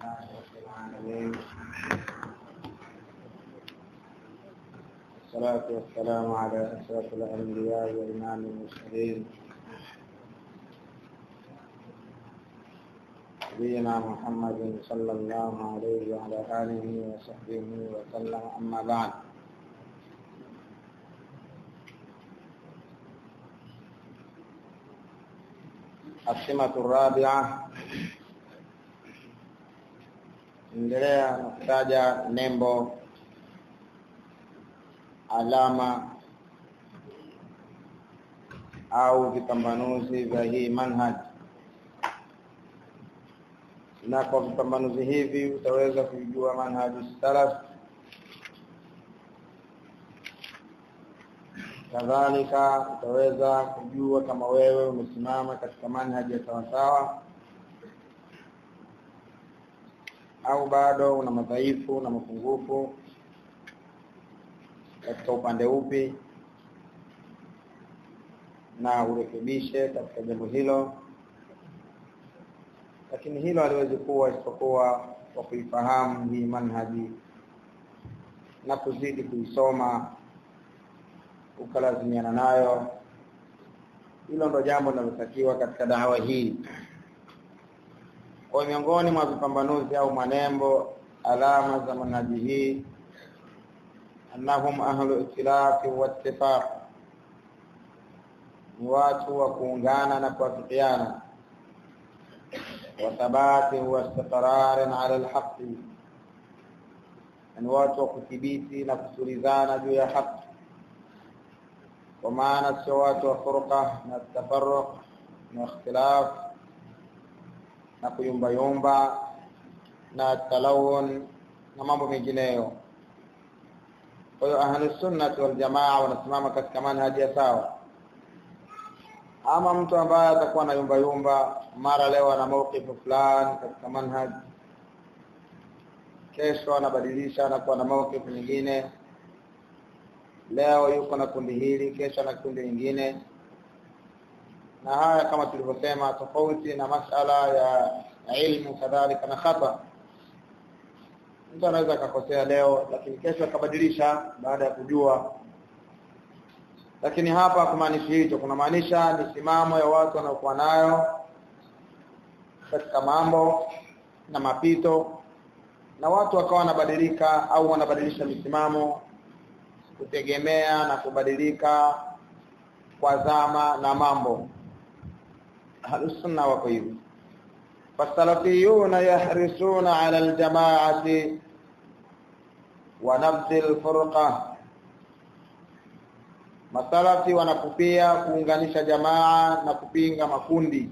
لله رب العالمين والصلاة والسلام على أشرف الأنبياء وإمام المرسلين نبينا محمد صلى الله عليه وعلى آله وصحبه وسلم أما بعد السمة الرابعة endelea na kutaja nembo alama au vipambanuzi vya hii manhaj na kwa vipambanuzi hivi utaweza kujua manhaji salaf kadhalika utaweza kujua kama wewe umesimama katika manhaji ya sawasawa au bado una madhaifu na mapungufu katika upande upi na urekebishe katika jambo hilo lakini hilo haliwezi kuwa isipokuwa kwa kuifahamu hii manhaji na kuzidi kuisoma ukalazimiana nayo hilo ndo jambo linalotakiwa katika dawa hii kwa miongoni mwa vipambanuzi au manembo alama za manhaji hii annahum ahlu ikhtilafi wa ittifaq ni watu wa kuungana na kuafikiana wa thabati wa istiqrarin ala alhaqi ni watu wa kuthibiti na kusulizana juu ya haki kwa maana sio watu wa furqa na tafarruq na ikhtilaf na kuyumbayumba na talawun na mambo mengineyo kwa hiyo ahlus sunnah wal jamaa wanasimama katika manhaji ya sawa ama mtu ambaye atakuwa na yumba yumba mara leo ana mawqifu fulani katika manhaj kesho anabadilisha anakuwa na mawqifu nyingine leo yuko na kundi hili kesho na kundi lingine na haya kama tulivyosema tofauti na masala ya ilmu kadhalika na khata mtu anaweza akakosea leo lakini kesho akabadilisha baada ya kujua lakini hapa kumaanishi hicho kunamaanisha misimamo ya watu wanaokuwa nayo katika mambo na mapito na watu wakawa wanabadilika au wanabadilisha misimamo kutegemea na kubadilika kwa zama na mambo ahlusunna wako hivi fasalafiyuna yahrisuna ala aljamaati wa nabdhi alfurqa masalafi wanakupia kuunganisha jamaa na kupinga makundi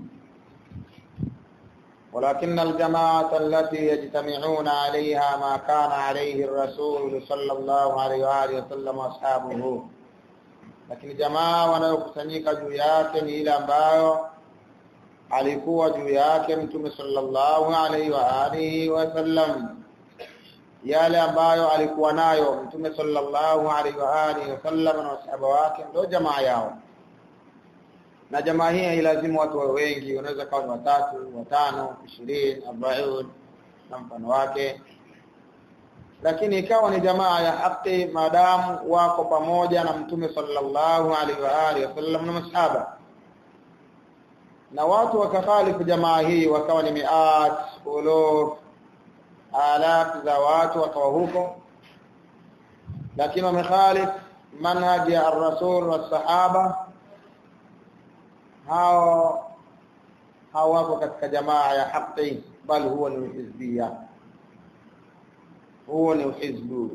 ولكن الجماعة التي يجتمعون عليها ما كان عليه الرسول صلى الله عليه وآله وسلم وأصحابه lakini jamaa wanayokusanyika juu yake ni ile ambayo alikuwa juu yake mtume sallallahu alaihi wa alihi wasallam yale ambayo alikuwa nayo mtume sallallahu alaihi wa alihi wasallam na wasahaba wake ndio jamaa yao na jamaa hii hailazimu watu wawe wengi wanaweza kawa ni watatu watano ishirini arobaini na mfano wake lakini ikawa ni jamaa ya haki maadamu wako pamoja na mtume sallallahu alaihi wa alihi wasallam na masahaba na watu wakakhalifu jamaa hii wakawa ni miat uluf alaf za watu wakawa huko lakini wamekhalif manhaji ya ar-rasul wa sahaba hao hao wako katika jamaa ya haki bali huwa ni hizbia huo ni hizbu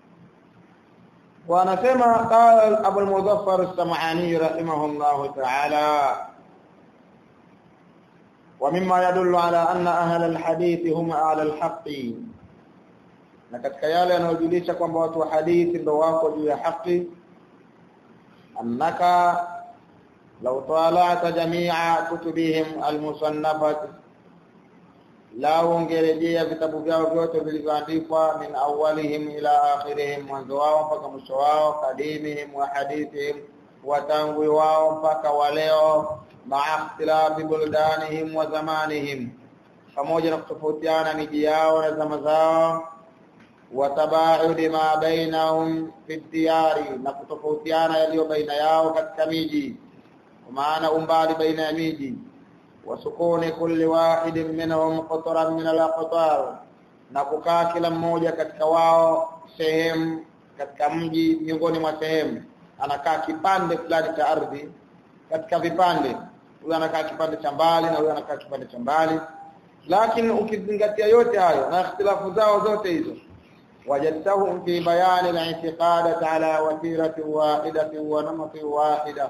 wanasema qala Abu al-Muzaffar as-Sam'ani rahimahullah ta'ala ومما يدل على أن أهل الحديث هم أهل الحق na katika yale yanayojulisha kwamba watu wa hadithi ndio wako juu ya haki annaka law tala'ta jami'a kutubihim almusannafat la ungerejea vitabu vyao vyote vilivyoandikwa min awwalihim ila akhirihim mwanzo wao mpaka mwisho wao kadimihim wa hadithihim watangwi wao mpaka waleo maa ikhtilafi buldanihim wa zamanihim pamoja na kutofautiana miji yao na zama zao watabaudi ma bainahum fi diyari na kutofautiana yaliyo baina yao katika miji kwa maana umbali baina ya miji wasukuni kulli wahidin minhum qatran min al-aqtar na kukaa kila mmoja katika wao sehemu katika mji miongoni mwa sehemu anakaa kipande fulani cha ardhi katika vipande huyu anakaa kipande cha mbali na huyu anakaa kipande cha mbali lakini ukizingatia yote hayo na ikhtilafu zao zote hizo wajadtahum fi bayani al-i'tiqadat ala watirati wahidati wa namati wahida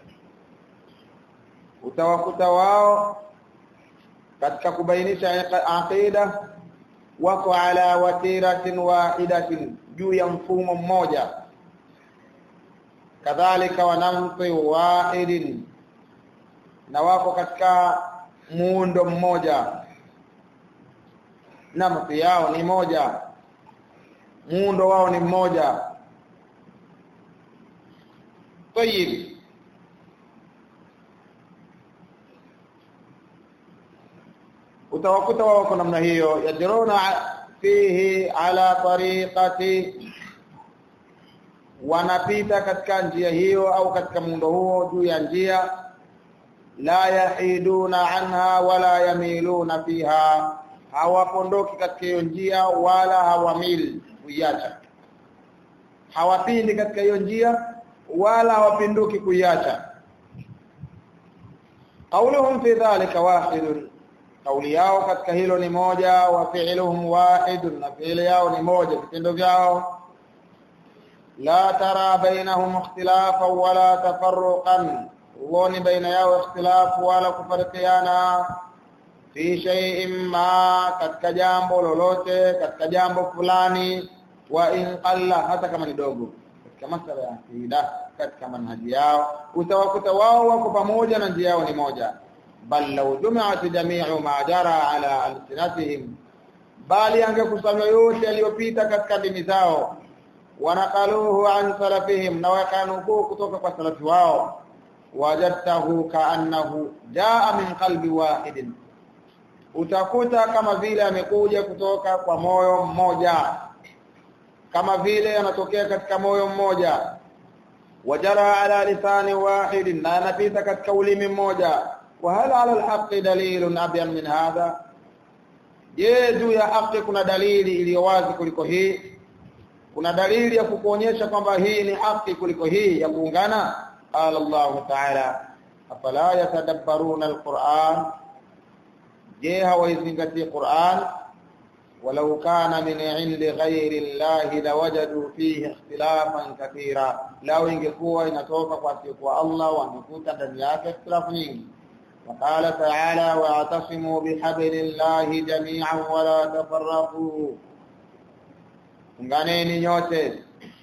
utawakuta wao katika kubainisha aqida wako ala watiratin wahidatin juu ya mfumo mmoja kadhalika wanamti wahidin na wako katika muundo mmoja namti yao ni moja muundo wao ni mmoja tayib utawakuta wao kwa namna hiyo yajruna fihi ala tariqati wanapita katika njia hiyo au katika muundo huo juu ya njia la yahiduna anha wala yamiluna fiha hawapondoki katika hiyo njia wala hawamili kuiacha hawapindi katika hiyo njia wala hawapinduki kuiacha qauluhum fi dhalika wahidun kauli yao katika hilo ni moja wa fi'luhum wahidun na fi'li yao ni moja vitendo vyao la tara bainahum ikhtilafan wala tafarruqan uone baina yao ikhtilafu wala kufarikiana fi shay'in ma katika jambo lolote katika jambo fulani wa in qalla hata kama ni dogo katika masala ya akida katika manhaji yao utawakuta wao wako pamoja na njia yao ni moja bal law jumi'at jami'u ma jara ala alsinatihim bali angekusanywa yote yaliyopita katika dini zao wanakaluhu an salafihim na wakanukuu kutoka kwa salafi wao wajadtahu kaannahu jaa min qalbi wahidin utakuta kama vile amekuja kutoka kwa moyo mmoja kama vile anatokea katika moyo mmoja wajara ala lisani wahidin na anapita katika ulimi mmoja wa hal ala alhaqi dalilun abyan min hadha je juu ya haki kuna dalili iliyo wazi kuliko hii kuna dalili ya kukuonyesha kwamba hii ni haki kuliko hii ya kuungana qala Allah ta'ala afala yatadabbaruna alquran je hawaizingatii Qur'an walau kana min indi ghairi Allah lawajadu fihi ikhtilafan kathira lao ingekuwa inatoka kwa kwa Allah wangekuta ndani yake ikhtilafu nyingi وقال تعالى واعتصموا بحبل الله جميعا ولا تفرقوا unganeni nyote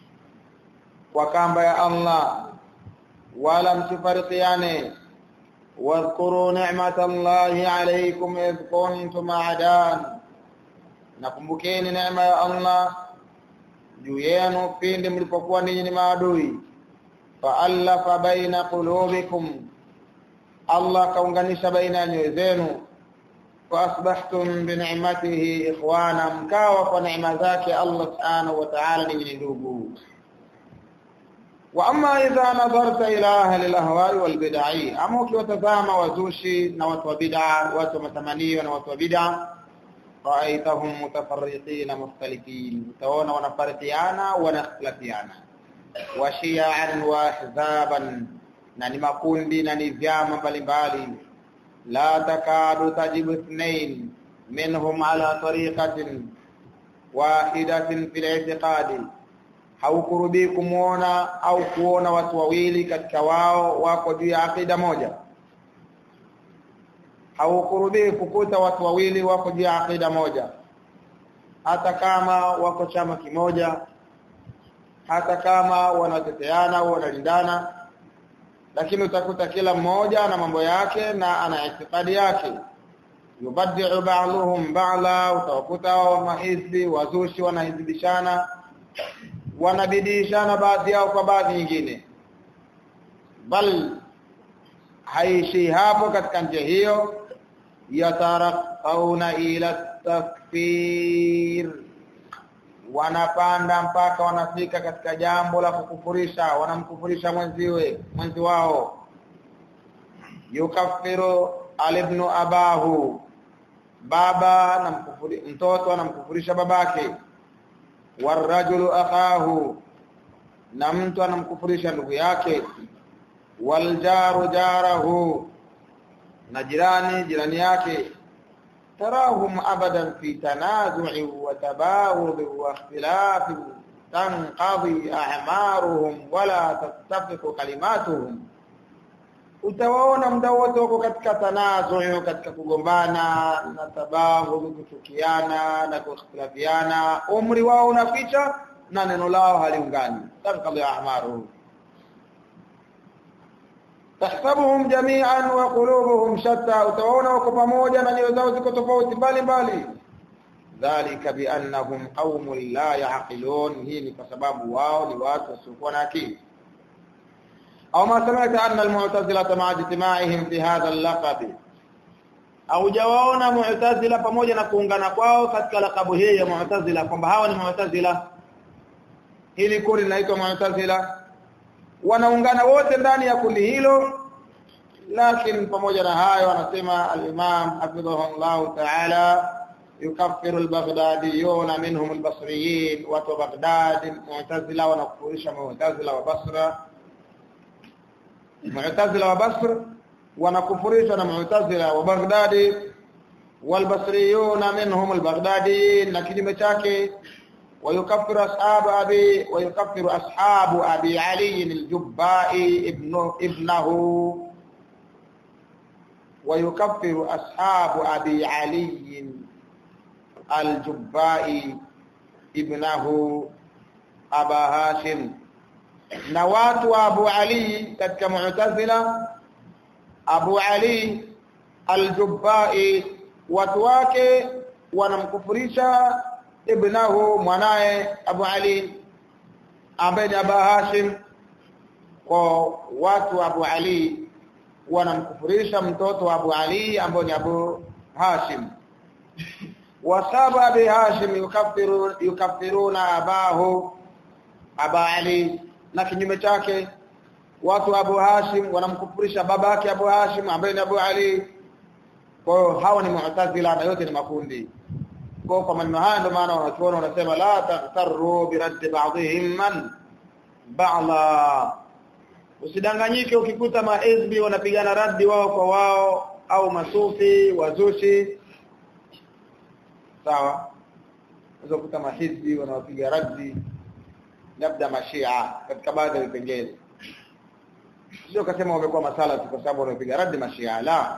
kwa kamba ya Allah wala msifarikiane واذكروا نعمة الله عليكم إذ كنتم أعداء nakumbukeni neema ya Allah juu yenu pindi mlipokuwa ninyi ni maadui faallafa baina qulubikum Allah kaunganisha baina ya nyoyo zenu faasbahtum bi ni'matihi ikhwana mkawa kwa neema zake Allah subhanahu wa ta'ala ninyi ni ndugu wa amma idha nadharta ila ahli al-ahwa'i wal bid'ah ama ukiwatazama wazushi na watu wa bid'a watu wa matamanio na watu wa bid'a ra'aytahum mutafarriqin mukhtalifin utaona wanafarikiana wanakhtilafiana wa shi'an wa ahzaban na ni makundi na ni vyama mbalimbali la takadu tajibu ithnain minhum ala tariqatin wahidatin fil i'tiqadi haukurubi kumuona au kuona watu wawili katika wao wako juu ya akida moja haukurubi kukuta watu wawili wako juu ya akida moja hata kama wako chama kimoja hata kama wanateteana au wanalindana lakini utakuta kila mmoja na mambo yake na ana itikadi yake yubaddi'u ba'dhum ba'la utakuta mahizbi wazushi wanahizibishana wanabidishana baadhi yao kwa baadhi nyingine bal haishi hapo katika njia hiyo yataraqauna ila takfir wanapanda mpaka wanafika katika jambo la kukufurisha wanamkufurisha mwenziwe mwenzi wao yukaffiru alibnu abahu baba namkufuri mtoto anamkufurisha babake warajulu akahu na mtu anamkufurisha ndugu yake waljaru jarahu na jirani jirani yake tarahum abadan fi tanazu'i wa tabawud wa ikhtilaf tanqadi a'maruhum wala tattafiqu kalimatuhum utawaona muda wote wako katika tanazu katika kugombana na tabahu kuchukiana na kukhtilafiana umri wao unaficha na neno lao haliungani tanqadi a'maruhum tahsabuhum jami'an wa qulubuhum shatta utawaona wako pamoja na nyoyo zao ziko tofauti mbali mbali dhalika biannahum qaumun la yaqilun hii ni kwa sababu wao ni watu wasiokuwa na akili au ma sami'ta anna almu'tazila ma'a ijtima'ihim fi hadha al-laqab au jawaona mu'tazila pamoja na kuungana kwao katika lakabu hii ya mu'tazila kwamba hawa ni mu'tazila hili kundi linaitwa mu'tazila wanaungana wote ndani ya kundi hilo lakini pamoja na hayo anasema al-Imam hafidhahullah ta'ala yukaffiru al-Baghdadiyun minhum al-Basriyin wa Baghdad mu'tazila wanakufurisha mu'tazila wa Basra mu'tazila wa Basra wanakufurisha na mu'tazila wa Baghdad والبصريون منهم البغداديين na kinyume chake ويكفر أصحاب أبي ويكفر أصحاب أبي علي الجبائي ابن ابنه ويكفر أصحاب أبي علي الجبائي ابنه أبا هاشم نوات أبو علي كتك معتزلة أبو علي الجبائي وتواكي ونمكفرشا ibnahu mwanae Abu Ali ambaye ni Abu Hashim kwa watu Abu Ali wanamkufurisha mtoto wa Abu Ali ambaye ni Abu Hashim wasaba Abi Hashim yukaffiru yukaffiruna abahu Aba Ali na kinyume chake watu Abu Hashim wanamkufurisha babake Abu Hashim ambaye ni Abu Ali kwa hawa ni mu'tazila na yote ni makundi kwa kwa maneno haya ndio maana wanachuona wanasema la taghtarru bi radd ba'dihim man ba'la usidanganyike ukikuta maizbi wanapigana raddi wao kwa wao au masufi wazushi sawa unaweza kukuta mahizbi wanawapiga raddi labda mashia katika baadhi ya vipengele sio kasema wamekuwa masala kwa sababu wanapiga raddi mashia la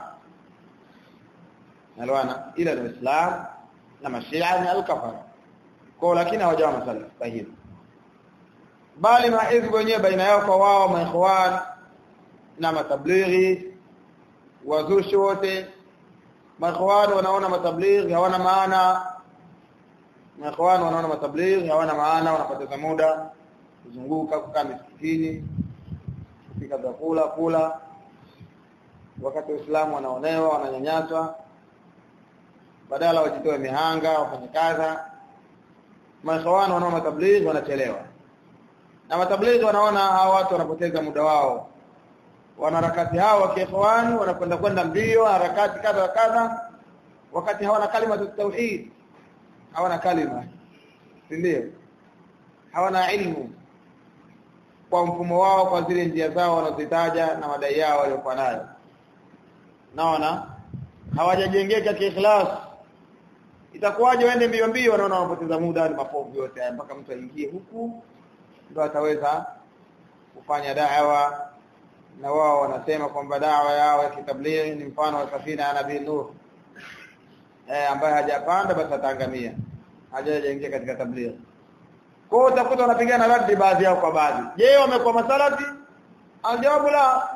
nalwana ila ni islam na mashia ni al-kafara kwa lakini hawajawa masala sahihi bali maizbu wenyewe baina yao kwa wao maikhwan na matablighi wazushi wote maikhwan wanaona matablighi hawana maana maikhwan wanaona matablighi hawana maana wanapoteza muda kuzunguka kukaa misikitini kupika vyakula kula wakati Uislamu wanaonewa wananyanyaswa badala wajitoe mihanga wafanye kaza maikhwan wanaona matablighi wanachelewa na matablighi wanaona hawa watu wanapoteza muda wao wanaharakati hao wa kiikhwani wanakwenda kwenda mbio harakati kadha wa kadha wakati hawana kalima za tauhid hawana kalima ndio hawana ilmu kwa mfumo wao kwa zile njia zao wanazitaja na madai yao waliokuwa nayo naona hawajajengeka kiikhlas itakuwaje waende mbio mbio wanaona wanapoteza muda ni mapovu yote haya mpaka mtu aingie huku ndo ataweza kufanya da'wa na wao wanasema kwamba da'wa yao ya kitablighi ni mfano wa safina ya nabii Nuh eh ambaye hajapanda basi ataangamia hajajaingia katika tablighi kwa hiyo utakuta wanapigana radi baadhi yao kwa baadhi je wamekuwa masalati aljawabu la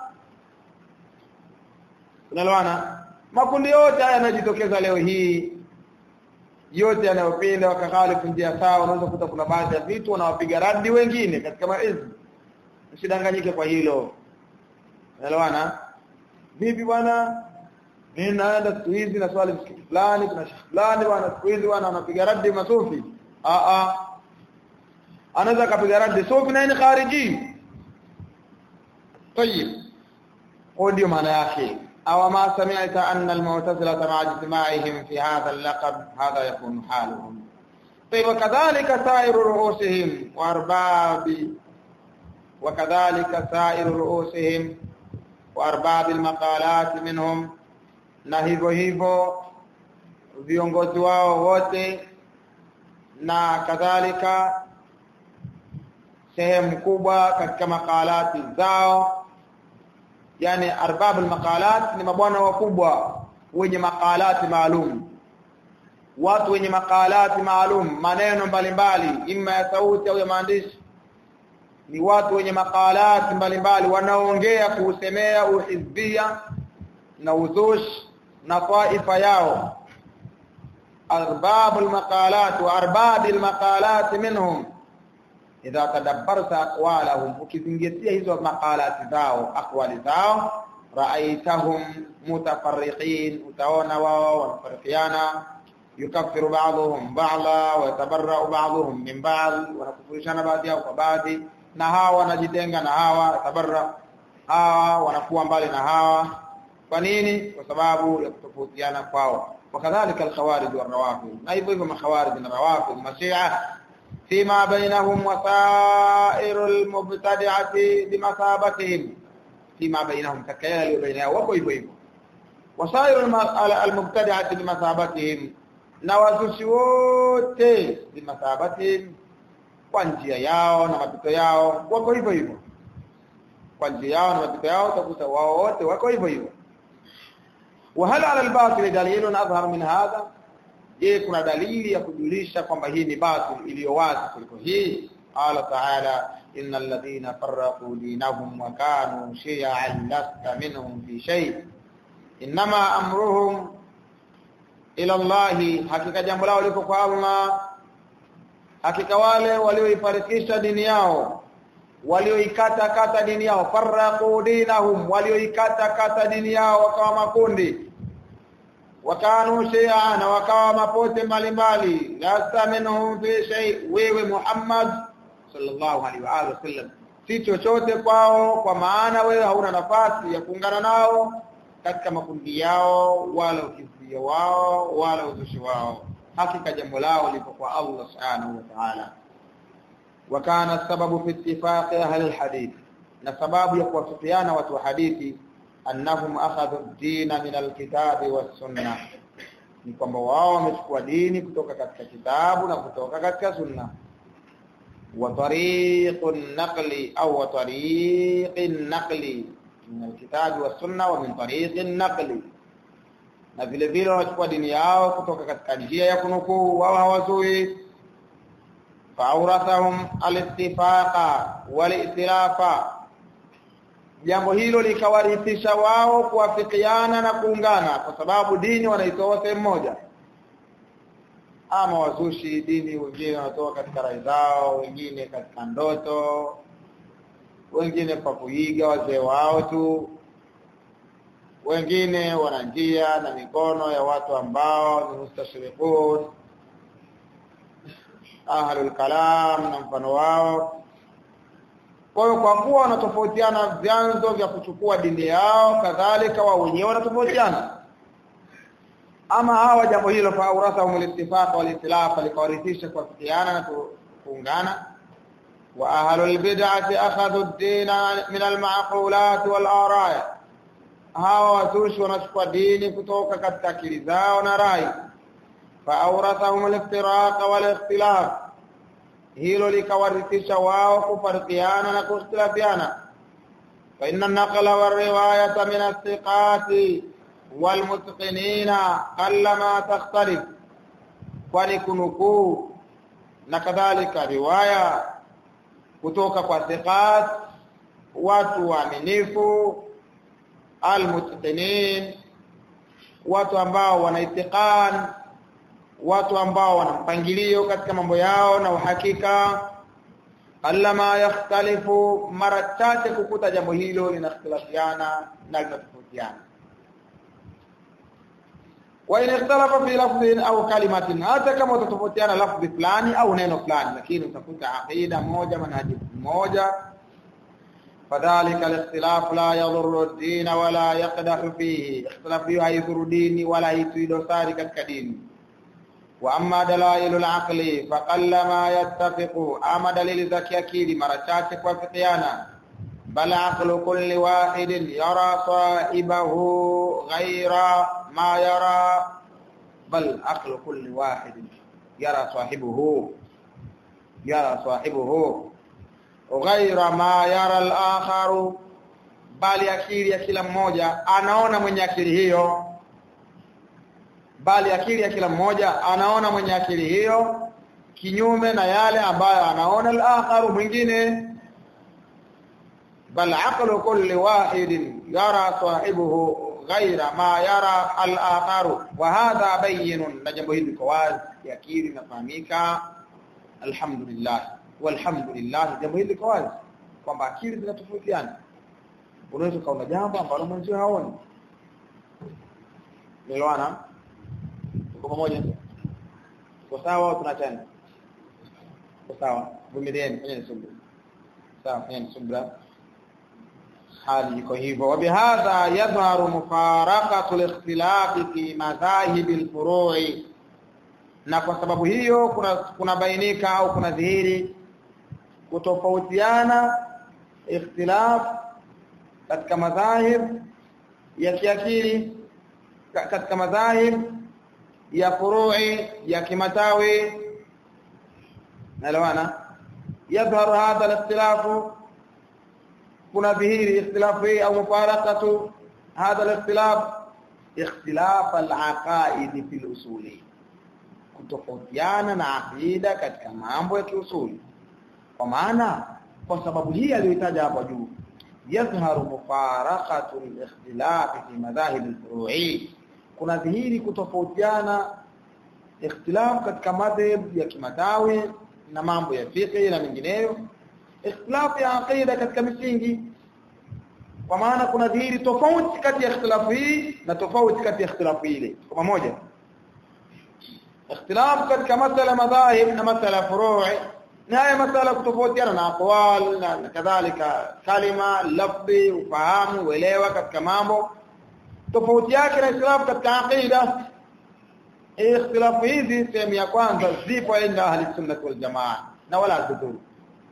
unaloana makundi yote haya yanajitokeza leo hii yote yanayopinda wakakhalifu njia sawa unaweza kukuta kuna baadhi ya vitu wanawapiga radi wengine katika maizi usidanganyike kwa hilo elewana vipi bwana mimi naenda siku hizi na swali msikiti fulani kuna shekhi fulani bwana siku hizi bwana anapiga radi masufi a a anaweza kapiga radi sufi na ni khariji طيب هو ndio maana yake أو ما سمعت أن المعتزلة مع اجتماعهم في هذا اللقب هذا يكون حالهم طيب وكذلك سائر رؤوسهم وأرباب وكذلك سائر رؤوسهم وأرباب المقالات منهم na hivyo hivyo viongozi wao wote na kadhalika sehemu kubwa katika makalati zao yani arbab almaqalat ni mabwana wakubwa wenye makalati maalum watu wenye makalati maalum maneno mbalimbali imma ya sauti au ya maandishi ni watu wenye makalati mbalimbali wanaoongea kuusemea uhizbia na uzush na taifa yao arbab almaqalat wa arbab almaqalat minhum idha tadabbarta aqwalahum ukizingatia hizo maqalati zao aqwali zao ra'aytahum mutafarriqin utaona wao wanafarikiana yukaffiru ba'dhum ba'dha wa yatabarra'u ba'dhum min ba'd wanakufurishana baadhi yao kwa baadhi na hawa wanajitenga na hawa tabarra hawa wanakuwa mbali na hawa kwa nini kwa sababu ya kutofautiana kwao wakadhalika alkhawarij warawafid na hivyo hivyo makhawarij na rawafid mashia فيما بينهم وسائر المبتدعة بمثابتهم فيما بينهم ككيال بينهم وكو hivyo hivyo وسائر المبتدعة بمثابتهم na wazushi wote bimathabatihim kwa njia yao na mapito yao wako hivyo hivyo kwa njia yao na mapito yao utakuta wao wote wako hivyo hivyo وهل على الباطل دليل اظهر من هذا je kuna dalili ya kujulisha kwamba hii ni batil iliyo wazi kuliko hii qala ta'ala innal ladhina farraqu dinahum wa kanu shi'an lasta minhum fi shay inma amruhum ila Allah hakika jambo lao liko kwa Allah hakika wale walioifarikisha dini yao walioikata kata dini yao farraqu dinahum walioikata kata dini yao wakawa makundi wakanu shia na wakawa mapote mbalimbali lasta minhum fi shay wewe Muhammad sallallahu alaihi wa alihi wasallam si chochote kwao kwa maana wewe hauna nafasi ya kuungana nao katika makundi yao wala ukizia wao wala uzushi wao hakika jambo lao lipo kwa Allah subhanahu wa ta'ala wakana sababu fi ittifaqi ahli alhadith na sababu ya kuwafikiana watu wa hadithi annahum akhadhu ad-din min al-kitabi was-sunnah ni kwamba wao wamechukua dini kutoka katika kitabu na kutoka katika sunna wa tariqun naqli au wa tariqin naqli min al-kitabi was-sunnah wa min tariqin naqli na vile vile wanachukua dini yao kutoka katika njia ya kunukuu wao hawazui fa'awrathahum al-ittifaqa wal-ittilafa jambo hilo likawarithisha wao kuafikiana na kuungana kwa sababu dini wanaitoa sehemu moja ama wazushi dini wengine wanatoa katika rai zao wengine katika ndoto wengine kwa kuiga wazee wao tu wengine wana njia na mikono ya watu ambao ni mustashriqun ahlul kalam na mfano wao kwa hiyo kwa kuwa wanatofautiana vyanzo vya kuchukua dini yao kadhalika wao wenyewe wanatofautiana ama hawa jambo hilo fa urasa umul-ittifaq wal-itilaf likawarithisha kuafikiana na kuungana wa ahlul bid'ati akhadhu ad-din min al-ma'qulat wal-ara'i hawa watushi wanachukua dini kutoka katika akili zao na rai fa awrathahum al-iftiraq wal-ikhtilaf hilo likawarithisha wao kufarikiana na kukhtilafiana fa inna naqla wa riwayata min as-siqati wal mutqinina allama takhtalif kwani kunukuu na kadhalika riwaya kutoka kwa siqat watu waaminifu almutqinin watu ambao wana itiqan watu ambao wana mpangilio katika mambo yao na uhakika allama yakhtalifu mara chache kukuta jambo hilo linakhtilafiana na linatofautiana wa in ikhtalafa fi lafdhin au kalimatin hata kama utatofautiana lafdhi fulani au neno fulani lakini utakuta aqida moja manhaji moja فذلك الاختلاف لا يضر الدين ولا يقدح فيه اختلاف يضر ديني ولا يفيد ساري katika dini واما دلائل العقل فقل ما يتفق اما دليل ذكي akili mara chache kuafikiana بل عقل كل واحد يرى صاحبه غير ما يرى بل عقل كل واحد يرى صاحبه يرى صاحبه غير ما يرى الآخر bali akili ya kila mmoja anaona mwenye akili hiyo bali akili ya kila mmoja anaona mwenye akili hiyo kinyume na yale ambayo anaona al-akharu mwingine bal aqlu kulli wahidin yara sahibuhu ghaira ma yara al-akharu wa hadha bayyinun na jambo hili kwa wazi akili inafahamika alhamdulillah walhamdulillah jambo hili kwa wazi kwamba akili zinatofautiana unaweza kaona jambo ambalo mwenzio haoni Nielewana? Tuko pamoja? Kwa sawa tunachana. Kwa sawa. Vumilieni fanyeni subira. Sawa, fanyeni subira. Hali iko hivyo. Wa bihadha yadhharu mufaraqatu al-ikhtilaf fi madhahib al-furu'i. Na kwa sababu hiyo kuna kuna bainika au kuna dhihiri kutofautiana ikhtilaf katika madhahib ya kiakili katika madhahib ya furu'i ya kimatawi naelewana yadhharu hadha al-ikhtilaf kuna dhihiri ikhtilaf hii au mufaraqatu hadha al-ikhtilaf ikhtilaf al-aqaid fi al-usuli kutofautiana na aqida katika mambo ya kiusuli kwa maana kwa sababu hii aliyotaja hapo juu yadhharu mufaraqatu al-ikhtilaf fi madhahib al-furu'i kuna dhihiri kutofautiana ikhtilaf katika madhhab ya kimatawi na mambo ya fiqh na mengineyo ikhtilaf ya aqida katika misingi kwa maana kuna dhihiri tofauti kati ya ikhtilaf hii na tofauti kati ya ikhtilaf ile kwa pamoja ikhtilaf katika masala madhahib na masala furu'i na haya masala kutofautiana na aqwal na kadhalika kalima lafzi ufahamu uelewa katika mambo tofauti yake na ikhtilaf katika aqida ikhtilaf hizi sehemu ya kwanza zipo inda ahli sunna wal jamaa na wala dhuru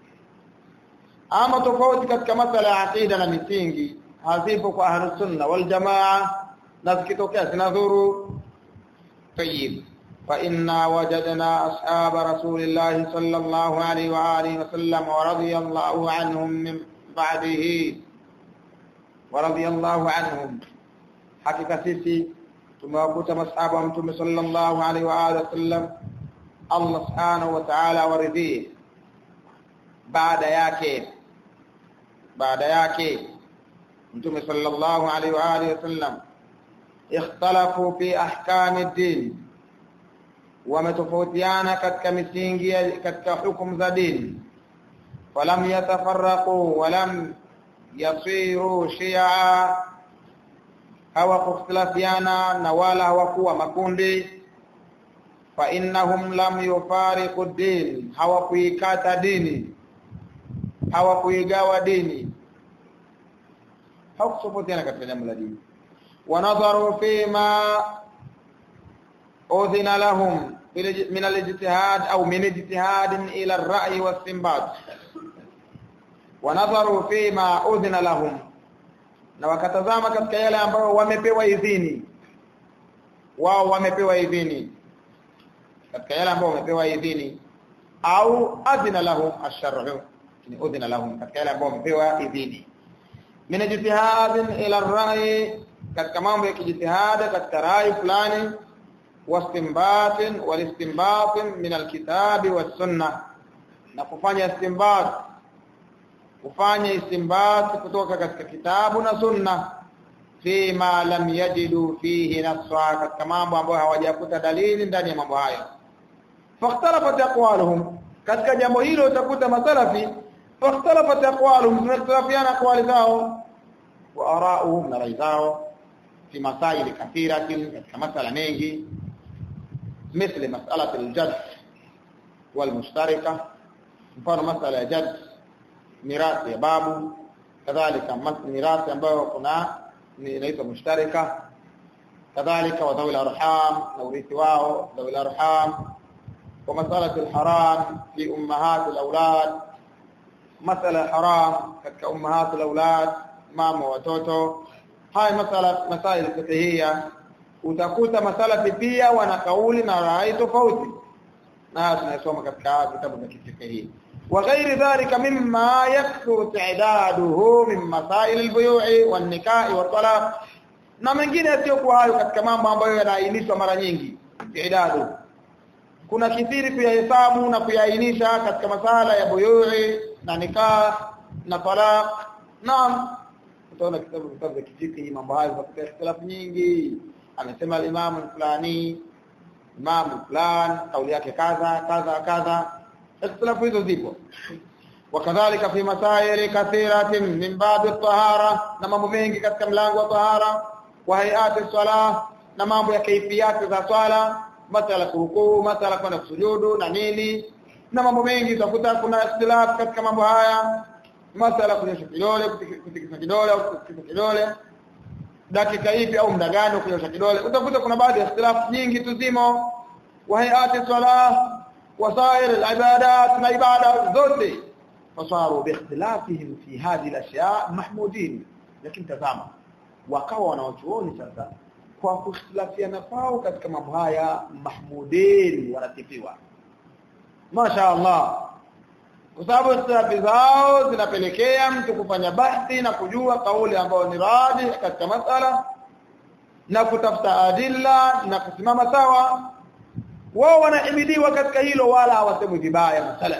ama tofauti katika masala ya aqida na misingi hazipo kwa ahli sunna wal jamaa na zikitokea zinadhuru طيب فإنا وجدنا أصحاب رسول الله صلى الله عليه وآله وسلم ورضي الله عنهم من بعده ورضي الله عنهم hakika sisi tumewakuta masahaba wa mtume sallallahu alaihi wa alihi wasallam Allah subhanahu wa ta'ala waridhie baada yake baada yake mtume sallallahu alaihi wa alihi wasallam ikhtalafu fi ahkami din wametofautiana katika misingi katika hukumu za dini falam yatafarraqu walam yasiru shi'a hawakukhtilafiana na wala hawakuwa makundi fa innahum lam yufariqu din hawakuikata dini hawakuigawa dini hawakutofautiana katika jambo la dini wanadharu fima udhina lahum min al-ijtihad au min ijtihad ila ar-ra'yi was-istinbat wanadharu fima udhina lahum na wakatazama katika yale ambayo wamepewa idhini wao wamepewa idhini katika yale ambayo wamepewa idhini au adhina lahum ash-shar'u ni udhina lahum katika yale ambayo wamepewa idhini min ijtihad ila ar-ra'y katika mambo ya kijitihada katika rai fulani wastinbat walistinbat min al-kitab was-sunnah na kufanya istinbat kufanya istinbat kutoka katika kitabu na sunna fima lam yajidu fihi nassa katika mambo ambayo hawajakuta dalili ndani ya mambo hayo fakhtalafat aqwaluhum katika jambo hilo utakuta masalafi fakhtalafat aqwaluhum zimekhtalafiana aqwali zao wa ara'uhum na rai zao fi masail kathiratin katika masala mengi مثل مسألة الجد والمشتركة mfano masala ya jad mirathi ya babu kadhalika mirathi ambayo kuna inaitwa mushtarika kadhalika wa dhawil arham na urithi wao dhawil arham wa masala alharam fi ummahat alawlad masala haram katika ummahat alawlad mama watoto haya masala masail fiqhiyya utakuta masala pia wana kauli na rai tofauti na tunasoma katika vitabu vya kifiqhi وغير ذلك مما يكثر تعداده من مسائل البيوع والنكاح والطلاق na mengine yasiyokuwa hayo katika mambo ambayo yanaainishwa mara nyingi idadu kuna kithiri kuyahesabu na kuyaainisha katika masala ya buyui na nikah na talaq naam utaona kitabu vitabu vya kifiki mambo hayo katika ikhtilafu nyingi amesema al-imam fulani imam fulani kauli yake kadha kadha kadha ikhtilafu hizo zipo wakadhalika fi masaili kathiratin min bab at-tahara na mambo mengi katika mlango wa tahara wa hayati salah na mambo ya kaifiyati za swala masala kurukuu masala kwenda kusujudu na nini na mambo mengi utakuta kuna ikhtilaf katika mambo haya masala kunyosha kidole kutikisa kidole au kutikisa kidole dakika ipi au muda gani kunyosha kidole utakuta kuna baadhi ya ikhtilaf nyingi tuzimo wa hayati salah وسائر العبادات na ibada zote fasaru biikhtilafihim fi hadhihi al-ashya' mahmudin lakini tazama wakawa wanaochuoni sasa kwa kukhtilafiana kwao katika mambo haya mahmudin wanasifiwa Masha Allah kwa sababu ikhtilafi zao zinapelekea mtu kufanya bahthi na kujua kauli ambayo ni radi katika masala na kutafuta adilla na kusimama sawa wao wanahimidiwa katika hilo wala hawasemwi vibaya masala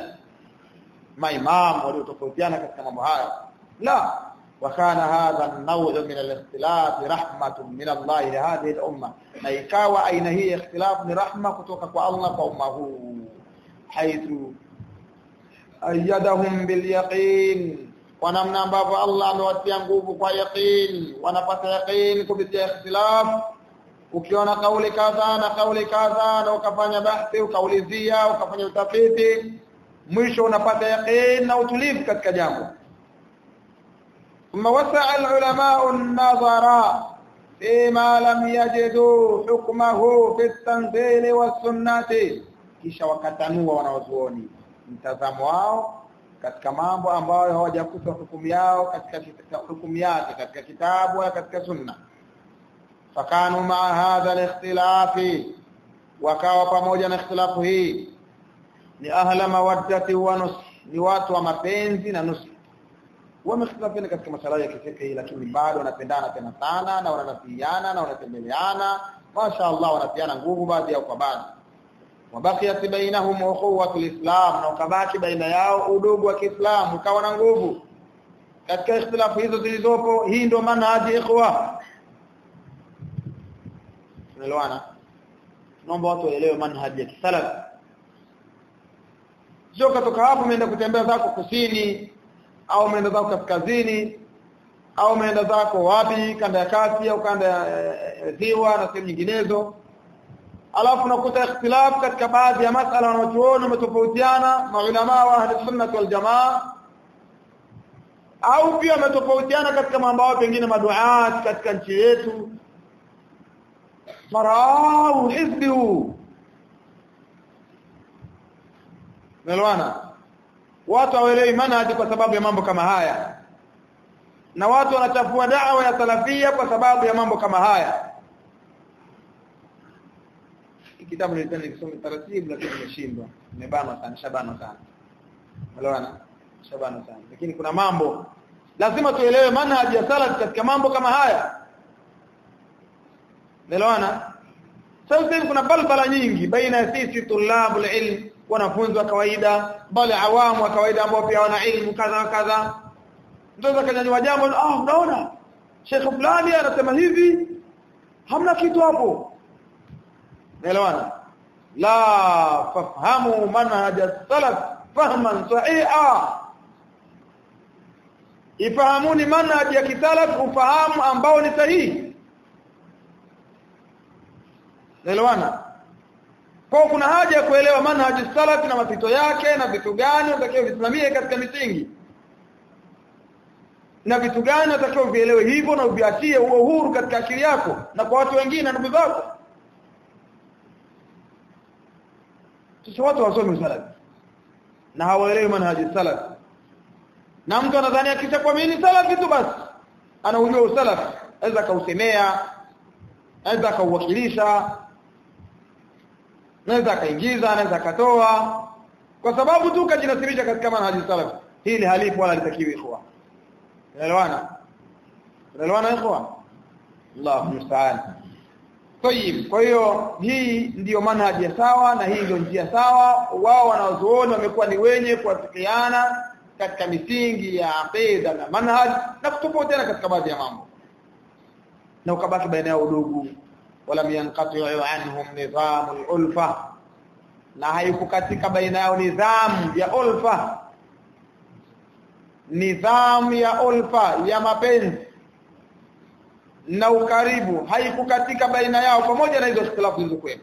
maimamu waliotofautiana katika mambo haya la wakana hadha an-naw' min al-ikhtilaf rahmatun min Allah li hadhihi al-umma na ikawa aina hii ikhtilaf ni rahma kutoka kwa Allah kwa umma huu haithu ayyadahum bil yaqin kwa namna ambavyo Allah amewatia nguvu kwa yaqin wanapata yaqin kupitia ikhtilaf ukiona kauli kadha na kauli kadha na ukafanya bahthi ukaulizia ukafanya utafiti mwisho unapata yaqin na utulivu katika jambo thumma wasa'a al-ulama an-nazara fima lam yajidu hukmahu fi at-tanzil was-sunnati kisha wakatanua wanawazuoni mtazamo wao katika mambo ambayo hawajakuta hukumu yao katika hukumu yake katika kitabu na katika sunna fakanu maa hadha al-ikhtilafi wakawa pamoja na ikhtilafu hii ni ahla mawaddati wa nus ni watu wa mapenzi na nusu wamehitilafiana katika masala ya kifiki lakini bado wanapendana tena sana na wananafiana na wanatembeleana masha Allah wanapiana nguvu baadhi yao kwa baadhi wabakiyat bainahum ukhuwatul islam na ukabaki baina yao udugu wa Kiislamu ukawa na nguvu katika ikhtilafu hizo zilizopo hii ndio manhaji ikhwa tunaelewana naomba watu waelewe manhaji ya kisalaf sio katoka hapo umeenda kutembea zako kusini au umeenda zako kaskazini au umeenda zako wapi kanda ya kati au kanda ya ziwa na sehemu nyinginezo alafu nakuta ikhtilaf katika baadhi ya masala wanachuoni umetofautiana maulama wa ahli sunnah wal jamaa au pia wametofautiana katika mambo yao pengine maduat katika nchi yetu marau hizbi huu Melwana watu hawaelewi manhaji kwa sababu ya mambo kama haya na watu wanachafua da'wa ya salafia kwa sababu ya mambo kama haya kitabu nilikuwa nikisoma taratibu lakini nimeshindwa nimebana sana shabana sana Melwana shabana sana lakini kuna mambo lazima tuelewe manhaji ya salaf katika mambo kama haya Melwana sasa kuna balbala nyingi baina ya sisi tulabul ilm wanafunzi wa kawaida bali awamu wa kawaida ambao pia wana ilmu kadha kadha ndio kanyanyua jambo ah unaona Sheikh fulani anasema hivi hamna kitu hapo naelewana la fahamu manhaj salaf fahman sahiha ifahamuni manhaj ya kisalaf ufahamu ambao ni sahihi naelewana kwa kuna haja ya kuelewa manhaji salaf na mapito yake na vitu gani unatakiwa visimamie katika misingi na vitu gani unatakiwa vielewe hivyo na uviachie huo uhuru katika akili yako na kwa watu wengine na ndugu zako sisi watu wasomi salaf na hawaelewi manhaji salaf na mtu anadhani akisha kuamini salafi tu basi anaujua usalaf aweza kausemea aweza kauwakilisha anaweza akaingiza anaweza akatoa kwa sababu tu kajinasibisha katika manhaji salaf hili halipo wala litakiwi ikhwa unaelewana unaelewana ikhwa Allahu musta'an Tayib kwa hiyo hii ndiyo manhaji ya sawa na hii ndio njia sawa wao wanaozuoni wamekuwa ni wenye kuafikiana katika misingi ya aqida na manhaj na kutofautiana katika baadhi ya mambo na ukabaki baina yao udugu wala yanqati anhum nizamul ulfa na haikukatika baina yao nidhamu ya ulfa nidhamu ya ulfa ya mapenzi na ukaribu haikukatika baina yao pamoja na hizo ikhtilafu zilizokuwepo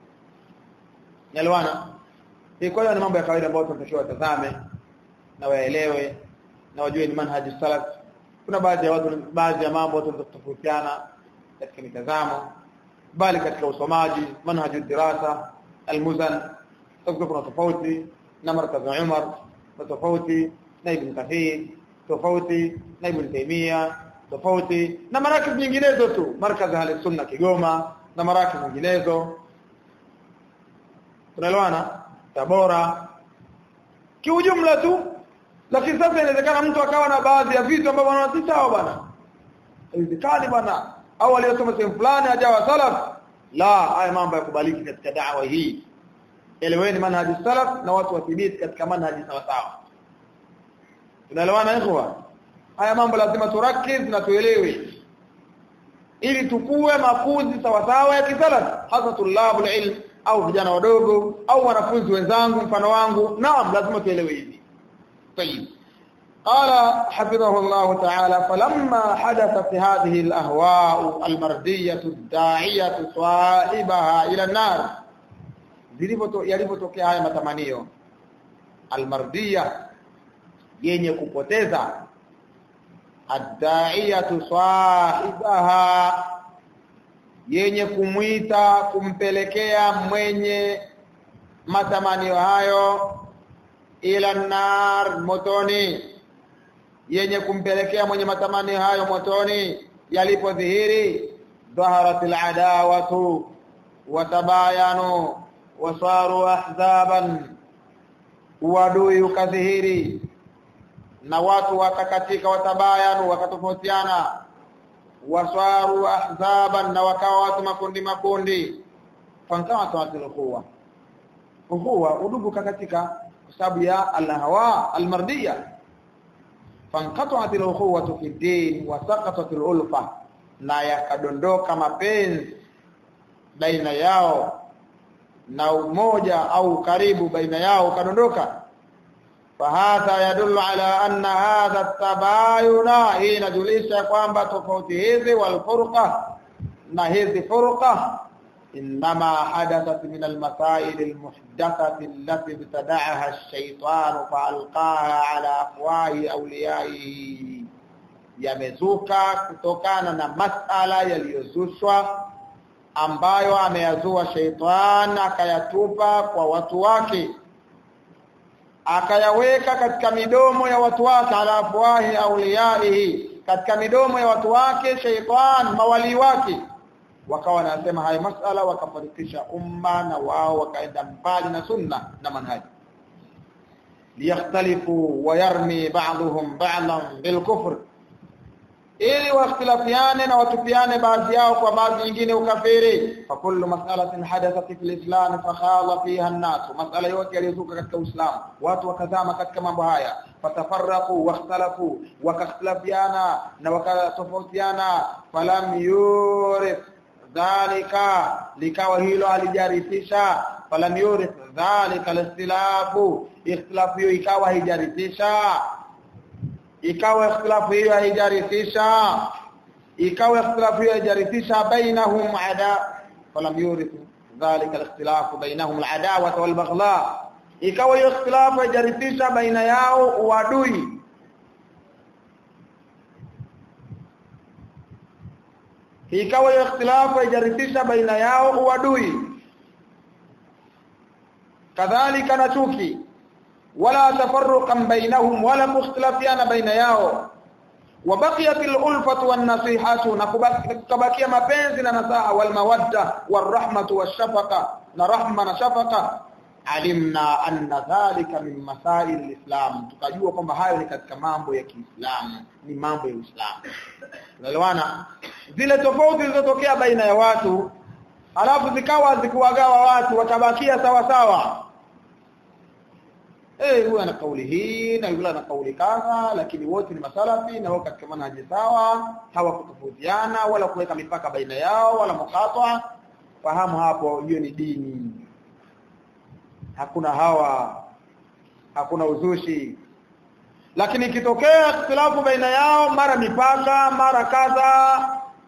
Nyelwana hii kwa hiyo ni mambo ya kawaida ambayo tunatakiwa tazame na waelewe na wajue ni manhaji salaf kuna baadhi ya watu baadhi ya mambo watu wanatofautiana katika mitazamo bali katika usomaji manhaji dirasa almuzan kuna tofauti na markaz Umar na tofauti na Ibn Kathir tofauti na Ibn Taymiyyah tofauti na marakib nyinginezo tu markaz ahli sunna Kigoma na marakib nyinginezo tunaelewana Tabora kiujumla tu lakini sasa inawezekana mtu akawa na baadhi ya vitu ambavyo anaona si sawa bwana haiwezekani bwana au aliyosoma sehemu fulani hajawa salaf la haya mambo yakubaliki katika da'wa hii eleweni manhaji salaf na watu wathibiti katika manhaji sawa sawa tunaelewana ikhwa haya mambo lazima turakiz na tuelewe ili tukue makuzi sawa sawa ya kisalaf hasa tulabul ilm au vijana wadogo au wanafunzi wenzangu mfano wangu naam lazima tuelewe hivi طيب قال حفظه الله تعالى فلما حدثت هذه الأهواء المردية الداعية صاحبها إلى النار yalipotokea haya matamanio almardia yenye kupoteza addaiyatu sahibaha yenye kumwita kumpelekea mwenye matamanio hayo ila nar motoni yenye kumpelekea mwenye matamanio hayo motoni yalipodhihiri dhaharatil adawatu watabayanu wasaru ahzaban uadui ukadhihiri na watu wakakatika watabayanu wakatofautiana wasaru ahzaban na wakawa watu makundi makundi fankawa tawatil quwa huwa udugu kakatika kwa sababu ya alhawa almardiya fanqata'at alukhuwatu fi din wa saqatat alulfa na yakadondoka mapenzi baina yao na umoja au karibu baina yao kadondoka fahadha yadullu ala anna hadha tabayuna hii inajulisha kwamba tofauti hizi walfurqa na hizi furqa انما حدثت من المسائل المحدثه التي ابتدعها الشيطان فالقاها على افواه اوليائه yamezuka kutokana na masala yaliyozushwa ambayo ameyazua sheitan akayatupa kwa watu wake akayaweka katika midomo ya watu wake ala afwahi auliyaihi katika midomo ya watu wake sheitan mawali wake wakawa wanasema haya masala wakafarikisha umma na wao wakaenda mbali na sunna na manhaji liyakhtalifu wa yarmi ba'dhum ba'dan bil kufr ili wakhtilafiane na watupiane baadhi yao kwa baadhi nyingine ukafiri fa kullu mas'alatin hadathat fil islam fa khala fiha an-nas mas'ala yote yaliyozuka katika uislamu watu wakazama katika mambo haya fatafarraqu wakhtalafu wakakhtilafiana na wakatofautiana falam yurith dhalika likawa hilo alijarithisha falam yurith dhalika alistilafu ikhtilafu hiyo ikawa haijarithisha ikawa ikhtilafu hiyo haijarithisha ikawa ikhtilafu hiyo haijarithisha bainahum ada falam yurithu dhalika al-ikhtilaf bainahum al-adawa wal-baghdha ikawa hiyo ikhtilafu haijarithisha baina yao uadui ikawa hiyo ikhtilafu haijarithisha baina yao uadui kadhalika na chuki wala tafarruqan bainahum wala mukhtilafiana baina yao وبقيت الألفة والنصيحة نكبكي mapenzi na nasaha والمودة والرحمة والشفقة نرحمة نشفقة alimna anna dhalika min masail alislam tukajua kwamba hayo ni katika mambo ya Kiislamu ni mambo ya Uislamu unaelewana zile tofauti zilizotokea baina ya watu alafu zikawa zikuwagawa watu watabakia sawa sawa eh huyu ana kauli hii na yule ana kauli kadha lakini wote ni masalafi na wao katika manhaji sawa hawakutofautiana wala kuweka mipaka baina yao wala mukatwa fahamu hapo hiyo ni dini hakuna hawa hakuna uzushi lakini ikitokea ikhtilafu baina yao mara mipaka mara kadha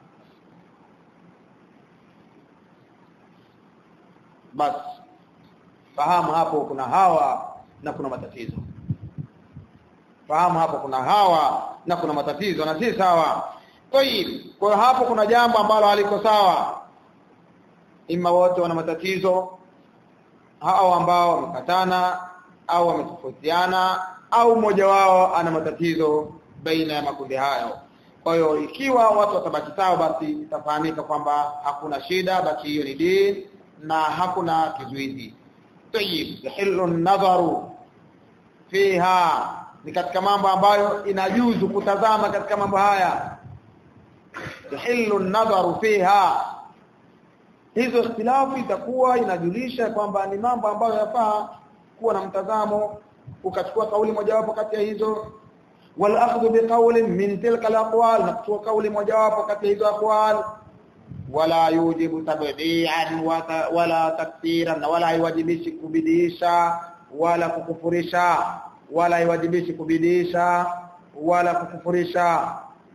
bas fahamu hapo kuna hawa na kuna matatizo fahamu hapo kuna hawa na kuna matatizo na si sawa tayib kwa hapo kuna jambo ambalo haliko sawa ima wote wana matatizo hao ambao wamekatana au wametofautiana au mmoja wao ana matatizo baina ya makundi hayo kwa hiyo ikiwa watu watabaki sawa basi itafahamika kwamba hakuna shida basi hiyo ni dini na hakuna kizuizi tayyib yahillu nadharu fiha ni katika mambo ambayo inajuzu kutazama katika mambo haya yahillu nadharu fiha hizo ikhtilafu itakuwa inajulisha kwamba ni mambo ambayo yafaa kuwa na mtazamo ukachukua kauli mojawapo kati ya hizo wal akhdhu biqawlin min tilka alaqwal na kuchukua kauli mojawapo kati ya hizo aqwal wala yujibu tabdi'an wala takfiran wala haiwajibishi kubidisha wala kukufurisha wala haiwajibishi kubidisha wala kukufurisha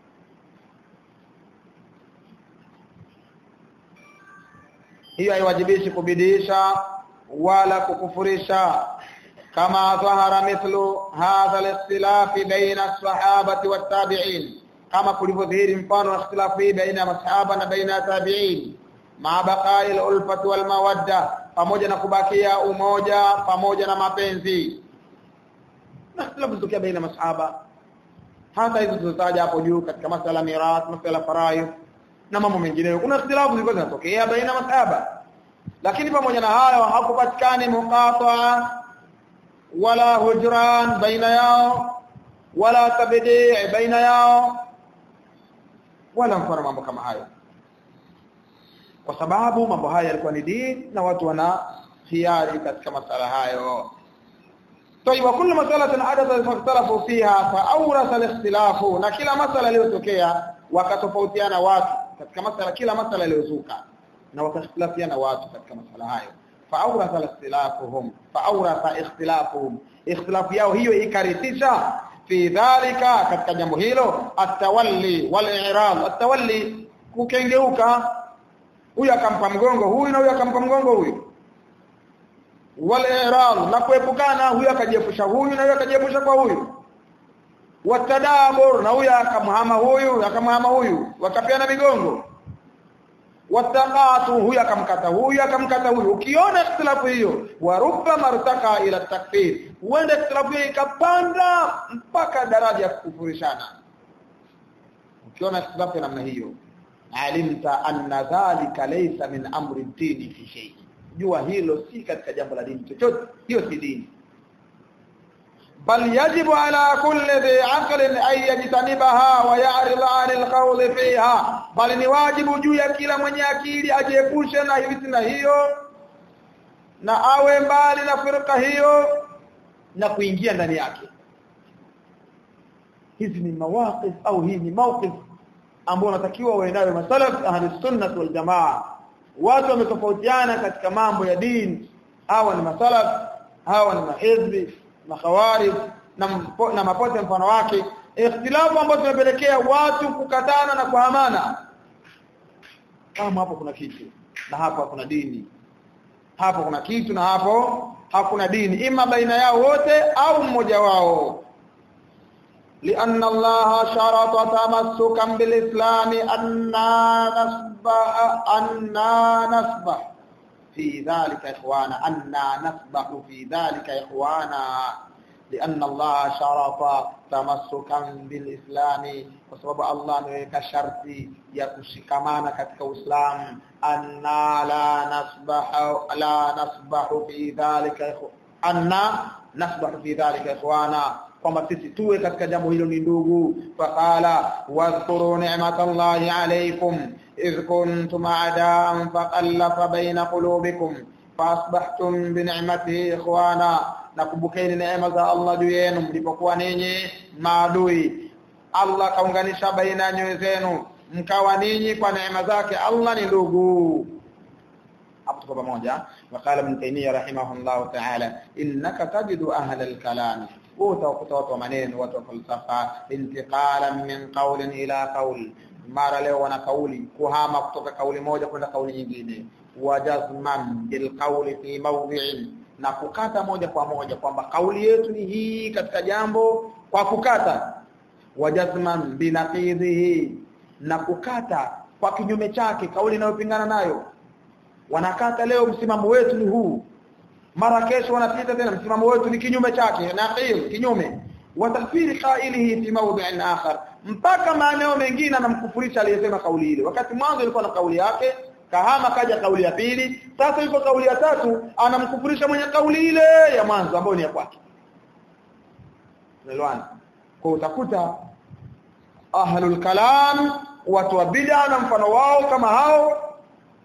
hiyo haiwajibishi kubidisha wala kukufurisha kama dhahara mithlu hadha al-ikhtilaf baina as-sahabati wat-tabi'in kama kulivyodhihiri mfano wa ikhtilafu hii baina ya masahaba na baina ya tabi'in ma baqai al-ulfati wal mawadda pamoja na kubakia umoja pamoja na mapenzi na ikhtilafu zitokea baina ya masahaba hata hizo tulizotaja hapo juu katika masala mirath masala faraidh na mambo mengineyo kuna ikhtilafu zilikuwa zinatokea baina masahaba lakini pamoja na hayo hakupatikani muqata wala hujran baina yao wala tabdi baina yao wala mfano mambo kama hayo kwa sababu mambo haya yalikuwa ni dini na watu wana hiari katika masala hayo طيب وكل مساله حدثت فاختلفوا فيها فاورث الاختلاف na kila masala iliyotokea wakatofautiana watu katika masala kila masala iliyozuka na wakakhtilafiana watu katika masala hayo faawratha ikhtilafuhum faawratha ikhtilafuhum ikhtilafu yao hiyo ikarithisha fi dhalika katika jambo hilo atawalli wal i'rad atawalli kukengeuka huyu akampa mgongo huyu na huyu akampa mgongo huyu wal i'rad na kuepukana huyu akajiepusha huyu na huyu akajiepusha kwa huyu watadabur na huyu akamhama huyu akamhama huyu wakapiana migongo wataqatu huyu akamkata huyu akamkata huyu ukiona ikhtilafu hiyo wa rubba martaka ila takfir huenda ikhtilafu hiyo ikapanda mpaka daraja ya kukufurishana ukiona ikhtilafu namna hiyo alimta anna dhalika laysa min amri dini fi shay jua hilo si katika jambo la dini chochote hiyo si dini بل يجب على كل ذي عقل أن يجتنبها ويعرض عن القول فيها بل ni wajibu juu ya kila mwenye akili ajiepushe na hivi hiyo na awe mbali na firqa hiyo na kuingia ndani yake hizi ni mawaqif au hii ni mawqif ambao unatakiwa uwe nayo masalaf ahli sunnah wal jamaa watu wametofautiana katika mambo ya dini hawa ni masalaf hawa ni mahizbi makhawarij na, mpo, na mapote mfano wake ikhtilafu ambazo zimepelekea watu kukatana na kuhamana kama hapo kuna kitu na hapo hakuna dini hapo kuna kitu na hapo hakuna dini ima baina yao wote au mmoja wao لأن الله شرط تمسكا بالإسلام أننا نسبح أننا نسبح في ذلك إخوانا أننا نسبح في ذلك إخوانا لأن الله شرط تمسكا بالإسلام وسبب الله نويك شرطي يكشكمانا كتك إسلام أننا لا نسبح لا نسبح في ذلك أننا نسبح في ذلك إخوانا kwamba sisi tuwe katika jambo hilo ni ndugu faqala wadhkuru ni'matallahi alaykum idh kuntum a'daan faqallafa baina qulubikum faasbahtum bi ni'matihi ikhwana nakumbukeni neema za Allah juu yenu mlipokuwa ninyi maadui Allah kaunganisha baina ya nyoyo zenu mkawa ninyi kwa neema zake Allah ni ndugu hapo tuko pamoja waqala ibn taymiyyah rahimahullah ta'ala innaka tajidu ahla al-kalam utawakuta watu wa maneno watu wa falsafa intiqalan min qawlin ila qawl mara leo wana kauli kuhama kutoka kauli moja kwenda kauli nyingine wajazman bil qawli fi mawdhi'in na kukata moja kwa moja kwamba kauli yetu ni hii katika jambo kwa kukata wajazman binaqidhihi na kukata kwa kinyume chake kauli inayopingana nayo wanakata leo msimamo wetu ni huu mara kesho wanapita tena msimamo wetu ni kinyume chake naqil kinyume watakfiri qailihi fi mawdhi'in akhar mpaka maeneo mengine anamkufurisha aliyesema kauli ile wakati mwanzo ilikuwa na kauli yake kahama kaja kauli ya pili sasa yuko kauli ya tatu anamkufurisha mwenye kauli ile ya mwanzo ambayo ni ya kwake unaelewana kwa utakuta ahlul kalam watu wa bid'a na mfano wao kama hao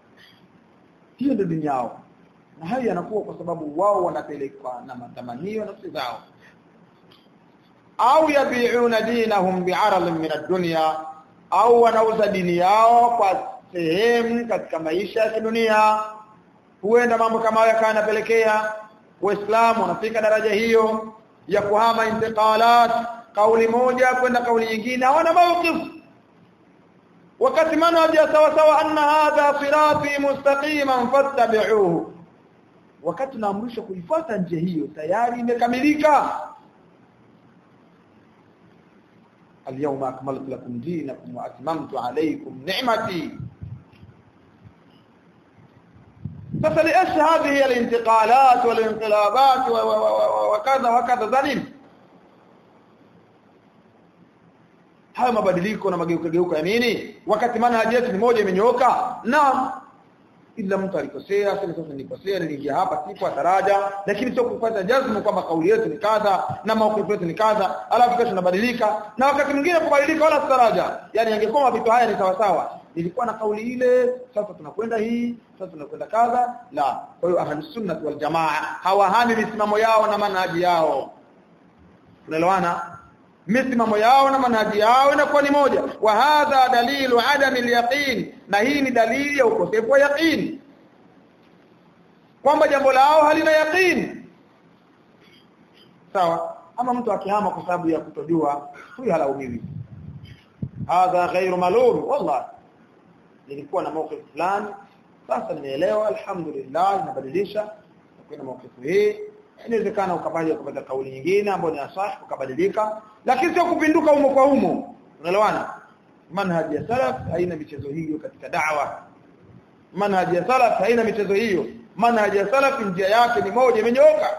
hiyo ndio dini yao na hayo yanakuwa kwa sababu wao wanapelekwa na matamanio nafsi zao au yabi'una dinahum bi'aradin min ad-dunya au wanauza dini yao kwa sehemu katika maisha ya kidunia huenda mambo kama hayo kana yanapelekea waislamu wanafika daraja hiyo ya kuhama intiqalat kauli moja kwenda kauli nyingine hawana mawqif wakati manhaji sawa sawa anna hadha sirati mustaqiman fattabi'uhu wakati tunaamrishwa kuifuata njia hiyo tayari imekamilika اليوم أكملت لكم دينكم وأتممت عليكم نعمتي فلإيش هذه الانتقالات والانقلابات وكذا وكذا ذليل hayo mabadiliko na mageuka geuka ya nini wakati manhaji yetu ni moja imenyooka naam ila mtu alikosea sasa sasa nilikosea niliingia hapa sipo daraja lakini sio kupata jazmu kwamba kauli yetu ni kadha na maukifu yetu ni kadha alafu kesho tunabadilika na wakati mwingine kubadilika wala daraja yani angekuwa vitu haya ni sawa sawa ilikuwa na kauli ile sasa tunakwenda hii sasa tunakwenda kadha la kwa hiyo ahlus sunnah wal jamaa hawahami misimamo yao na manhaji yao unaelewana misimamo yao na manhaji yao inakuwa ni moja wa hadha dalilu adami al-yaqin na hii ni dalili ya ukosefu wa yaqin kwamba jambo lao halina yaqin sawa ama mtu akihama kwa sababu ya kutojua huyu halaumiwi hadha ghairu malum wallahi nilikuwa na mawqif fulani sasa nimeelewa alhamdulillah nabadilisha kuna mawqif hii inawezekana ukabaje kupata kauli nyingine ambayo ni asah ukabadilika lakini sio kupinduka umo kwa umo unaelewana manhaji ya salaf haina michezo hiyo katika da'wa manhaji ya salaf haina michezo hiyo manhaji ya salaf njia yake ni moja imenyooka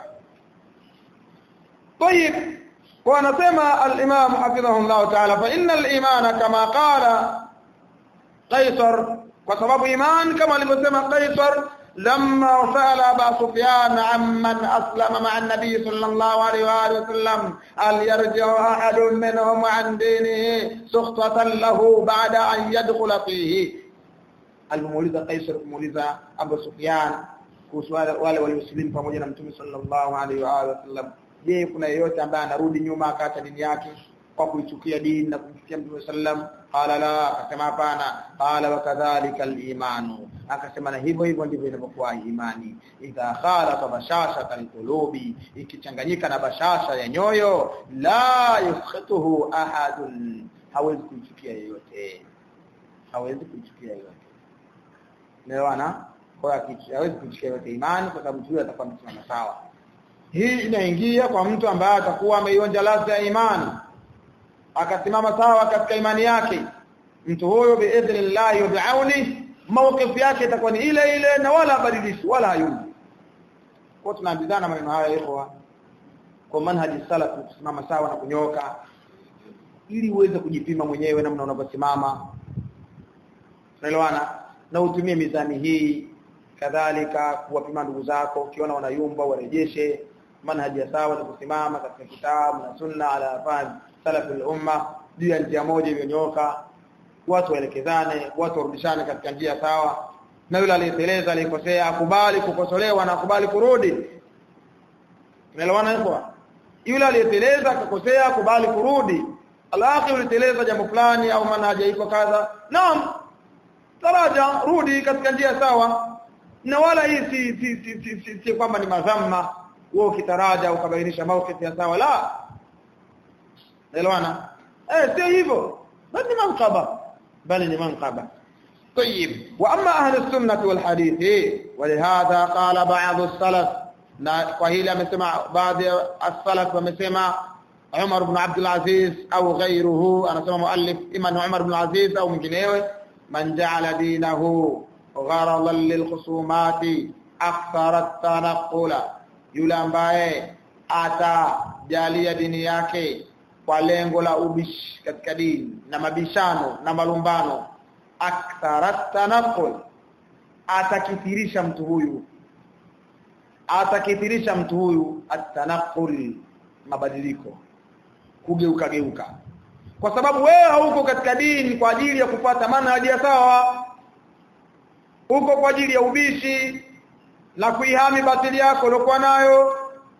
طيب wanasema al-imam hafidhahullah ta'ala fa innal imana kama qala qaisar kwa sababu iman kama alivyosema qaisar لما سأل أبا سفيان عمن أسلم مع النبي صلى الله عليه وآله وسلم هل يرجع أحد منهم عن دينه سخطة له بعد أن يدخل فيه المولد قيصر المولد أبو سفيان kuhusu wale waliosilimu pamoja na mtume sallallahu alaihi wa alihi wasallam je kuna yeyote ambaye anarudi nyuma akaacha dini yake kwa kuichukia dini na kumchukia mtume sallam qala la akasema hapana qala wa kadhalika al-imanu akasema na hivyo hivyo ndivyo inavyokuwa imani idha khalafa bashasha al-qulubi ikichanganyika na bashasha ya nyoyo la yuskhituhu ahadun hawezi kuichukia yeyote hawezi kuichukia yeyote Umeelewana? kwa hiyo hawezi kushika yote imani kwa sababu huyo atakuwa amesimama sawa hii inaingia kwa mtu ambaye atakuwa ameionja ladha ya imani akasimama sawa katika imani yake mtu huyo biidhnillah yud'auni mawqif yake itakuwa ni ile ile na wala badilishi wala hayumbi kwa tunaambizana maneno haya ikhwa kwa manhaji salaf kusimama sawa na kunyoka ili uweze kujipima mwenyewe namna unavyosimama unaelewana na utumie mizani hii kadhalika kuwapima ndugu zako ukiona wanayumba warejeshe manhaji ya sawa ni kusimama katika kitabu na sunna ala fahmi salaful umma juu ya njia moja iliyonyoka watu waelekezane watu warudishane katika njia sawa na yule aliyeteleza aliyekosea akubali kukosolewa na akubali kurudi tunaelewana hapo yule aliyeteleza akakosea akubali kurudi alaki uliteleza jambo fulani au manhaja iko kadha naam taraja rudi katika njia sawa na wala hii si si si, si, si, si kwamba ni madhamma wewe ukitaraja ukabainisha mawqif ya sawa la elewana eh sio hivyo bali manqaba bali ni manqaba طيب واما اهل السنه والحديث ولهذا قال بعض السلف na kwa hili amesema baadhi ya as-salaf wamesema Umar ibn Abdul Aziz au ghayruhu anasema muallif ima ni Umar ibn Aziz au mwinginewe man ja'ala dinahu gharadan lilkhusumati akthara at-tanqula yule ambaye atajalia dini yake kwa lengo la ubishi katika dini na mabishano na malumbano akthara tanaqul atakithirisha mtu huyu atakithirisha mtu huyu atanaqul mabadiliko kugeuka geuka kwa sababu wewe hauko katika dini kwa ajili ya kupata manhaji ya sawa uko kwa ajili ya ubishi na kuihami batili yako uliokuwa nayo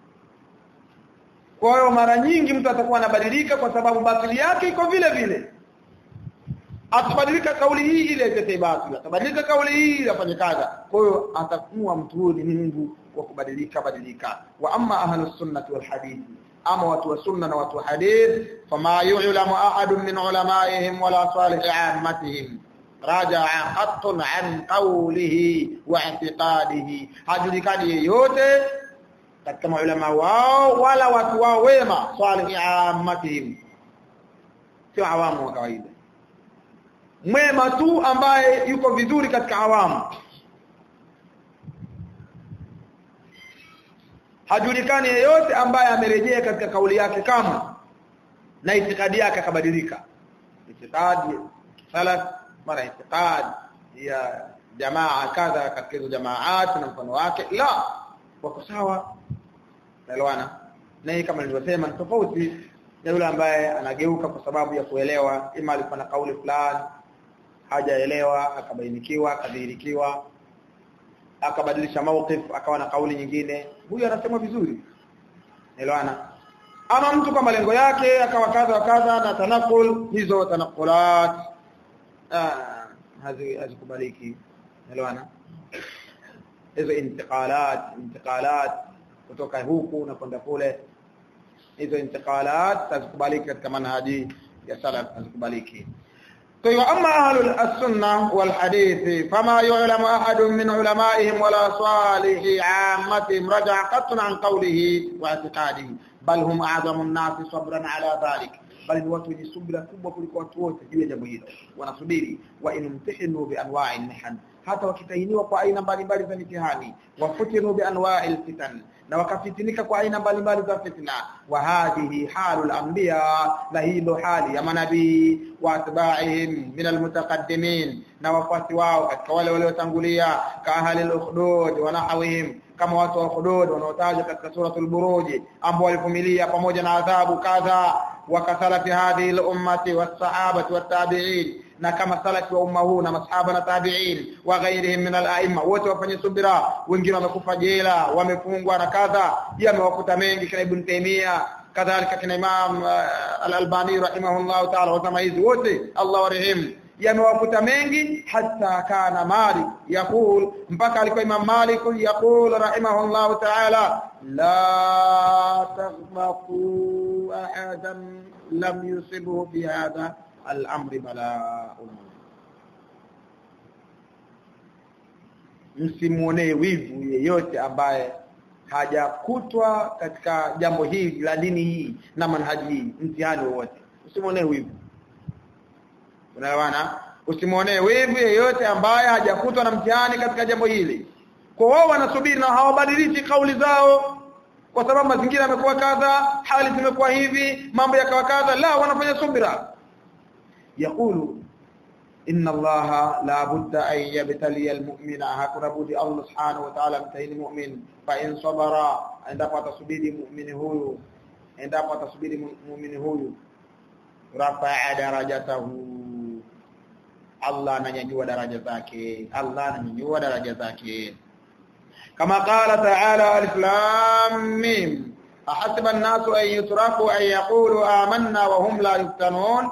kwa hiyo mara nyingi mtu atakuwa anabadilika kwa sababu batili yake iko vile vile atabadilika kauli hii ile itetee batili atabadilika kauli hii ile afanye kadha kwa hiyo atakuwa mtu huyu ni Mungu kwa kubadilika badilika wa amma ahlus sunnati wal hadith ama watu wa sunna na watu wa hadith fama yu'lamu ahadun min ulamaihim wala salih ammatihim raja'a qattun an qawlihi wa i'tiqadihi hajulikani yeyote katika maulama wao wala watu wao wema salih ammatihim sio awamu wa kawaida mwema tu ambaye yuko vizuri katika awamu hajulikani yeyote ambaye amerejea katika kauli yake kama na itikadi yake akabadilika itikadi salaf mara itikadi ya jamaa kadha katika hizo jamaat na mfano wake la wako sawa naelewana na hii kama nilivyosema ni tofauti na yule ambaye anageuka kwa sababu ya kuelewa ima alikuwa na kauli fulani hajaelewa akabainikiwa akadhihirikiwa akabadilisha mawqif akawa na kauli nyingine huyu anasema vizuri elewana ama mtu kwa malengo yake akawa kadha wa kadha na tanakul hizo tanakulat ah hazi hazikubaliki elewana hizo intiqalat intiqalat kutoka huku na kwenda kule hizo intiqalat hazikubaliki katika manhaji ya salaf hazikubaliki طيب أما أهل السنة والحديث فما يعلم أحد من علمائهم ولا صالح عامتهم رجع قط عن قوله واعتقاده بل هم أعظم الناس صبرا على ذلك bali ni watu wenye subira kubwa kuliko watu wote juu ya jambo hilo wanasubiri wa inumtihinu bi anwa'i mihan hata wakitahiniwa kwa aina mbalimbali za mitihani wafutinu bi anwa'i fitan na wakafitinika kwa aina mbalimbali za fitna wa hadhihi halul anbiya na hilo hali ya manabii wa atba'ihim min almutaqaddimin na wafuasi wao katika wale waliotangulia ka ahli al-ukhdud wa nahwihim kama watu wa ukhdud wanaotajwa katika suratul buruj ambao walivumilia pamoja na adhabu kadha وكسلف هذه الأمة والصحابة والتابعين na kama salafi wa umma huu na masahaba na tabi'in wa ghairihim min al-a'imma wote wafanye subira wengine wamekufa jela wamefungwa na kadha yamewakuta mengi kina ibn Taymiyyah kadhalika kina Imam al-Albani rahimahullah ta'ala wasema hizi wote Allah warehemu yamewakuta mengi hata kana Malik yakul mpaka alikuwa Imam Malik yakul rahimahullah ta'ala la taghmaqu ahadan lam yusibhu bi hadha al-amr bala'un msimuonee wivu yeyote ambaye hajakutwa katika jambo hili la dini hii na manhaji hii mtihani wowote usimuonee wivu unaelewana usimuonee wivu yeyote ambaye hajakutwa na mtihani katika jambo hili kwa wao wanasubiri na hawabadilishi kauli zao kwa sababu mazingira yamekuwa kadha hali zimekuwa hivi mambo yakawa kadha la wanafanya subira yakulu inna allaha la budda an yabtali almu'mina hakuna budi allah subhanahu wa ta'ala mtahini mu'min fa in sabara endapo atasubiri mu'mini huyu endapo atasubiri mu'mini huyu rafa'a darajatahu Allah ananyanyua daraja zake Allah ananyanyua daraja zake kama qala ta'ala alif lam mim ahasiba an-nasu an yutraku an yaqulu amanna wa hum la yuftanun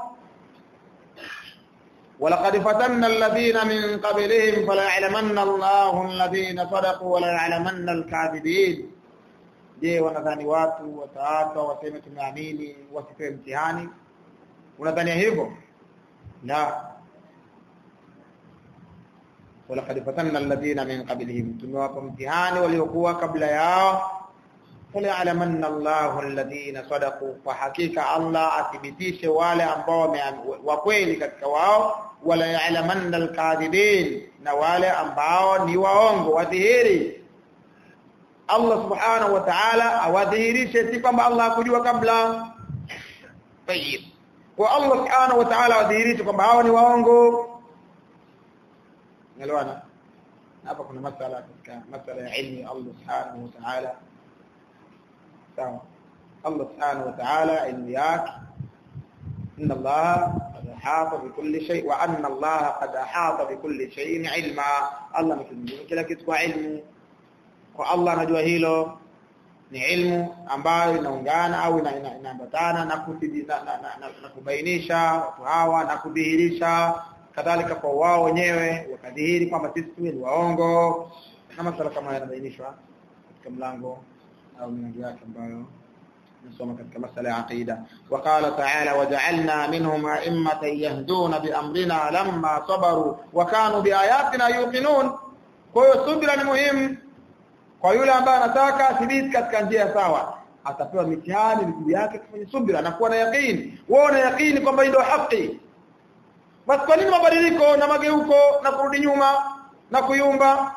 ولقد فتنا الذين من قبلهم فليعلمن الله الذين صدقوا وليعلمن الكاذبين je wanadhani watu wataata waseme tumeamini wasipewe mtihani unadhania hivyo la walaqad fatanna alladhina min qablihim tumewapa mtihani waliokuwa kabla yao فليعلمن الله الذين صدقوا فحقيقه الله athibitishe wale ambao wa kweli katika wao wala ya'lamanna al-kadhibin na wale ambao ni waongo wadhihiri Allah subhanahu wa ta'ala awadhihirishe si kwamba Allah hakujua kabla tayib kwa Allah subhanahu wa ta'ala awadhihirishe kwamba hao ni waongo ngelewana hapa kuna masala katika masala ya ilmi Allah subhanahu wa ta'ala sawa Allah subhanahu wa ta'ala ilmu yake inna Allah qad ahata bi kulli shay wa anna Allah qad ahata bi kulli shay'in ilma Allah mtumjua kila kitu kwa ilmu kwa Allah anajua hilo ni ilmu ambayo inaungana au inaambatana na na kubainisha watu hawa na kudhihirisha kadhalika kwa wao wenyewe wakadhihiri kwamba sisi ni waongo na masala kama yanabainishwa katika mlango au milango yake ambayo nasoma katika masala ya aqida waqala ta'ala waja'alna minhum a'immatan yahduna biamrina lamma sabaru wa kanu biayatina yuqinun kwa hiyo subira ni muhimu kwa yule ambaye anataka athibiti katika njia sawa atapewa mitihani juu yake kufanya subira na kuwa na yaqini wewe una yaqini kwamba ndio haki basi kwa nini mabadiliko na mageuko na kurudi nyuma na kuyumba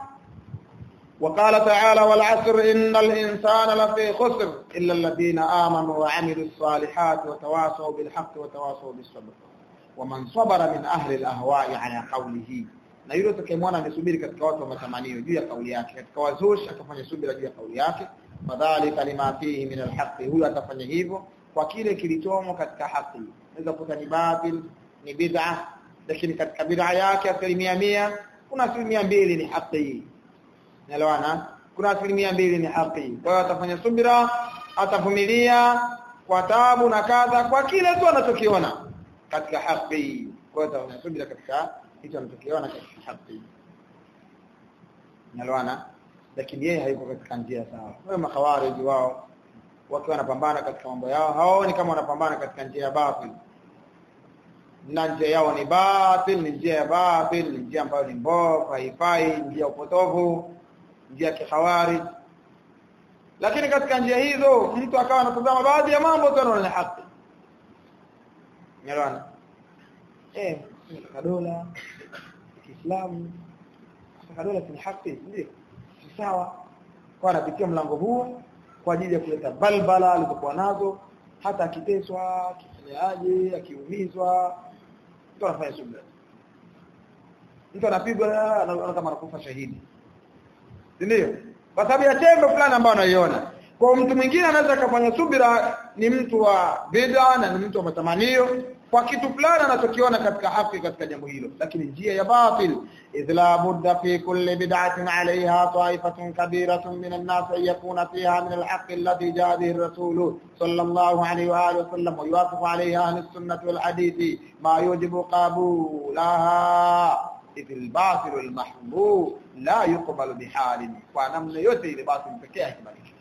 وقال تعالى والعصر إن الإنسان لفي خسر إلا الذين آمنوا وعملوا الصالحات وتواصوا بالحق وتواصوا بالصبر ومن صبر من أهل الأهواء على قوله na yule utakayemwona amesubiri katika watu wa matamanio juu ya kauli yake katika wazushi atafanya subira juu ya kauli yake fadhalika lima fihi min alhaqi huyo atafanya hivyo kwa kile kilichomo katika haki naweza kuta ni batil ni bid'a lakini katika bid'a yake asilimia mia kuna asilimia mbili ni haki Naelewana? Kuna asilimia mbili ni haki. Kwa hiyo atafanya subira, atavumilia kwa taabu na kadha kwa kile tu anachokiona katika haki. Kwa hiyo atafanya subira katika hicho anachokiona katika haki. Naelewana? Lakini yeye hayuko katika njia sawa. Wao makhawariji wao wakiwa wanapambana katika mambo yao, hawaoni kama wanapambana katika njia ya batil. Na njia yao ni batil, ni njia ya batil, ni njia ambayo ni mbovu, haifai, njia upotovu njia ya kihawari lakini katika njia hizo mtu akawa anatazama baadhi ya mambo tu anaona ni haki Unaelewana? Eh, kadola Kiislamu kadola ni haki ndio. Sawa. Kwa anapitia mlango huu kwa ajili ya kuleta balbala alizokuwa nazo hata akiteswa, akifanyaje, akiumizwa, mtu anafanya subira. Mtu anapigwa anaona kama anakufa shahidi. Ndio? Kwa sababu ya tendo fulani ambayo anaiona. Kwa mtu mwingine anaweza kufanya subira ni mtu wa bid'a na ni mtu wa matamanio kwa kitu fulani anachokiona katika haki katika jambo hilo lakini njia ya batil idh la budda fi kulli bid'atin 'alayha ta'ifatun kabiratun min an-nas yakuna fiha min al-haqq alladhi ja'a bihi ar-rasul sallallahu alayhi wa alihi wa sallam wa yuwafiqu 'alayha ahli-sunnah wal-hadith ma yujibu qabulaha idh al-batil al-mahbub la yuqbalu bihalin kwa namna yote ile batil pekee haikubaliki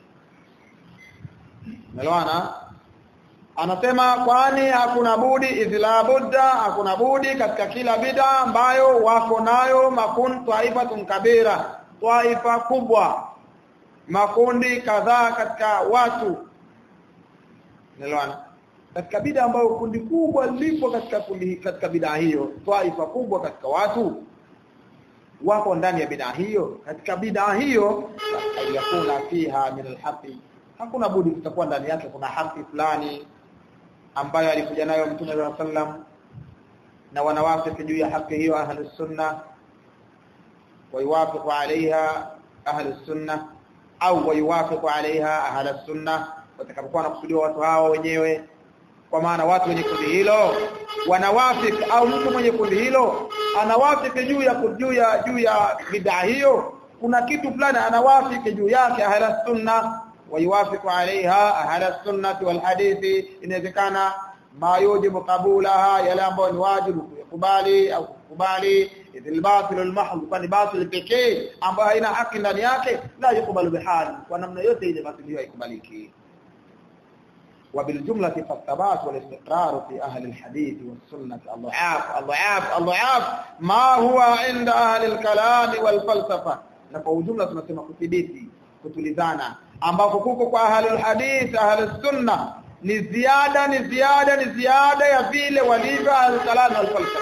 Umeelewana? Anasema kwani hakuna budi idhla budda hakuna budi katika kila bid'a ambayo wako nayo makun taifatun kabira taifa kubwa makundi kadhaa katika watu nelewana katika bid'a ambayo kundi kubwa lipo katika kundi katika bid'a hiyo taifa kubwa katika watu wako ndani ya bid'a hiyo katika bid'a hiyo yakuna fiha min alhaqi hakuna budi kutakuwa ndani yake kuna haki fulani ambayo alikuja nayo mtume wa sallam na wanawafiki juu ya haki hiyo ahli sunna ويوافق عليها أهل السنة أو ويوافق عليها أهل السنة watakapokuwa nakusudiwa watu hao wenyewe kwa maana watu wenye kundi hilo wanawafiki au mtu mwenye kundi hilo anawafiki juu ya juu ya juu ya bid'a hiyo kuna kitu fulani anawafiki juu yake ahla sunna wayuwafiku alaiha ahla sunnati wal hadithi inawezekana ma yujibu qabulaha yale ambayo ni wajibu kukubali au kukubali idhil batil al mahd kwani batil pekee ambayo haina haki ndani yake la yukubalu bihali kwa namna yote ile batil hiyo haikubaliki وبالجملة فالثبات والاستقرار في أهل الحديث والسنة الضعاف الضعاف الضعاف ما هو عند أهل الكلام والفلسفة نفو جملة tunasema kudhibiti kutulizana ambako kuko kwa ahlul hadith ahlus sunna ni ziada ni ziada ni ziada ya vile walivyo ahlul kalam wal falsafa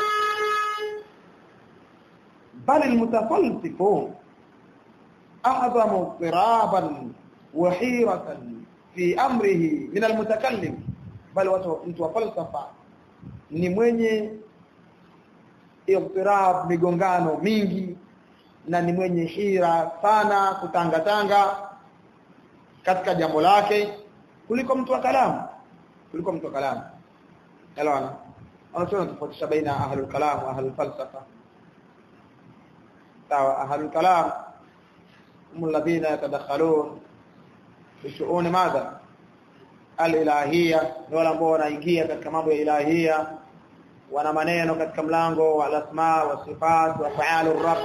bal almutafalsifu a'zamu اضطرابا وحيرة في امره من المتكلم bali watu mtu wa falsafa ni mwenye ibtirab migongano mingi na ni mwenye hira sana kutangatanga katika jambo lake kuliko mtu wa kalamu kuliko mtu wa kalamu elewana wanasema tofautisha baina ahlul kalam wa ahlul falsafa sawa ahlul kalam هم الذين يتدخلون في شؤون ماذا alilahia ni wale ambao wanaingia katika mambo ya ilahia wana maneno katika mlango wa asma wa sifat wa fa'alu rabb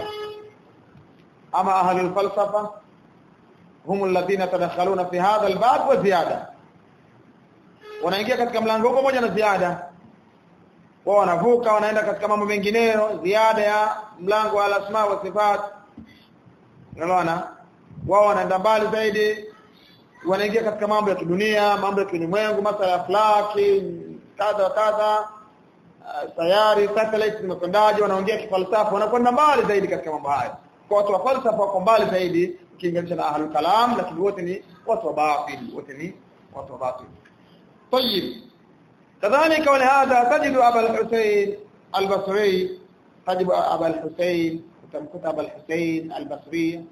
ama ahlul falsafa hum alladhina tadakhaluna fi hadha albab wa ziyada wanaingia katika mlango huo pamoja na ziada wao wanavuka wanaenda katika mambo mengineyo ziada ya mlango wa asma wa sifat unaona wao wanaenda mbali zaidi wanaingia katika mambo ya kidunia mambo ya kilimwengu masuala ya akhlaki kadha kadha uh, sayari satellite zimekwendaje wanaongea kifalsafa wanakwenda mbali zaidi katika mambo haya kwa watu wa falsafa wako mbali zaidi ukilinganisha na ahlul kalam lakini wote ni watu wa batil wote ni watu wa batil طيب كذلك ولهذا تجد ابا الحسين البصري تجد ابا الحسين وتمكت ابا الحسين البصري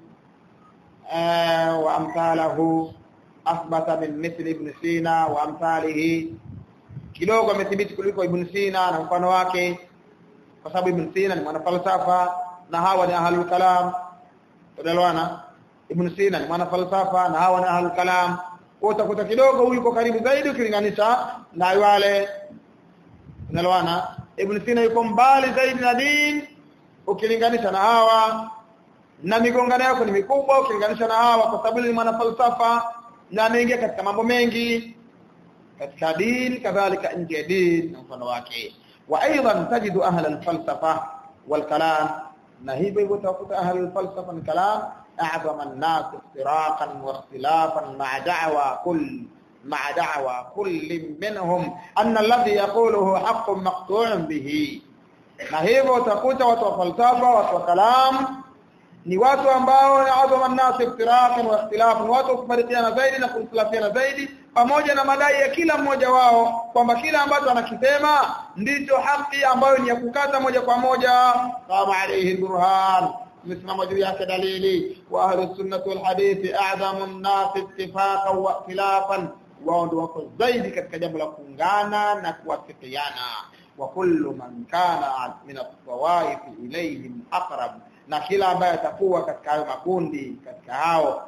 آه وامثاله اثبت من مثل ابن سينا وامثاله kidogo amethibiti kuliko ibn Sina na mfano wake kwa sababu ibn Sina ni mwanafalsafa na hawa ni ahlul kalam tunaelewana ibn Sina ni mwanafalsafa na hawa ni ahlul kalam utakuta kidogo huyu yuko karibu zaidi ukilinganisha na wale tunaelewana ibn Sina yuko mbali zaidi na dini ukilinganisha na hawa na migongano yako ni mikubwa ukilinganisha na hawa kwa sababu ni mwanafalsafa na ameingia katika mambo mengi katika dini kadhalika nje ya dini na mfano wake wa aidan tajidu ahla alfalsafa walkalam na hivyo hivyo utakuta ahla alfalsafa na kalam a'zama an-nas iftiraqan wa ikhtilafan ma'a da'wa kull ma'a da'wa kull minhum anna alladhi yaquluhu haqqun maqtu'un bihi na hivyo utakuta watu wa falsafa watu wa kalam ni watu ambao ni adhama an-nas iftiraqan wa ikhtilafan watu kufarikiana zaidi na kukhtilafiana zaidi pamoja na madai ya kila mmoja wao kwamba kila ambacho anakisema ndicho haki ambayo ni ya kukata moja kwa moja kama alayhi burhan msimamo juu yake dalili wa ahli sunnah wal hadith a'zamu an-nas ittifaqan wa ikhtilafan wao ndio wako zaidi katika jambo la kuungana na kuwafikiana wa kullu man kana min at-tawaif ilayhim aqrab na kila ambaye atakuwa katika hayo makundi katika hao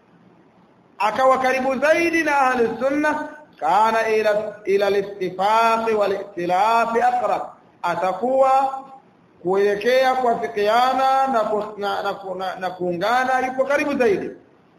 akawa karibu zaidi na ahli sunna kana ila ila al-ittifaq wal ikhtilaf aqrab atakuwa kuelekea kuafikiana na na, na, na, na kuungana yuko karibu zaidi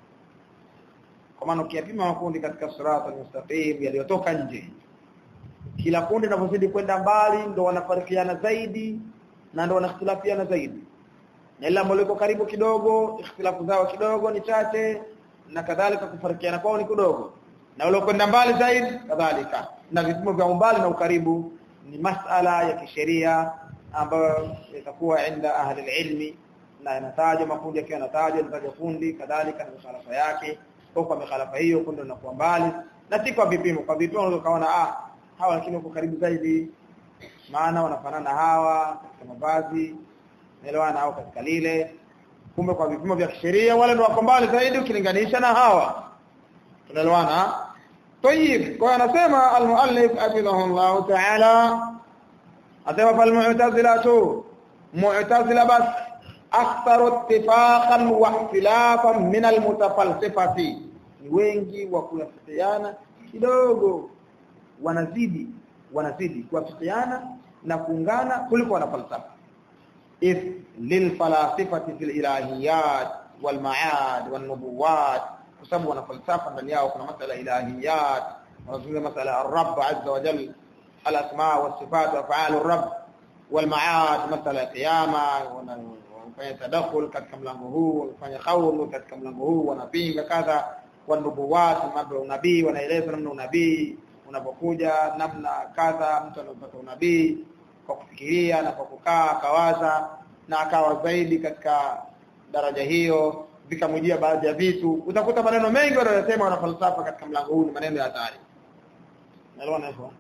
kwa maana ukiyapima makundi katika sirata al-mustaqim yaliyotoka nje kila kundi linapozidi kwenda mbali ndo wanafarikiana zaidi na ndo wanakhtilafiana zaidi na ile ambalo liko karibu kidogo ikhtilafu zao kidogo ni chache na kadhalika kufarikiana kwao ni kidogo na wale kwenda mbali zaidi kadhalika na vipimo vya umbali na ukaribu ni masala ya kisheria ambayo itakuwa inda ahli ilmi na yanataja makundi yakiwa yanataja yanataja kundi kadhalika na mikhalafa yake kwa kwa mikhalafa hiyo kundi linakuwa mbali na si kwa vipimo kwa vipimo unaweza kaona ah hawa lakini wako karibu zaidi maana wanafanana hawa katika mavazi naelewana au katika lile kumbe kwa vipimo vya kisheria wale ndio wako mbali zaidi ukilinganisha na hawa tunaelewana طيب kwa anasema al-muallif hafidhahullah ta'ala asema fal mu'tazilatu mu'tazila bas aktharu ittifaqan wa ikhtilafan min al-mutafalsifati ni wengi wa kuyafikiana kidogo wanazidi wanazidi kuwafikiana na kuungana kuliko wanafalsafa if lilfalasifati fil ilahiyat wal ma'ad wan nubuwat kwa sababu wana falsafa ndani yao kuna masala ilahiyat wanazungumza masala ar-rabb azza wa jalla al-asma wa sifat wa af'al ar-rabb wal ma'ad masala qiyama wanafanya tadakhul katika mlango huu wanafanya khawlu katika mlango huu wanapinga kadha wan nubuwat mambo ya unabii wanaeleza namna unabii unapokuja namna kadha mtu anapata unabii kwa kufikiria na kwa kukaa akawaza na akawa zaidi katika daraja hiyo vikamjia baadhi ya vitu utakuta maneno mengi wanayosema wana falsafa katika mlango huu ni maneno ya hatari naelewana hivyo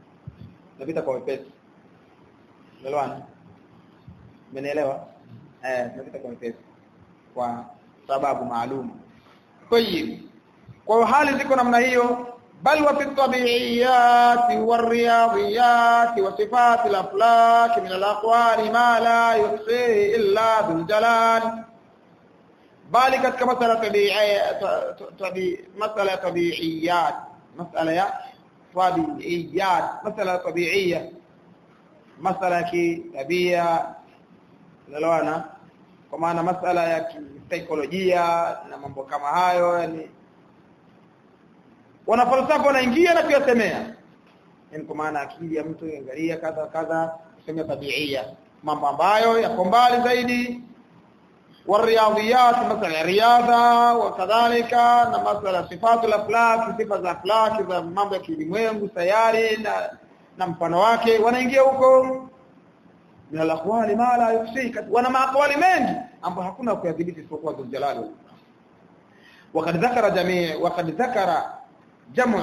napita kwa wepesi naelewana umenielewa eh napita kwa wepesi kwa sababu maalum kwa hiyo kwa hali ziko namna hiyo بل وفي الطبيعيات والرياضيات وصفات الأفلاك من الأقوال ما لا يحصيه إلا ذو الجلال bali katika masala tabi'i masala tabi'iyat masala ya tabi'iyat masala tabi'iyya masala ya tabia unaelewana kwa maana masala ya kisaikolojia na mambo kama hayo yani wanafalsafa wanaingia na kuyasemea yani kwa maana akili ya mtu angalia kadha kadha kusema tabi'iyya mambo ambayo yako mbali zaidi والرياضيات مثلا رياضه وكذلك na masala sifatu al-aflak sifa za aflak za mambo ya kilimwengu sayari na, na mfano wake wanaingia huko min al-aqwali ma la yufsika wana maaqwali mengi ambapo hakuna kuyadhibiti isipokuwa Dhul Jalal وقد ذكر جميع وقد ذكر جمع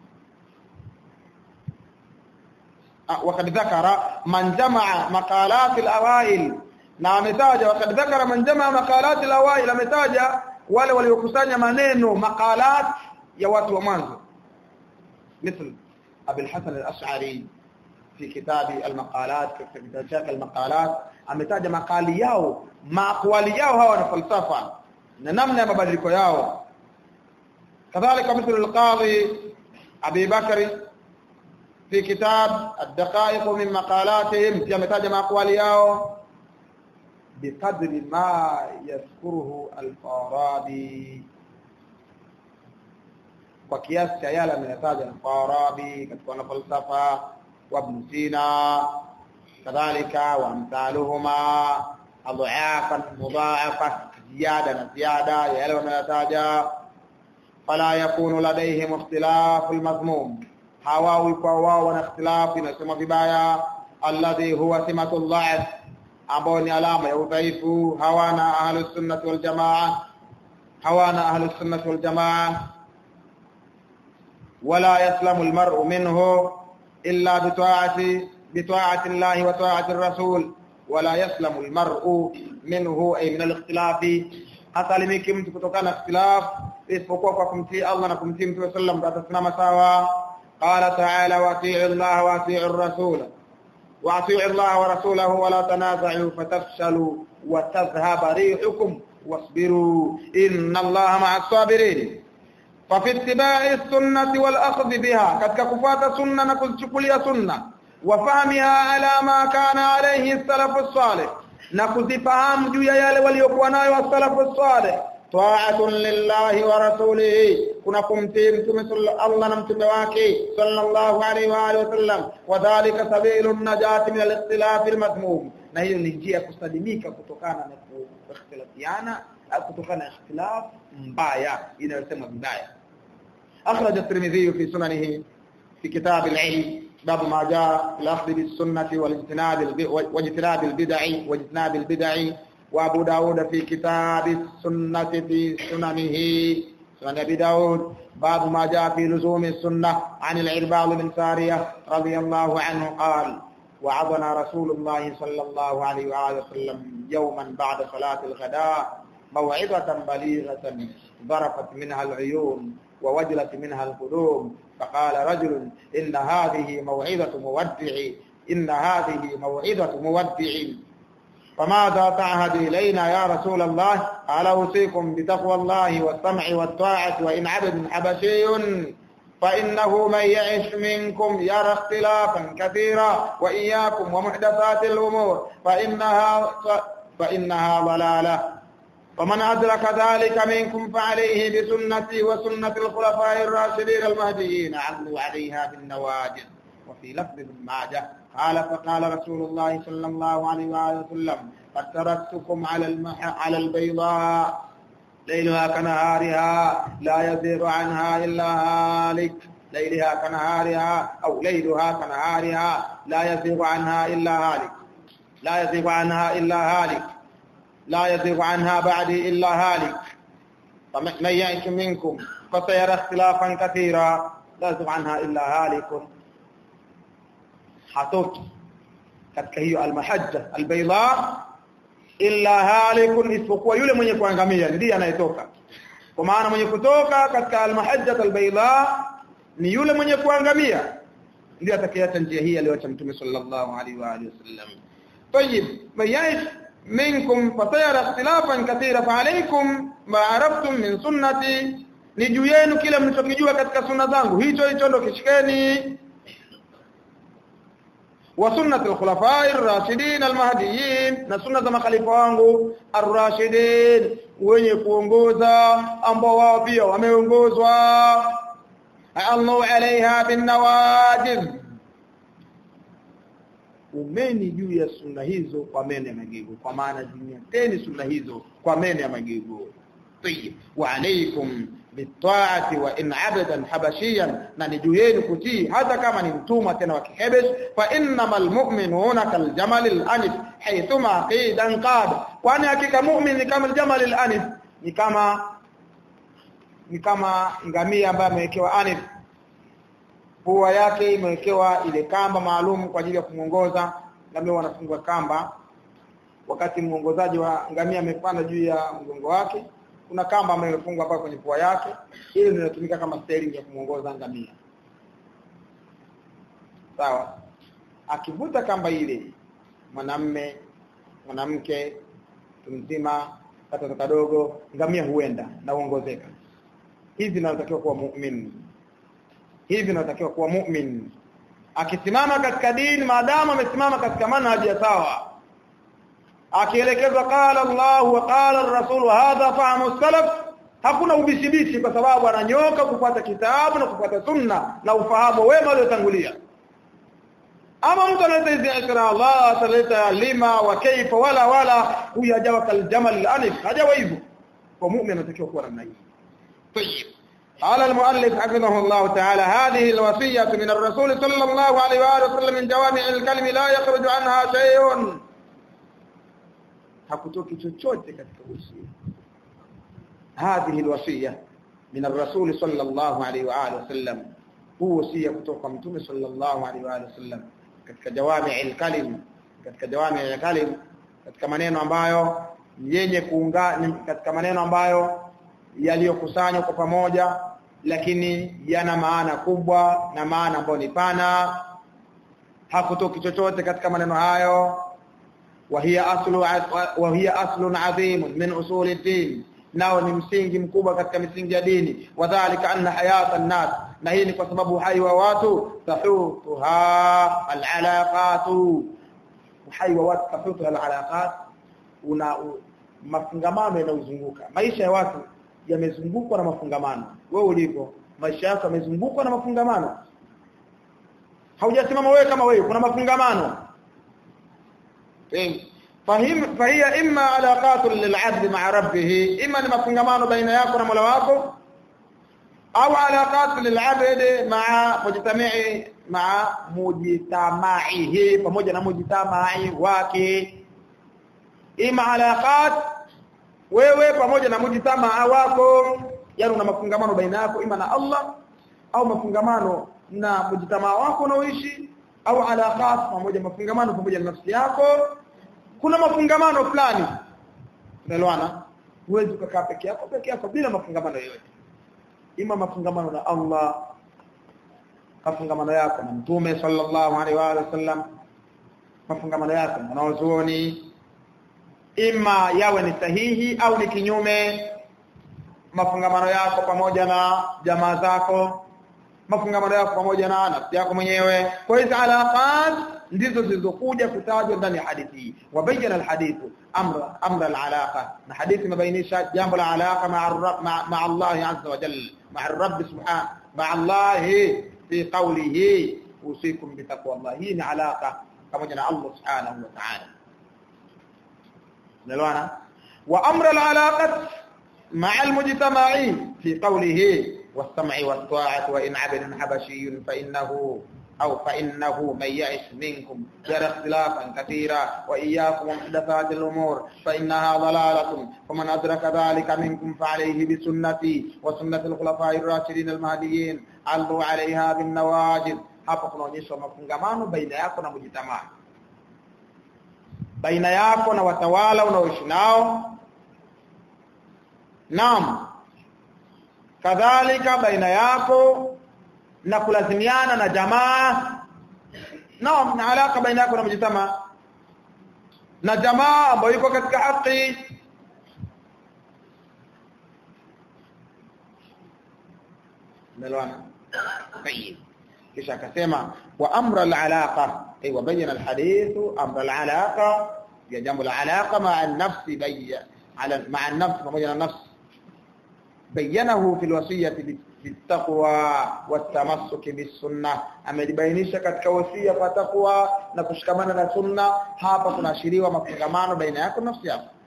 وقد ذكر من جمع مقالات الأوائل na ametaja wakati dhakara man jamaa maqalat al-awail ametaja wale waliokusanya maneno maqalat ya watu wa mwanzo مثل ابي الحسن الاشعري في كتاب المقالات في كتاب المقالات ametaja makali yao maqwali yao hawa na falsafa na namna ya mabadiliko yao kadhalika مثل القاضي ابي بكر في كتاب الدقائق من مقالاتهم ametaja maqwali yao بقدر ما يذكره الفارابي kwa kiasi cha yale ameyataja Farabi katika falsafa wa Ibn Sina kadhalika wa amthaluhuma adhafan mudhaafa ziyada na ziyada ya yale wanayataja fala yakunu ladaihim ikhtilaf almadhmum hawawi kwa wao wana ikhtilaf inasema vibaya alladhi huwa simatul dha'f ambao ni alama ya udhaifu hawana ahlus sunnah wal jamaa hawana ahlus sunnah wal jamaa wala yaslamu al mar'u minhu illa bi ta'ati bi ta'ati Allah wa ta'ati ar-rasul wala yaslamu al mar'u minhu ay min al ikhtilaf hasalimiki mtu kutokana na ikhtilaf isipokuwa kwa kumtii Allah na kumtii Mtume sallam atasimama sawa qala ta'ala wa ati'u Allah wa ati'u ar-rasul واطيعوا الله ورسوله ولا تنازعوا فتفشلوا وتذهب ريحكم واصبروا ان الله مع الصابرين ففي اتباع السنه والاخذ بها katika kufuata sunna na kuzichukulia sunna wafahamiha ala ma kana alayhi salafu salih na kuzifahamu juu ya yale waliokuwa nayo wasalafu salih ta'atun lillahi wa rasulihi kuna kumtii mtume Allah na mtume wake sallallahu alaihi wa alihi wasallam wadhālika sabilun najati min al-ikhtilaf al-madhmum na hiyo ni njia kusalimika kutokana na kuikhtilafiana au kutokana na ikhtilaf mbaya inayosema vibaya akhraj at-Tirmidhi fi sunanihi fi kitab al-ilm باب ما جاء الأخذ بالسنة والاجتناب واجتناب البدع واجتناب البدع وأبو داود في كتاب السنة في سننه سنن أبي داود باب ما جاء في لزوم السنة عن العرباض بن سارية رضي الله عنه قال وعظنا رسول الله صلى الله عليه وآله وسلم يوما بعد صلاة الغداء موعظة بليغة ظرفت منها العيون ووجلت منها القلوب فقال رجل إن هذه موعظة مودع إن هذه موعظة مودع فماذا تعهد إلينا يا رسول الله قال أوصيكم بتقوى الله والسمع والطاعة وإن عبد حبشي فإنه من يعش منكم يرى اختلافا كثيرا وإياكم ومحدثات الأمور فإنها فإنها ضلالة ومن أدرك ذلك منكم فعليه بسنتي وسنة الخلفاء الراشدين المهديين عضوا عليها بالنواجذ وفي لفظ ابن ماجه قال فقال رسول الله صلى الله عليه وآله وسلم قد تركتكم على المح على البيضاء ليلها كنهارها لا يزيغ عنها إلا هالك ليلها كنهارها أو ليلها كنهارها لا يزيغ عنها إلا هالك لا يزيغ عنها إلا هالك لا يزيغ عنها بعدي إلا هالك فمن يعش منكم فسيرى اختلافا كثيرا لا يزيغ عنها إلا هالك hatoki katika hiyo almahajja albayda illa halikun isipokuwa yule mwenye kuangamia ndiye anayetoka kwa maana mwenye kutoka katika almahajja albayda ni yule mwenye kuangamia ndiye atakayeacha njia hii aliyoacha mtume sallallahu alaihi wa alihi wasallam طيب من يعيش منكم فسيرى اختلافا كثيرا فعليكم ما عرفتم من sunnati ni juu yenu kile mlichokijua katika sunna zangu hicho hicho ndo kishikeni وسنه الخلفاء الراشدين المهديين na sunna za makhalifa wangu ar-rashidin wenye kuongoza ambao wao pia wameongozwa Allahu alaiha bin nawajiz umeni juu ya sunna hizo kwa mene ya magego kwa maana zinyateni sunna hizo kwa mene ya magego طيب وعليكم بالطاعه وان عبدا حبشيا na ni juu yenu kutii hata kama ni mtumwa tena wa kihebesh fa innamal mu'minuna kal jamal al anif haythuma qidan qad kwani hakika mu'min ni kama jamal al anif ni kama ni kama ngamia ambaye amewekewa anif pua yake imewekewa ile kamba maalum kwa ajili ya kumuongoza ngamia wanafungwa kamba wakati muongozaji wa ngamia amepanda juu ya mgongo wake kuna kamba ambayo imefungwa hapa kwenye pua yake ili linatumika kama steering ya kumuongoza ngamia sawa akivuta kamba ile mwanamme mwanamke mzima katoto kadogo ngamia huenda na uongozeka hivi inatakiwa kuwa muumini hivi inatakiwa kuwa muumini akisimama katika dini maadamu amesimama katika manhaji ya sawa akielekezwa qala Allah wa qala ar-rasul hadha fahmu salaf hakuna ubishibishi kwa sababu ananyoka kufuata kitabu na kufuata sunna na ufahamu wema waliotangulia ama mtu analeta hizi ikra Allah ataleta lima wa kaifa wala wala huyu hajawa kaljamal anif hajawa hivyo kwa muumini anatakiwa kuwa namna hii طيب قال المؤلف حفظه الله تعالى هذه الوصية من الرسول صلى الله عليه وآله وسلم من جوامع الكلم لا يخرج عنها شيء hakutoki chochote katika usia hadhihi alwasiya min ar-rasul sallallahu alayhi wa alihi wasallam huwa usia kutoka mtume sallallahu alayhi wa alihi wasallam katika jawami al-kalim katika jawami al-kalim katika maneno ambayo yenye kuunga katika maneno ambayo yaliyokusanywa kwa pamoja lakini yana maana kubwa na maana ambayo ni pana hakutoki chochote katika maneno hayo وهي اصل وهي اصل عظيم من اصول الدين nao ni msingi mkubwa katika misingi ya dini wadhālika anna hayata an-nas na hii ni kwa sababu uhai wa watu tahutuha al-alaqat uhai wa watu tahutuha al-alaqat una mafungamano yanayozunguka maisha ya watu yamezungukwa na mafungamano wewe ulipo maisha yako yamezungukwa na mafungamano haujasimama wewe kama wewe kuna mafungamano fahim fahiya imma alaqatu lil'abd ma'a rabbih imma ni mafungamano baina yako na Mola wako au alaqatu lil'abd ma'a mujtama'i ma'a mujtama'ihi pamoja na mujtama'i wake ima alaqat wewe pamoja na mujtamaa wako yani una mafungamano baina yako ima na Allah au mafungamano na mujtamaa wako unaoishi au alaqat pamoja mafungamano pamoja na nafsi yako kuna mafungamano fulani unaelewana huwezi kukaa peke yako peke yako bila mafungamano yoyote ima mafungamano na Allah mafungamano yako na mtume sallallahu alaihi wa sallam mafungamano yako na wanazuoni ima yawe ni sahihi au ni kinyume mafungamano yako pamoja na jamaa zako mafungamano yako pamoja na nafsi yako mwenyewe kwa hizo alaqat ndizo zilizokuja kutajwa ndani ya hadithi hii wabayana alhadithu amra amra alalaqa na hadithi imebainisha jambo la alaqa ma'a ma'a Allah azza wa jalla ma'a rabb subhanahu ma'a Allah fi qawlihi usikum bi taqwa Allah hii ni alaqa pamoja na Allah subhanahu wa ta'ala نلوانا وأمر العلاقة مع المجتمعين في قوله والسمع والطاعة وإن عبد حبشي فإنه أو فإنه من يعش منكم يرى اختلافا كثيرا وإياكم محدثات الأمور فإنها ضلالة فمن أدرك ذلك منكم فعليه بسنتي وسنة الخلفاء الراشدين المهديين علوا عليها بالنواجذ hapa kunaonyesha mafungamano baina yako na mujitamaa baina yako na watawala unaoishi nao naam kadhalika baina yako na kulazimiana na jamaa naam na alaka baina yako na mjitama na jamaa ambayo iko katika haki ملوانا طيب kisha akasema wa amra al-alaqa ay wa bayyana al-hadith amra al-alaqa ya jambo la alaqa ma'a an-nafsi bayya ala ma'a an-nafs pamoja na nafsi bayyanahu fil wasiyati bittaqwa wat-tamassuk bis-sunnah amelibainisha katika wasia kwa taqwa na kushikamana na sunna hapa tunaashiriwa mafungamano baina yako na nafsi yako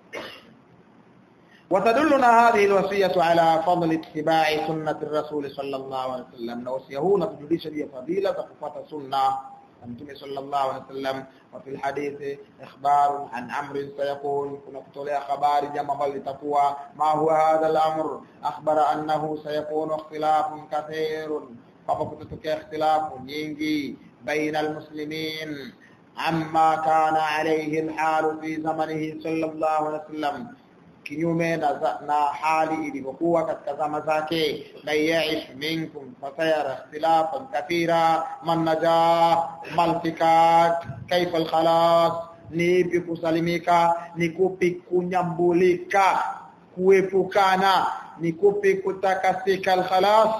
وتدلنا هذه الوصية على فضل اتباع سنة الرسول صلى الله عليه وسلم وصيه هنا تجلس لي فضيلة فقفة سنة النبي صلى الله عليه وسلم وفي الحديث إخبار عن أمر سيكون كنت خبار جمع بل تقوى ما هو هذا الأمر أخبر أنه سيكون اختلاف كثير فقفتك اختلاف ينجي بين المسلمين عما كان عليه الحال في زمنه صلى الله عليه وسلم kinyume na, na hali ilivyokuwa katika zama zake la yaish minkum fatayara ikhtilafan kathira man najah malfikat kaifa alkhalas ni ipi kusalimika ni kupi kunyambulika kuepukana ni kupi kutakasika alkhalas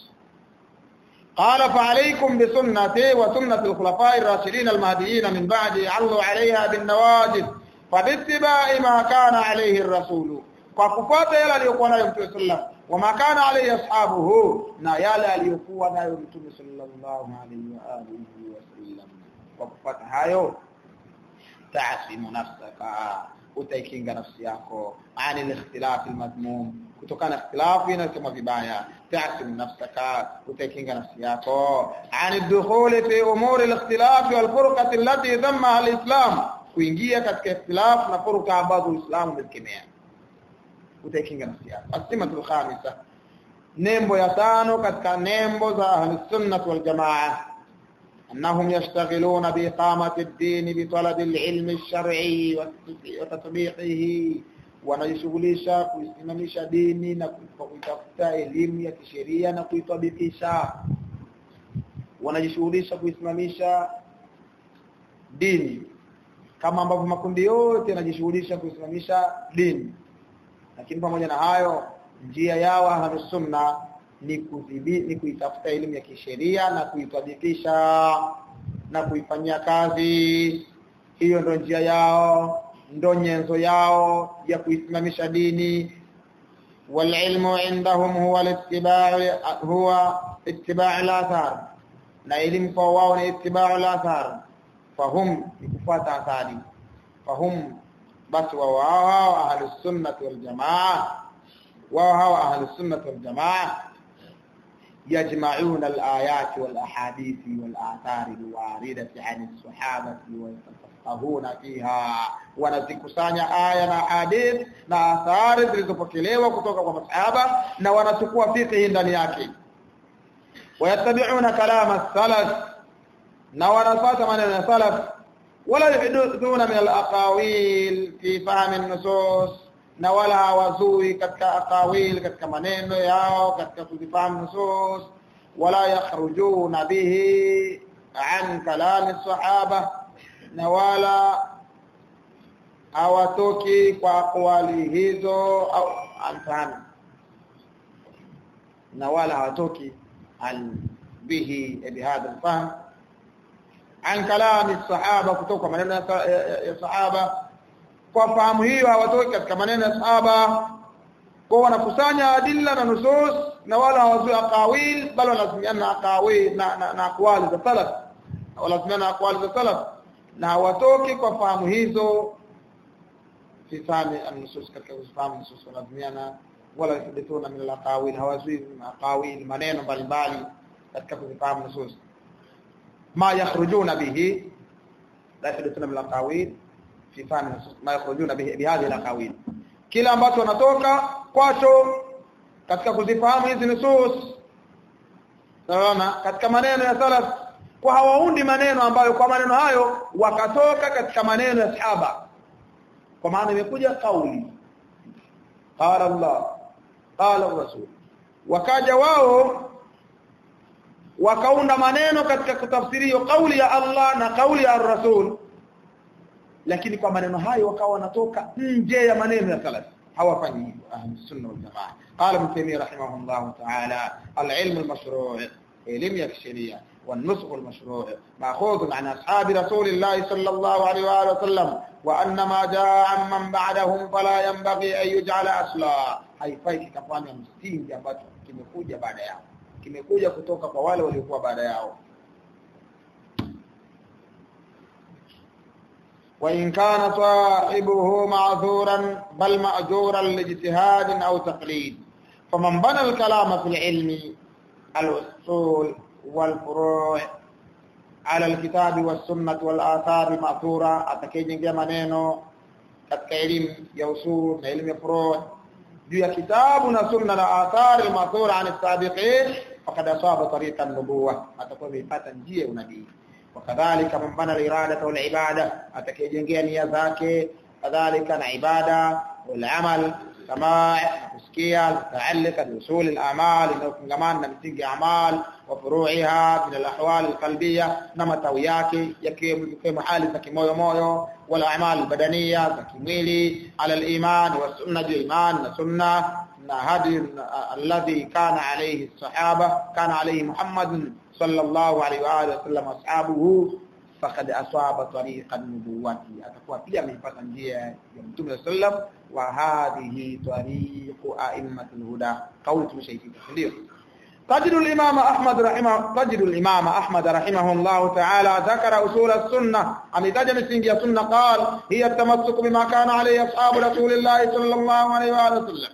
قال فعليكم بسنتي وسنة الخلفاء الراشدين المهديين من بعد علوا عليها بالنواجذ فباتباع ما كان عليه الرسول وكفاته yale aliyokuwa nayo mtume sallam wama kana alayhi ashabuhu na yale aliyokuwa nayo mtume sallallahu alayhi wa alihi wasallam kwa kufuata hayo taasimu nafsaka utaikinga nafsi yako ani al-ikhtilaf al-madmum kutokana ikhtilafu inasema vibaya taasimu nafsaka utaikinga nafsi yako ani dukhuli fi umuri al-ikhtilaf wal-furqati allati dhammaha al-islam kuingia katika ikhtilaf na furuka ambazo Uislamu umekemea utaikinga nafsi yako asimatul khamisa nembo ya tano katika nembo za ahlus sunnah wal jamaa أنهم يشتغلون بإقامة الدين بطلب العلم الشرعي وتطبيقه wanajishughulisha kuisimamisha dini na kuitafuta elimu ya kisheria na kuitabikisha wanajishughulisha kuisimamisha dini kama ambavyo makundi yote yanajishughulisha kuisimamisha dini lakini pamoja na hayo njia yao ahlus sunna ni kudhibi ni kuitafuta elimu ya kisheria na kuitabikisha na kuifanyia kazi hiyo ndio njia yao ndo nyenzo yao ya kuisimamisha dini والعلم عندهم هو الاتباع هو اتباع الاثار na elimu kwa wao ni itibau al-athar fahum kufuata athari fahum basi wao wao ahlus sunnah wal jamaa wao hao ahlus sunnah wal jamaa يجمعون الآيات والأحاديث والآثار الواردة عن الصحابة ويتفقهون فيها wanazikusanya aya na hadith na athari zilizopokelewa kutoka kwa masahaba na wanachukua fiqh ndani yake ويتبعون كلام السلف na wanafuata maneno ya salaf wala yuhdithuna min al-aqawil fi fahm an-nusus na wala hawazui katika aqawil katika maneno yao katika kuzifahamu nusus wala yakhrujuna bihi an kalam as-sahaba na wala hawatoki kwa aqwali hizo au anfani na wala hawatoki عن به بهذا الفهم عن كلام الصحابه kutoka maneno ya sahaba kwa fahamu hiyo hawatoki katika maneno ya sahaba kwa wanakusanya adilla na nusus na wala hawazui aqawil bali wanazimiana aqawil na na, na aqwali za salaf wanazimiana aqwali za salaf na hawatoki kwa fahamu hizo fi fahmi an-nusus katika kufahamu nusus wanazimiana wala yuhdithuna min al-aqawil hawazui aqawil maneno mbalimbali katika kuzifahamu nusus ma yakhrujuna bihi la yuhdithuna min al-aqawil fi fahmi nusus ma yakhrujuna bihi bihadhihi al-aqawil kila ambacho wanatoka kwacho katika kuzifahamu hizi nusus sawa katika maneno ya salaf kwa hawaundi maneno ambayo kwa maneno hayo wakatoka katika maneno ya sahaba kwa maana imekuja kauli qala Allah qala rasul wakaja wao wakaunda maneno katika kutafsiri hiyo kauli ya Allah na kauli ya rasul lakini kwa maneno hayo wakawa wanatoka nje ya maneno ya salaf hawafanyi hivyo ahli sunna wal jamaa qala ibn taymiyyah rahimahullah ta'ala al-ilm al-mashru' elimu ya kisheria والنسخ المشروع ماخوذ عن اصحاب رسول الله صلى الله عليه واله وسلم وان ما جاء عمن بعدهم فلا ينبغي ان يجعل اصلا haifai kikafanya msingi ambacho kimekuja baada yao kimekuja kutoka kwa wale waliokuwa baada yao وإن كان صاحبه معذورا بل مأجورا لاجتهاد أو تقليد فمن بنى الكلام في العلم الأصول والفروع على الكتاب والسنة والآثار المأثورة atakayejengea maneno katika elimu ya usul na elimu ya furu' juu ya kitabu na sunna na athari al-ma'thura an as-sabiqin faqad asaba tariqa an-nubuwah atakuwa amepata njia ya unabii wakadhalika man bana al-irada wal ibada atakayejengea nia zake kadhalika na ibada wal amal kama kusikia mutaalliqa bi usul al-a'mal inayofungamana na misingi ya amal wa furu'iha min al-ahwal al-qalbiyya na matawi yake yakiwemo hali za kimoyo moyo wal a'mal badaniya za kimwili ala al-iman wa sunna iman na sunna na hadi alladhi kana alayhi as-sahaba kana alayhi Muhammad sallallahu alayhi wa alihi wasallam ashabuhu faqad asaba tariqa nubuwati atakuwa pia amepata njia ya mtume sallam wa hadhihi tariqu a'immatul huda kauli tumeshaifika ndio تجد الإمام أحمد رحمه تجد الإمام أحمد رحمه الله تعالى ذكر أصول السنة أم تجد مسنج السنة قال هي التمسك بما كان عليه أصحاب رسول الله صلى الله عليه وآله وسلم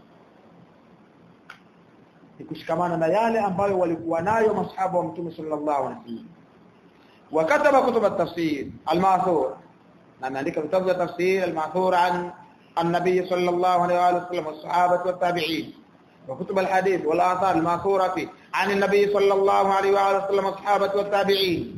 kushikamana na yale ambayo walikuwa nayo masahaba wa mtume sallallahu alaihi wasallam وكتب كتب التفسير الماثور لما عندك كتب التفسير الماثور عن النبي صلى الله عليه وآله وسلم والصحابة والتابعين وكتب الحديث والآثار الماثورة عن النبي صلى الله عليه وآله وسلم والصحابة والتابعين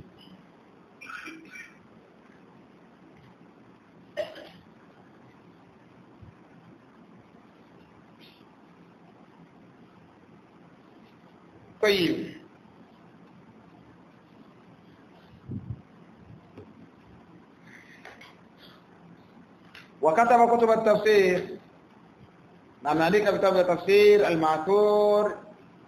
طيب وكتب كتب التفسير نعم عليك كتاب التفسير المعثور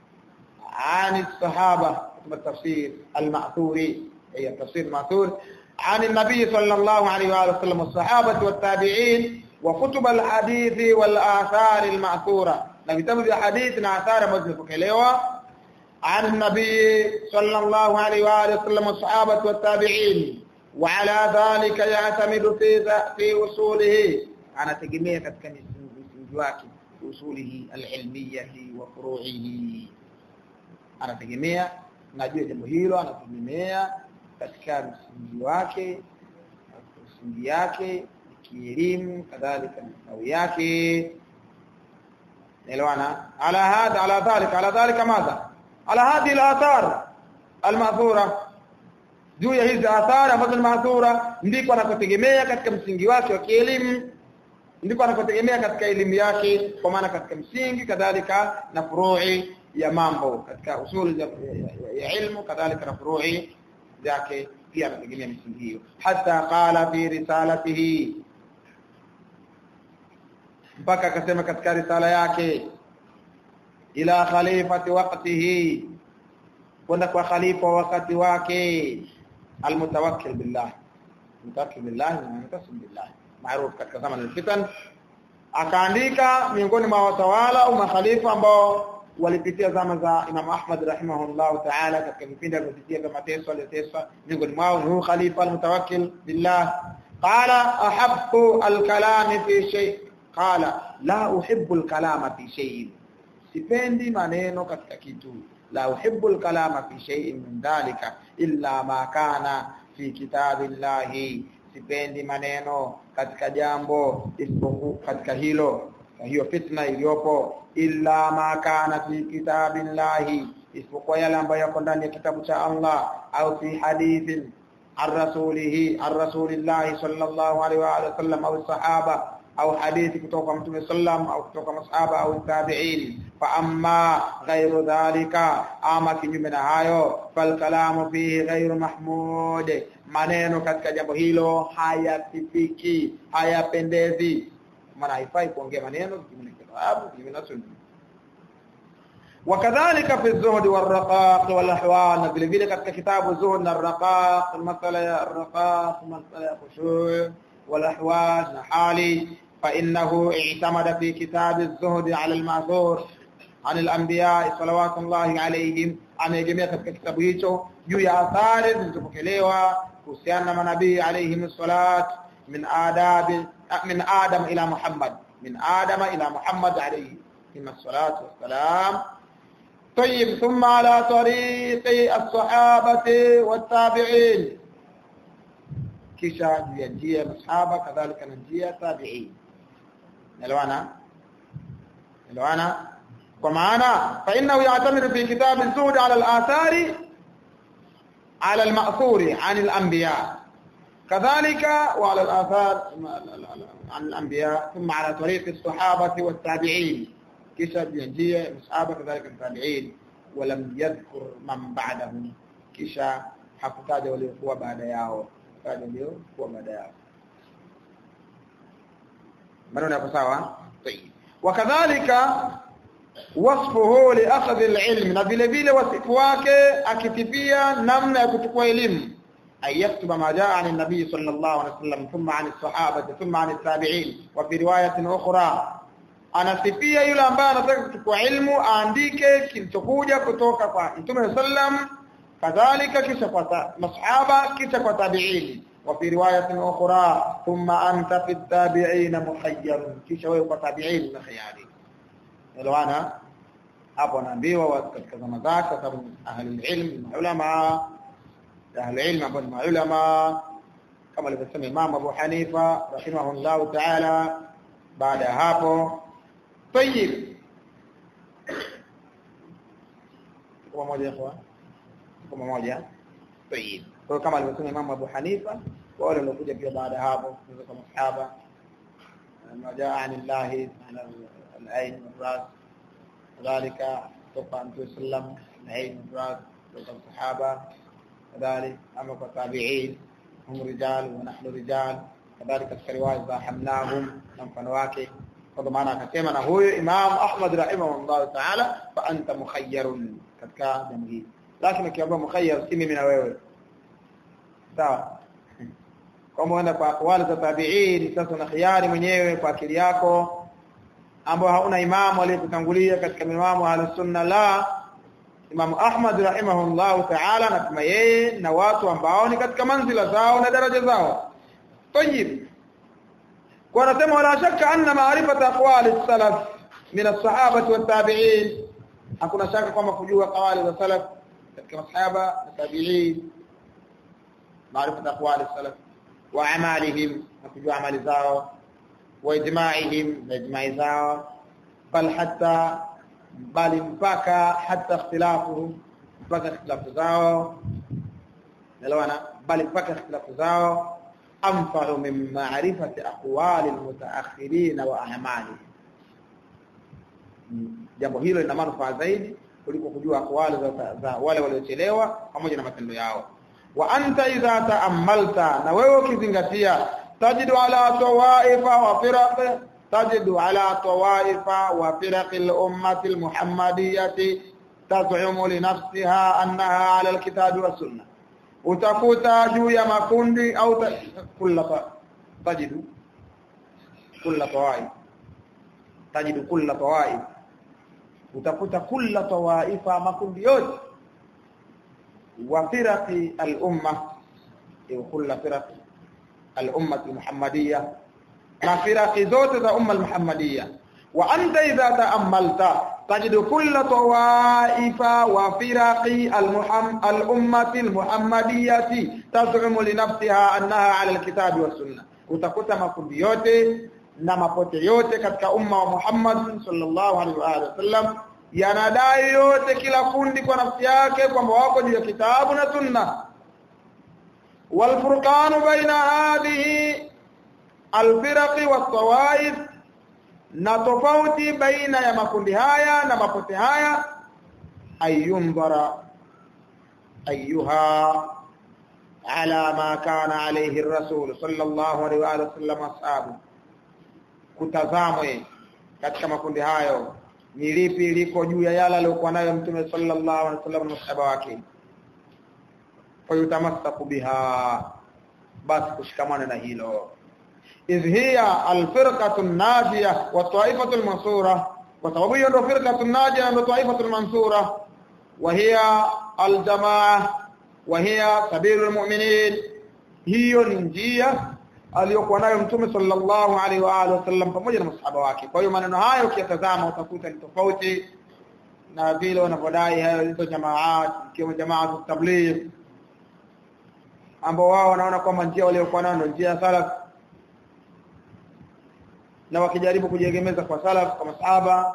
عن الصحابة كتب التفسير المعثوري هي التفسير المعثور عن النبي صلى الله عليه وآله وسلم والصحابة والتابعين وكتب الحديث والآثار المأثورة na vitabu vya hadithi na athari ambazo zimepokelewa عن النبي صلى الله عليه وآله وسلم والصحابة والتابعين وعلى ذلك يعتمد في في أصوله أنا تجميع katika msingi wake usulihi alilmiyati wa furu'ihi anategemea najua jambo hilo anategemea katika msingi wake msingi yake kielimu kadhalika msao yake elewana ala hadha ala dhalika ala dhalika madha ala hadhihi al-athar al-ma'thura juu ya hizi athari ambazo ni ma'thura ndiko anakotegemea katika msingi wake wa kielimu ndiko anakotegemea katika elimu yake kwa maana katika msingi kadhalika na furu'i ya mambo katika usuli ya, ya, ya ilmu kadhalika na furu'i zake pia anategemea msingi hiyo hata qala fi risalatihi mpaka akasema katika risala yake ila khalifati waqtihi kwenda kwa khalifa wakati wake almutawakkil billah mutawakkil billah na mutasim billah maarufu katika zama al-fitan akaandika miongoni mwa watawala au makhalifa ambao walipitia zama za Imam Ahmad rahimahullah ta'ala katika vipindi alivyopitia vya mateso aliyoteswa miongoni mwao ni khalifa almutawakkil billah qala ahabbu alkalami fi shay qala la uhibbu alkalama fi shay sipendi maneno katika kitu la uhibbu alkalama fi shay'in min dhalika illa ma kana fi kitabillahi sipendi maneno katika jambo isipokuwa katika hilo hiyo fitna iliyopo illa ma kana fi kitabillahi isipokuwa yale ambayo yako ndani ya kitabu cha Allah au fi hadithin an rasulihi an rasulillahi sallallahu alaihi wa alihi wasallam au sahaba au hadithi kutoka kwa mtume sallam au kutoka masahaba au tabi'in fa amma ghairu dhalika ama kinyume na hayo fal kalamu fihi ghairu mahmud maneno katika jambo hilo hayasifiki hayapendezi maana haifai kuongea maneno kinyume na kitabu kinyume na sunna وكذلك في الزهد والرقاق والاحوال vile vile katika kitabu zuhud na raqaq masala ya raqaq masala ya khushu' والاحوال نحالي فانه اعتمد في كتاب الزهد على المعذور عن الانبياء صلوات الله عليهم ameegemea katika kitabu hicho juu ya athari zilizopokelewa kuhusiana na manabii alayhim salat min adab min adam ila muhammad min adam ila muhammad alayhi الصلاه والسلام طيب ثم على طريق الصحابه والتابعين kisha juu ya njia ya masahaba kadhalika na njia ya tabi'in elewana elewana kwa maana fa innahu ya'tamidu fi kitab az-zuhd 'ala al-athari 'ala al-ma'thuri 'an al-anbiya kadhalika wa 'ala al-athar 'an al-anbiya thumma 'ala tariq as-sahabati wat-tabi'in kisha juu ya njia ya masahaba kadhalika tabi'in walam yadhkur man ba'dahum kisha hakutaja waliokuwa baada yao kaja ndio kuwa baada yao maneno yako sawa طيب wakadhalika wasfuhu li akhadhi alilm na vile vile wasifu wake akitipia namna ya kuchukua elimu ay yaktuba ma jaa an nabii sallallahu alaihi wasallam thumma an as-sahaba thumma an at-tabi'in wa fi riwayatin ukhra anasifia yule ambaye anataka kuchukua ilmu aandike kilichokuja kutoka kwa Mtume sallam kadhalika kisha kwa masahaba kisha kwa tabi'in wa fi riwayatin ukhra thumma anta fi tabi'in muhayyar kisha wewe kwa tabi'in na khiyari elewana hapo anaambiwa katika zama zake sababu ahli ilm ulama ahli ilm ambao ni ulama kama alivyosema Imam Abu Hanifa rahimahullahu ta'ala baada ya hapo طيب kwa moja kwa kwa moja طيب kwa kama alivyosema Imam Abu Hanifa wale waliokuja pia baada hapo kama sahaba majaa anillahi ala al-ain wal-ras kadhalika kutoka Mtume sallam al-ain wal-ras kutoka sahaba kadhalika ama kwa tabi'in hum rijal wa nahnu rijal kadhalika katika riwaya za hamnahum na mfano wake kwa maana akasema na huyo Imam Ahmad rahimahullah ta'ala fa anta mukhayyarun katika jambo hili lakini ukiambiwa mukhayyar si mimi na wewe sawa kama unaenda kwa aqwali za tabi'in sasa una khiari mwenyewe kwa akili yako ambao hauna imamu aliyekutangulia katika imamu al-sunna la Imam Ahmad rahimahullah ta'ala na kama yeye na watu ambao ni katika manzila zao na daraja zao طيب kwa nasema wala shaka anna ma'rifata aqwali salaf min as-sahabati wat-tabi'in hakuna shaka kwamba kujua qawali za salaf katika masahaba na tabi'in ma'rifata aqwali salaf wa amalihim na kujua amali zao wa ijma'ihim na ijma'i zao bal hatta bali mpaka hata ikhtilafuhum mpaka ikhtilafu zao nelewana bali mpaka ikhtilafu zao anfa'u min ma'rifati aqwali almutaakhirin wa a'mali jambo hilo lina manufaa zaidi kuliko kujua aqwali za, za wale waliochelewa pamoja na matendo yao wa anta idha ta'ammalta na wewe ukizingatia tajidu ala tawaifa wa firaq تجد على طوائف وفرق الأمة المحمدية تزعم لنفسها أنها على الكتاب والسنة utakuta juu ya makundi au kulla tajidu kulla tawaif tajidu kulla tawaif utakuta kulla tawaifa makundi yote wa firaqi al-umma au kulla firaqi al-umma al-muhammadiyya na firaqi zote za umma al-muhammadiyya wa anta idha ta'ammalta tajidu kulla tawaifa wa firaqi al-ummati al-muhammadiyyati taz'umu li nafsiha annaha 'ala al-kitabi was sunnah utakuta makundi yote na mapote yote katika umma wa Muhammad sallallahu alaihi wa sallam yanadai yote kila kundi kwa nafsi yake kwamba wako juu ya kitabu na sunna wal furqanu baina hadhihi alfiraqi wasawaif na tofauti baina ya makundi haya na mapote haya ayumbara ayuha ala ma kana alayhi ar-rasul sallallahu alayhi wa sallam ashabu kutazamwe katika makundi hayo ni lipi liko juu ya yale aliyokuwa nayo mtume sallallahu alaihi wasallam na masahaba wake fayutamassaku biha basi kushikamana na hilo idh hiya alfirqatu an-najiyah wa ta'ifatu al-mansura kwa sababu hiyo ndio firqatu an-najiyah na ta'ifatu al-mansura wa hiya al-jamaa wa hiya sabilul mu'minin hiyo ni njia aliyokuwa nayo mtume sallallahu alaihi wa alihi wasallam pamoja na masahaba wake kwa hiyo maneno hayo ukiyatazama utakuta ni tofauti na vile wanavyodai hayo hizo jamaat ikiwemo jamaat tabligh ambao wao wanaona kwamba njia waliokuwa nayo ndio njia ya salaf na wakijaribu kujiegemeza kwa salaf kwa masahaba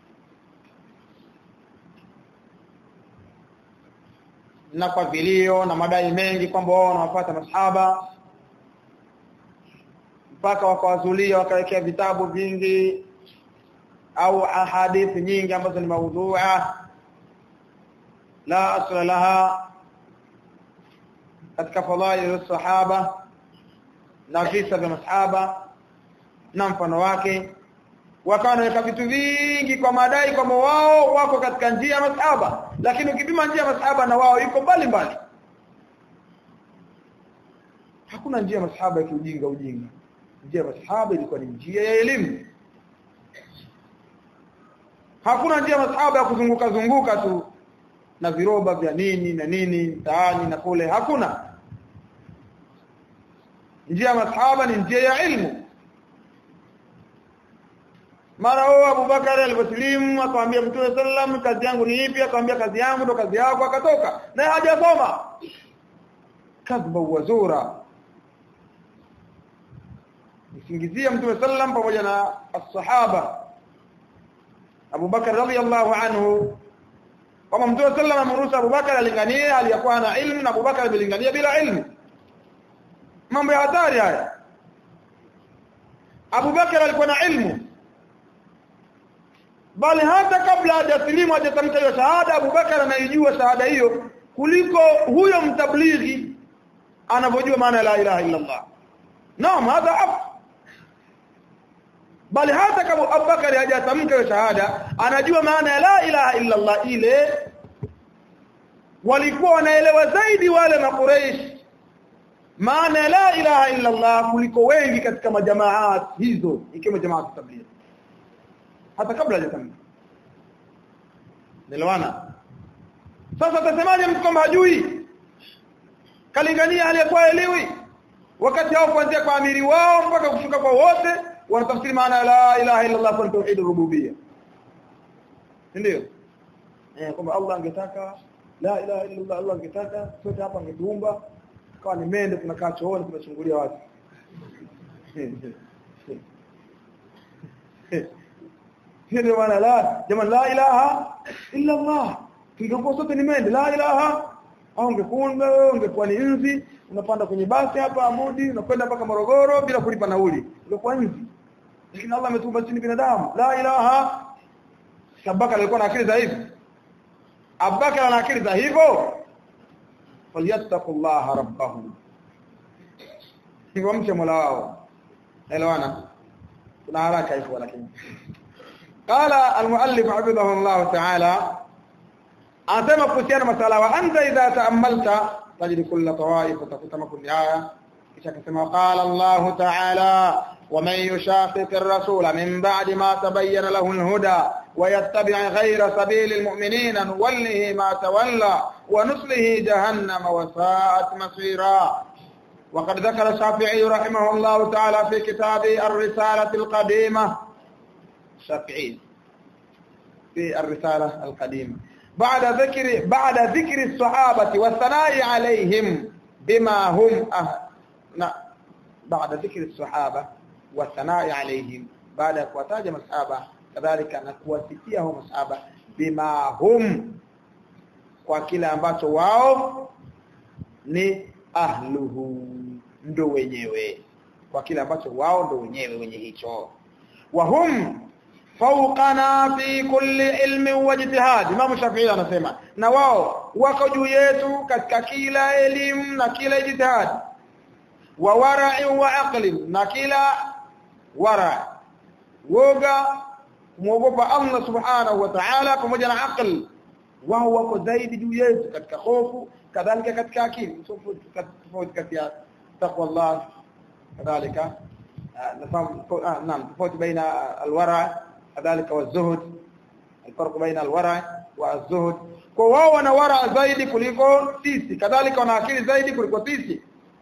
na kwa vilio na madai mengi kwamba wao wanawafuata masahaba mpaka wakawazulia wakawekea vitabu vingi au ahadithi nyingi ambazo ni maudhu'a la asla laha katika fadhail sahaba na visa vya masahaba na mfano wake wakawa wanaweka vitu vingi kwa madai kwamba wao wako katika njia ya masahaba lakini ukipima njia ya masahaba na wao iko mbali mbali hakuna njia ya masahaba ya kiujinga ujinga njia ya masahaba ilikuwa ni njia ya elimu hakuna njia ya masahaba ya kuzunguka zunguka tu na viroba vya nini na nini mtaani na kule hakuna njia ya masahaba ni njia ya ilmu mara huo Abubakar aliposlimu akamwambia Mtume sallam kazi yangu ni ipi akamwambia kazi yangu ndo kazi yako akatoka naye hajasoma kadhba wazura isingizia Mtume sallam pamoja na as-sahaba Abu Bakar radhiyallahu anhu kama Mtume sallam amruhusu Abu Bakar alinganie aliyakuwa na ilmu na Abu Bakar alilingania bila ilmu mambo ya hatari haya Abu Bakar alikuwa na ilmu bali hata kabla hajasilimu hajatamka hiyo shahada Abu Bakar anaijua shahada hiyo kuliko huyo mtablighi anavyojua maana la ilaha illa Allah naam hadha af bali hata kama Abu Bakar hajatamka hiyo shahada anajua maana ya la ilaha illa Allah ile walikuwa wanaelewa zaidi wale na Quraysh maana la ilaha illa Allah kuliko wengi katika majamaat hizo ikiwa jamaat tabligh hata kabla hajatamka nelewana sasa utasemaje mtu kama hajui kalingania aliyekuwa elewi wakati hao kuanzia kwa amiri wao mpaka kushuka kwa wote wanatafsiri maana la ilaha illa Allah kwa tauhid rububiyya ndio eh kwamba Allah angetaka la ilaha illa Allah Allah angetaka sote hapa angetuumba kawa ni mende tunakaa chooni tunachungulia watu ndio maana la jamani la ilaha illa Allah tungekuwa sote ni mende la ilaha au ungekunda ungekuwa ni nzi unapanda kwenye basi hapa Amudi unakwenda mpaka Morogoro bila kulipa nauli ungekuwa nzi lakini Allah ametuumba chini binadamu la ilaha Abubakar alikuwa na akili za hivyo Abubakar ana akili za hivyo falyattaqullaha rabbahum hivyo mche Mola wao elewana kuna haraka hivyo lakini قال المؤلف حفظه الله تعالى anasema kuhusiana masala wa anta idha ta'ammalta tajid kull tawaif utakuta makundi haya kisha akasema qala Allah ta'ala ومن يشاقق الرسول من بعد ما تبين له الهدى ويتبع غير سبيل المؤمنين نوله ما تولى ونصله جهنم وساءت مصيرا وقد ذكر الشافعي رحمه الله تعالى في كتابه الرسالة القديمة الشافعي في الرسالة القديمة بعد ذكر بعد ذكر الصحابة والثناء عليهم بما هم أه... بعد ذكر الصحابة والثناء عليهم بعد kuwataja masahaba kadhalika na kuwasifia hao masahaba bima hum kwa kile ambacho wao ni ahluhu ndo wenyewe kwa kile ambacho wao ndo wenyewe wenye hicho wa hum fawqana fi kulli ilmi wa ijtihad Imam Shafi'i anasema na wao wako juu yetu katika kila elimu na kila ijtihad wa wara'i wa aqli na kila wara woga muogopa Allah subhanahu wa ta'ala pamoja na aql wao wako zaidi juu yetu katika hofu kadhalika katika akili tofauti kati ya taqwa Allah kadhalika nafahamu naam tofauti baina alwara kadhalika wazuhud الفرق بين الورع والزهد kwa wao wana wara zaidi kuliko sisi kadhalika wana akili zaidi kuliko sisi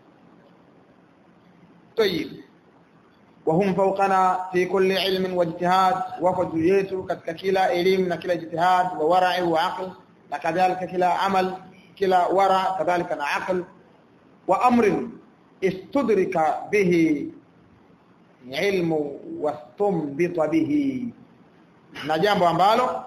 طيب وهم فوقنا في كل علم واجتهاد وفضل yetu katika kila elimu na kila ijtihad wa wara'i wa aql na kadhalika kila amal kila wara kadhalika na aql wa amrin istudrika bihi ilmu wastumbita bihi na jambo ambalo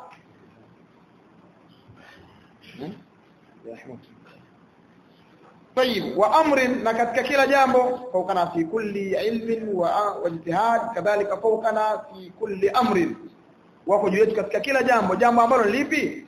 طيب وامر na katika kila jambo fawqana fi kulli ilmin wa ijtihad kadhalika fawqana fi kulli amrin wako juu yetu katika kila jambo jambo ambalo lipi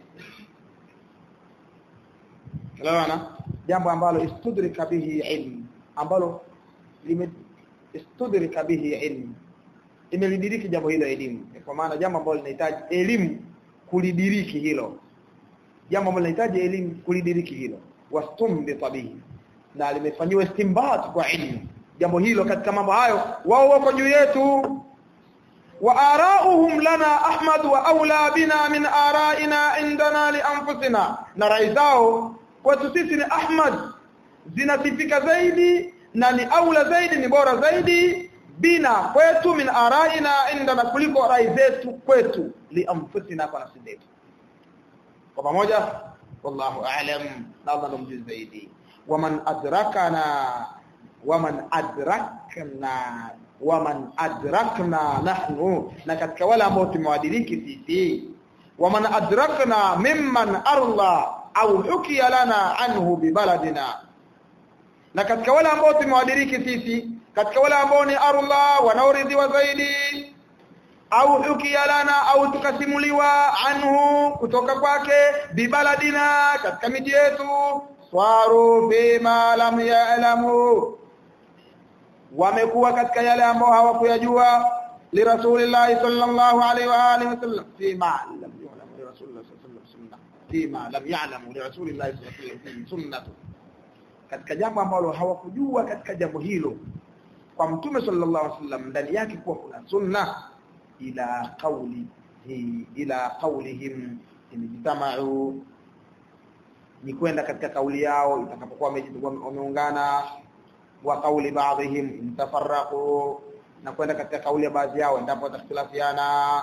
Elewana jambo ambalo istudrika bihi ilm ambalo lime istudrika bihi ilm imelidiriki jambo hilo elimu kwa maana jambo ambalo linahitaji elimu kulidiriki hilo jambo ambalo linahitaji elimu kulidiriki hilo wastumbita bihi na limefanyiwa istimbat kwa ilmu jambo hilo katika mambo hayo wao wako juu yetu wa arauhum lana ahmad wa aula bina min araina indana li anfusina na rai zao kwetu sisi ni ahmad zinasifika zaidi na ni aula zaidi ni bora zaidi bina kwetu min araina indana kuliko rai zetu kwetu li anfusina kwa nafsi zetu kwa pamoja wallahu a'lam na Allah mjuzi zaidi waman adrakana waman adrakna waman adrakna nahnu na katika wale ambao tumewadiriki sisi waman adrakna mimman arla au hukiya lana anhu bibaladina na katika wale ambao tumewadiriki sisi katika wale ambao ni arla wanaoridhiwa zaidi au hukiya lana au tukasimuliwa anhu kutoka kwake bibaladina katika miji yetu swaru bima lam ya'lamu wamekuwa katika yale ambao hawakuyajua li rasulillahi sallallahu alaihi wa alihi wasallam fima lam ya'lamu li rasulillahi sallallahu alaihi wasallam fima lam ya'lamu li rasulillahi sallallahu alaihi wasallam sunnatu katika jambo ambalo hawakujua katika jambo hilo kwa mtume sallallahu alaihi wasallam ndani yake kuwa kuna sunna ila qawli ila qawlihim imejtama'u ni kwenda katika kauli yao itakapokuwa wameungana wa kauli baadhihim intafarraqu na kwenda katika kauli ya baadhi yao endapo watakhtilafiana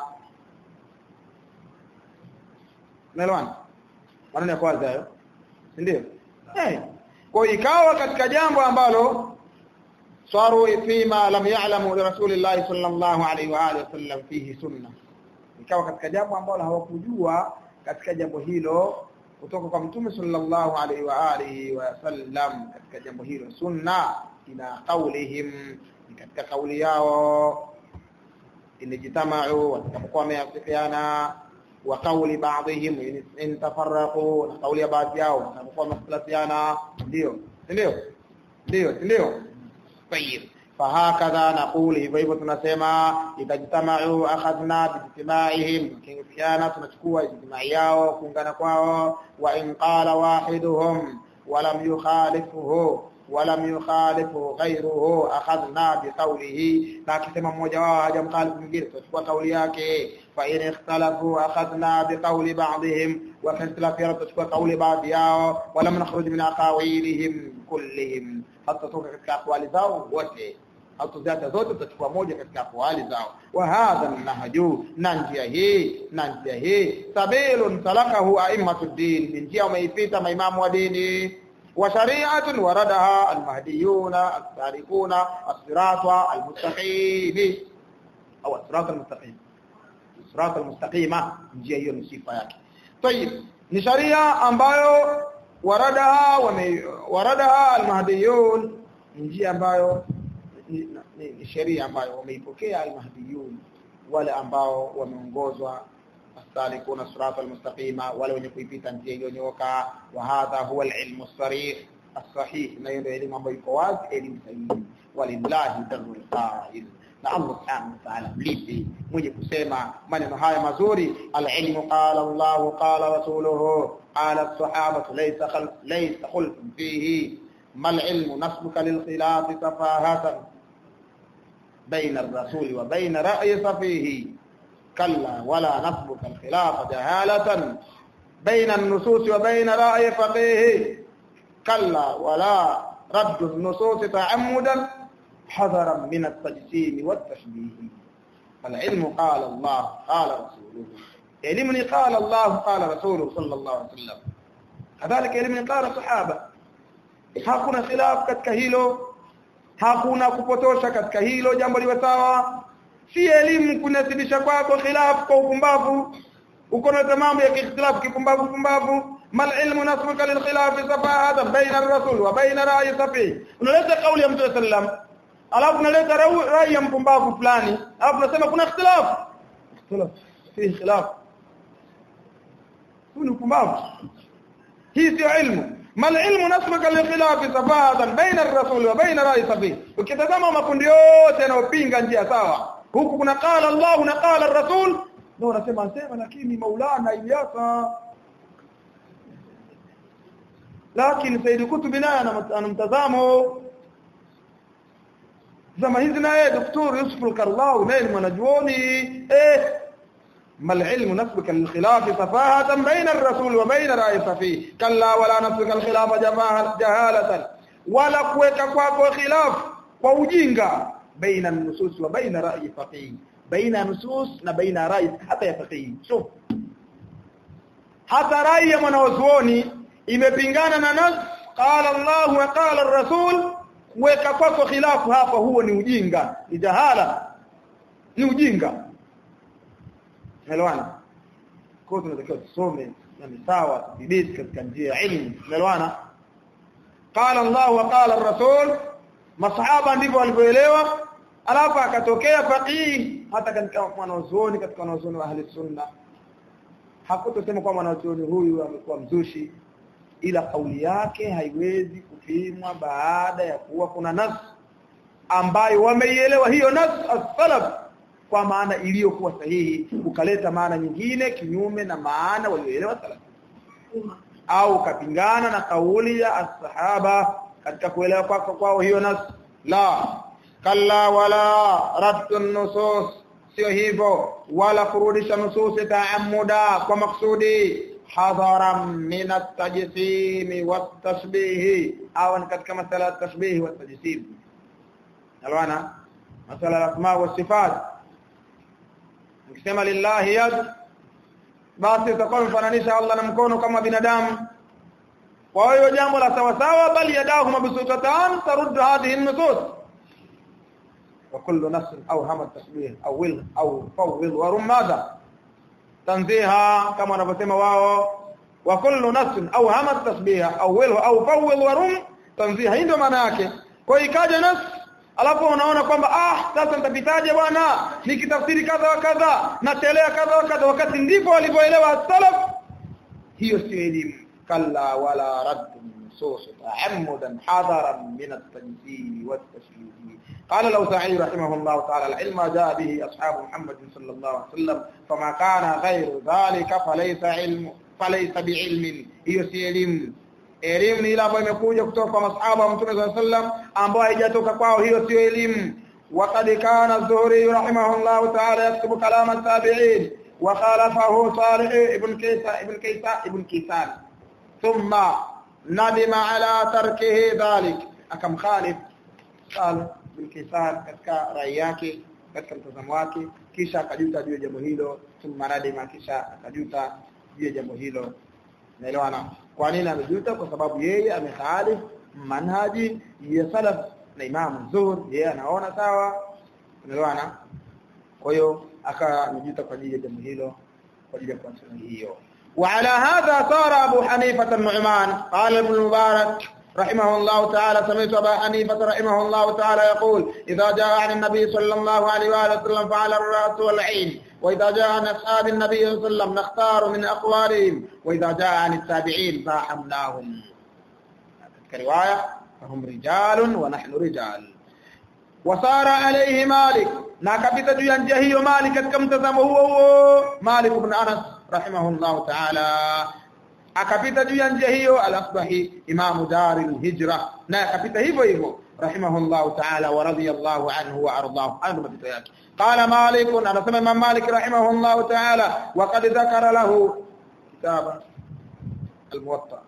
Unaelewana? Maneno ya kwanza hayo. Si ndio? Eh. Kwa ikawa katika jambo ambalo saru fima lam ya'lamu li rasulillahi sallallahu alaihi wa alihi wasallam fihi sunna. Ikawa katika jambo ambalo hawakujua katika jambo hilo kutoka kwa mtume sallallahu alaihi wa alihi wasallam katika jambo hilo sunna ila qaulihim katika kauli yao inajtama'u watakapokuwa wameafikiana wa kauli baadhihim in tafarraqu na kauli ya baadhi yao watakapokuwa wamekhtalafiana ndio ndio ndio ndio tayib fahakadha naquli hivyo hivyo tunasema itajtama'u akhadna bijtimaihim kifiana tunachukua ijtimai yao kuungana kwao wa in qala wahiduhum wa lam yukhalifuhu ولم يخالفه غيره اخذنا بقوله لكن mmoja wao hajamkhalifu mwingine tutachukua kauli yake fa in ikhtalafu akhadna biqawli ba'dihim wa fa ikhtalafu tutachukua kauli baadhi yao wala nakhruj min aqawilihim kullihim hatta toka katika aqwali zao wote hatuziacha zote tutachukua moja katika aqwali zao wa hadha nahju na njia hii na njia hii sabilun salakahu a'immatud din ni njia umeipita maimamu wa dini وشريعه وردها المهديون السالكون الصراط المستقيم او الصراط المستقيم الصراط المستقيم njia hiyo ni sifa yake طيب ni sharia ambayo waradaha waradaha almahdiyun njia ambayo ni, ni, ni sheria ambayo wameipokea almahdiyun wale ambao wameongozwa السالكون الصراط المستقيم ولو wenye kuipita njia iliyonyooka wa hadha huwa alilmu الصريح الصحيح na hiyo ndio elimu ambayo iko wazi elimu sahihi walillahi darul qail na Allah subhanahu wa ta'ala mlipi mwenye kusema maneno haya mazuri alilmu qala Allah qala rasuluhu qala as-sahaba laysa khalf laysa khulf fihi mal ilmu nasbuka lil khilaf safahatan بين الرسول وبين رأي صفيه كلا ولا نسبك الخلاف جهالة بين النصوص وبين رأي فقيه كلا ولا رد النصوص تعمدا حذرا من التجسيم والتشبيه فالعلم قال الله قال رسوله علمني قال الله قال رسوله صلى الله عليه وسلم كذلك علمني قال الصحابة hakuna khilaf katika hilo hakuna kupotosha katika hilo jambo liwe sawa si elimu kunasibisha kwako khilaf kwa upumbavu uko na mambo ya ikhtilaf kipumbavu pumbavu mal ilmu nasbuka lil khilaf safahata baina ar-rasul wa baina ra'i safi unaleta kauli ya mtume sallam alafu unaleta rai ya mpumbavu fulani alafu unasema kuna ikhtilaf ikhtilaf fi khilaf kuna upumbavu hii sio ilmu mal ilmu nasbuka lil khilaf safahata baina ar-rasul wa baina ra'i safi ukitazama makundi yote yanayopinga njia sawa huku kuna qala Allah na qala ar-rasul ndio unasema sema lakini Maulana Ilyasa lakini Said Kutubi naye ana mtazamo zama hizi naye Dr. Yusuf al-Karlawi naye ni mwanajuoni eh mal ilmu nasbuka lil khilaf safahatan baina ar-rasul wa baina ra'i safi kalla wala nasbuka al-khilaf jahalatan wala kuweka kwako khilaf kwa ujinga baina nusus wa baina ra'i faqih baina nusus na baina ra'i hata ya faqih shuf hata rai ya mwanazuoni imepingana na nas qala Allah wa qala ar-rasul weka kwako khilafu hapa huo ni ujinga ni jahala ni ujinga Melwana kwa tunatakiwa tusome na ni sawa tudhibiti katika njia ya elimu Melwana qala Allah wa qala ar-rasul masahaba ndivyo walivyoelewa alafu akatokea faqih hata katika mwanazuoni katika wanazuoni wa ahli sunna hakutosema kwa mwanazuoni huyu amekuwa mzushi ila kauli yake haiwezi kupimwa baada ya kuwa kuna nas ambayo wameielewa hiyo nas as-salaf kwa maana iliyokuwa sahihi ukaleta maana nyingine kinyume na maana walioelewa salaf au kapingana na kauli ya as-sahaba katika kuelewa kwako kwao hiyo nas la kalla wala raddu nusus sio hivyo wala kurudisha nususi taamuda kwa maksudi hadharan min at-tajsim wat-tashbih au katika masala ya tashbih wat-tajsim alwana masala al-asma wa sifat ukisema lillahi yad basi utakuwa mfananisha Allah na mkono kama binadamu kwa hiyo jambo la sawa sawa bali yadahu mabsutatan taruddu hadhihi an-nusus وكل نفس اوهم التشبيه او will او فوض ورم ماذا تنزيها كما wanavyosema wao وكل نفس اوهم التشبيه او will او فوض ورم تنزيها hii ndio maana yake kwa ikaja nas alafu unaona kwamba ah sasa nitapitaje bwana nikitafsiri kadha wa kadha nachelea kadha wa kadha wakati ndivyo walivyoelewa salaf hiyo sio elimu kalla wala radd nusus ta'ammudan hadaran min at-tanzih wat-tashbih قال الأوزاعي رحمه الله تعالى العلم جاء به أصحاب محمد صلى الله عليه وسلم فما كان غير ذلك فليس علم فليس بعلم hiyo si elimu elimu ni ile ambayo imekuja kutoka kwa masahaba wa Mtume صلى الله عليه وسلم ambayo haijatoka kwao hiyo sio elimu وقد كان الزهري رحمه الله تعالى يكتب كلام التابعين وخالفه صالح ابن كيسان ابن كيسان ابن كيسان ثم ندم على تركه ذلك أكم خالف قال Bilkisan katika rai yake katika mtazamo wake kisha akajuta juu ya jambo hilo thumma nadima kisha akajuta juu ya jambo hilo naelewana kwa nini amejuta kwa sababu yeye amekhalif manhaji ya salaf na Imam Zuhur yeye anaona sawa unaelewana kwa hiyo akajuta kwa ajili ya jambo hilo kwa ajili ya kuacha hiyo وعلى هذا صار أبو حنيفة النعمان قال ابن المبارك رحمه الله تعالى سمعت أبا حنيفة رحمه الله تعالى يقول إذا جاء عن النبي صلى الله عليه وآله وسلم فعلى الرأس والعين وإذا جاء عن أصحاب النبي صلى الله عليه وسلم نختار من أقوالهم وإذا جاء عن التابعين فحمناهم كرواية فهم رجال ونحن رجال وصار عليه مالك ناكبت جيان جهي مالك كم تزمه هو مالك بن أنس رحمه الله تعالى akapita juu ya njia hiyo al-asbahi imamu daril hijra na akapita hivyo hivyo rahimahullahu ta'ala wa radiyallahu anhu wa ardahu ando mapito yake qala malik anasema imam malik rahimahullahu ta'ala wa qad dhakara lahu kitaba al-muwatta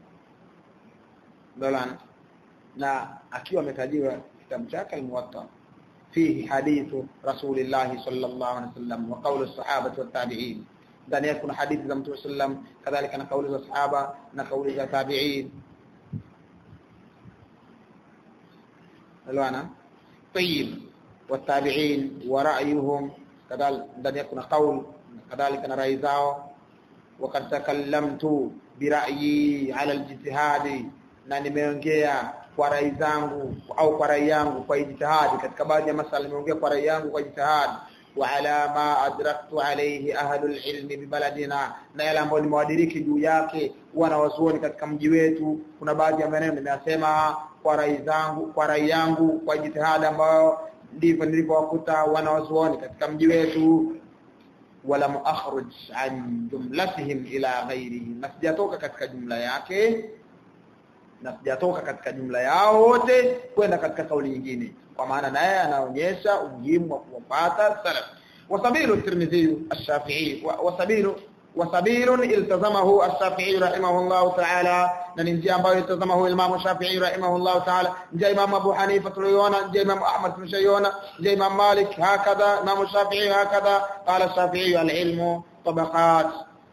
dolan na akiwa ametajiwa kitabu chake al-muwatta fihi hadithu rasulillahi sallallahu alaihi wasallam wa qawlu as-sahabati wat-tabi'in ndani yake kuna hadithi za Mtume sallam kadhalika na kauli za sahaba na kauli za tabi'in alwana طيب والتابعين ورأيهم كذلك ndani yake kuna kauli kadhalika na rai zao وقد تكلمت برأيي على الاجتهاد na nimeongea kwa rai zangu au kwa rai yangu kwa ijtihadi katika baadhi ya masala nimeongea kwa rai yangu kwa ijtihadi وعلى ما أدركت عليه أهل العلم ببلدنا na yale ambayo nimewadiriki juu yake wanawazuoni katika mji wetu kuna baadhi ya maneno nimeyasema kwa rai zangu kwa rai yangu kwa jitihada ambayo ndivyo nilivyowakuta wanawazuoni katika mji wetu wala muakhruj an jumlatihim ila ghairihi na sijatoka katika jumla yake na sijatoka katika jumla yao wote kwenda katika kauli nyingine kwa maana naye anaonyesha umuhimu wa kuwapata salaf wasabilu tirmidhi ash-shafi'i wasabilu wasabilu iltazamahu ash-shafi'i rahimahullah ta'ala na ni njia ambayo iltazamahu imam shafi'i rahimahullah ta'ala njia imam abu hanifa tuliona njia imam ahmad tuliona njia imam malik hakadha imam shafi'i hakadha qala shafi'i al-ilmu tabaqat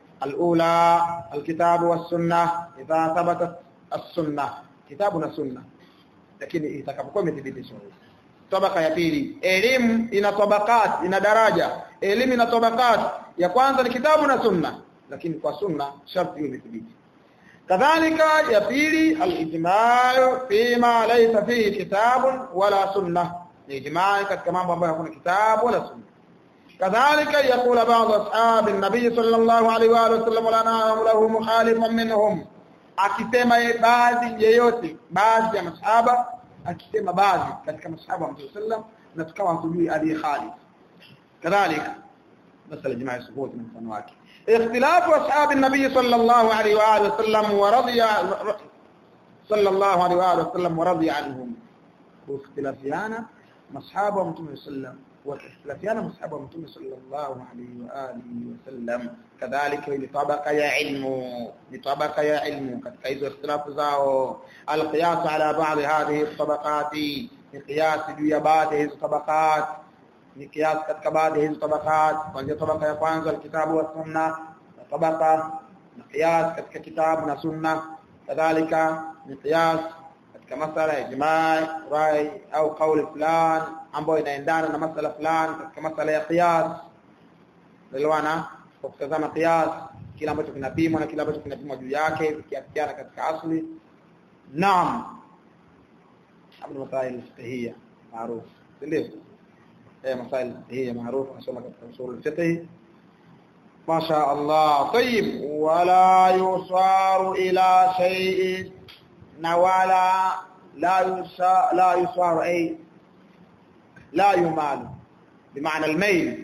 الأولى الكتاب والسنة إذا ثبتت السنة كتابنا سنة lakini itakapokuwa imethibitishwa tabaka ya pili elimu ina tabakat ina daraja elimu ina tabakat ya kwanza ni kitabu na sunna lakini kwa sunna sharti hiyo imethibiti kadhalika ya pili al-ijma' fima laysa fihi kitabun wala sunna ni ijma' katika mambo ambayo hakuna kitabu wala sunna kadhalika yakula baadhi ashabi an-nabi sallallahu alaihi wa sallam wala na'lamu lahu mukhalifan minhum akisema baadhi yeyote baadhi ya masahaba akisema baadhi katika masahaba wa Mtume sallam na tukawa hatujui ali Khalid kadhalika masala jamaa suhut na mfano wake اختلاف اصحاب النبي صلى الله عليه واله وسلم ورضي sallallahu alaihi wa alihi wasallam wa radhiya anhum kukhtilafiana masahaba wa mtume sallam wakikhtilafiana masahaba wa mtume sallallahu alaihi wa alihi wasallam kadhalika ile tabaka ya ilmu ni tabaka ya ilmu katika hizo ikhtilafu zao alqiyas ala ba'd hadhihi tabaqati ni qiyas juu ya baadhi hizo tabaqat ni qiyas katika baadhi hizo tabaqat kuanzia tabaka ya kwanza alkitabu wa sunna na tabaka na qiyas katika kitabu na sunna kadhalika ni qiyas katika masala ya ijma' rai au kauli fulani ambayo inaendana na masala fulani katika masala ya qiyas elewana kwa kutazama qiyas kila ambacho kinapimwa na kila ambacho kinapimwa juu yake kiafikiana katika asli naam abdu masail fiqhiyya maarufu ndio eh masail fiqhiyya maarufu nasoma katika usul fiqh ما شاء الله طيب ولا يصار إلى شيء نوالا لا يصار لا يصار أي لا يمال بمعنى الميل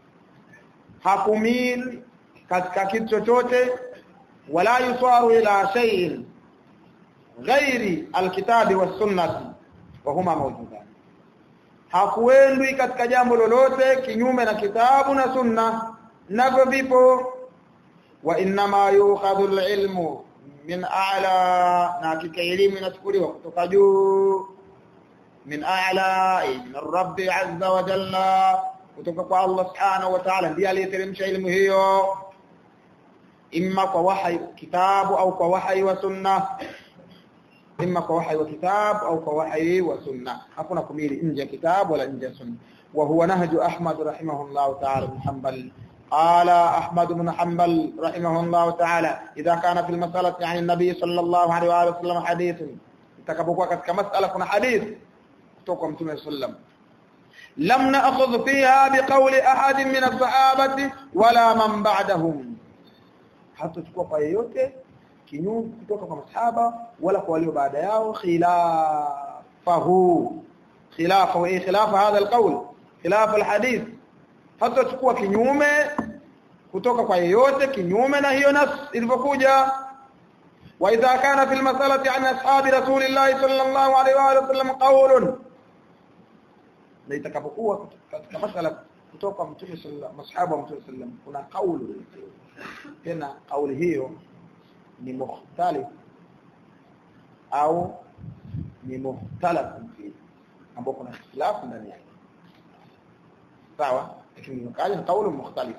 hakumil katika kitu chochote wala yusaru ila shay'in ghairi alkitabi was sunnati wa huma mawjudan hakuendwi katika jambo lolote kinyume na kitabu na sunna navyo vipo wa inma yukhadhu alilmu min a'la na hakika elimu inachukuliwa kutoka juu min a'la min rabbi azza wa jalla kutoka kwa Allah subhanahu wa ta'ala ndiye aliyeteremsha elimu hiyo imma kwa wahyi kitabu au kwa wahyi wa sunna imma kwa wahyi wa kitabu au kwa wahyi wa sunna hakuna kumili nje ya kitabu wala nje ya sunna wa huwa nahju ahmad rahimahullah ta'ala bin hanbal قال أحمد بن حنبل رحمه الله تعالى إذا كان في المسألة عن النبي صلى الله عليه وآله وسلم حديث تكبقوا كمسألة كنا حديث توقع متى وسلم لم نأخذ فيها بقول أحد من الصحابة ولا من بعدهم حتى تكون kwa yeyote kinyume kutoka kwa masahaba wala kwa walio baada yao khilafahu khilafa wa khilafa hadha alqawl khilafa alhadith hata chukua kinyume kutoka kwa yeyote kinyume na hiyo nas ilivyokuja wa idha kana fil masalati an ashabi rasulillahi sallallahu alaihi wa sallam qawlun na itakapokuwa katika masala kutoka kwa mtume sallallahu masahaba wa mtume sallam kuna kauli tena kauli hiyo ni mukhtalif au ni mukhtalaf fi ambapo kuna ikhtilafu ndani yake sawa lakini imekaja ni kauli mukhtalif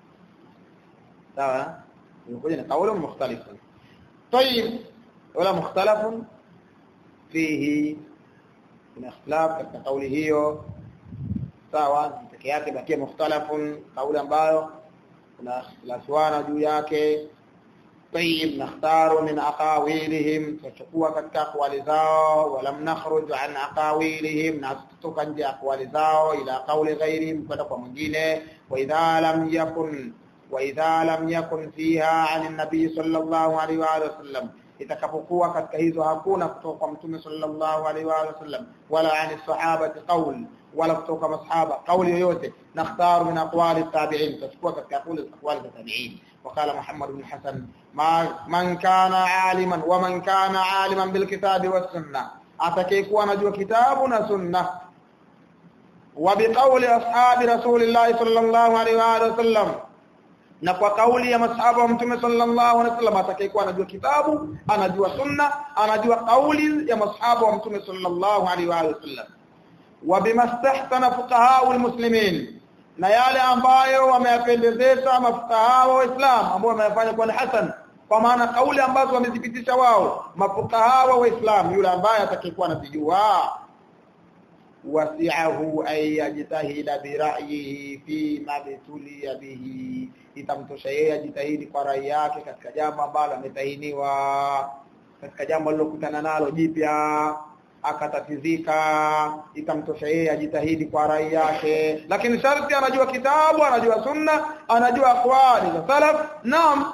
sawa imekuja ni kauli mukhtalif طيب ولا مختلف فيه kuna ikhtilaf katika kauli hiyo sawa peke yake bakia mukhtalafun kauli ambayo kuna ikhtilafana juu yake طيب نختار من اقاويلهم تشكوا katika aqwali zao walam nakhruj an aqawilihim na tutoka nje aqwali zao ila qawli ghairihim kwenda kwa mwingine wa idha lam yakun wa idha lam yakun fiha an an-nabi sallallahu alaihi wa sallam itakapokuwa katika hizo hakuna kutoka kwa mtume sallallahu alaihi wa sallam wala ani sahabati qawl wala kutoka masahaba kauli yoyote nakhtaru min aqwali tabi'in tachukua katika kauli aqwali za tabi'in وقال محمد بن حسن ما من كان عالما ومن كان عالما بالكتاب والسنه atakayekuwa anajua kitabu na sunna وبقول اصحاب رسول الله صلى الله عليه واله وسلم na kwa kauli ya masahaba wa mtume sallallahu alaihi wasallam atakayekuwa anajua kitabu anajua sunna anajua kauli ya masahaba wa mtume sallallahu alaihi wasallam wa bimastahsana fuqaha almuslimin na yale ambayo wameyapendezesha mafukaha wa Islam ambao wameyafanya kuwa ni hasan kwa maana kauli ambazo wamethibitisha wao mafukaha wa Islam yule ambaye atakayekuwa anazijua wasi'ahu ay yajtahida bi ra'yihi fi ma bituliya bihi itamtosha yeye ajitahidi kwa rai yake katika jambo ambalo ametahiniwa katika jambo alilokutana nalo jipya akatatizika ikamtosha yeye ajitahidi kwa rai yake lakini sharti anajua kitabu anajua sunna anajua aqwali za salaf naam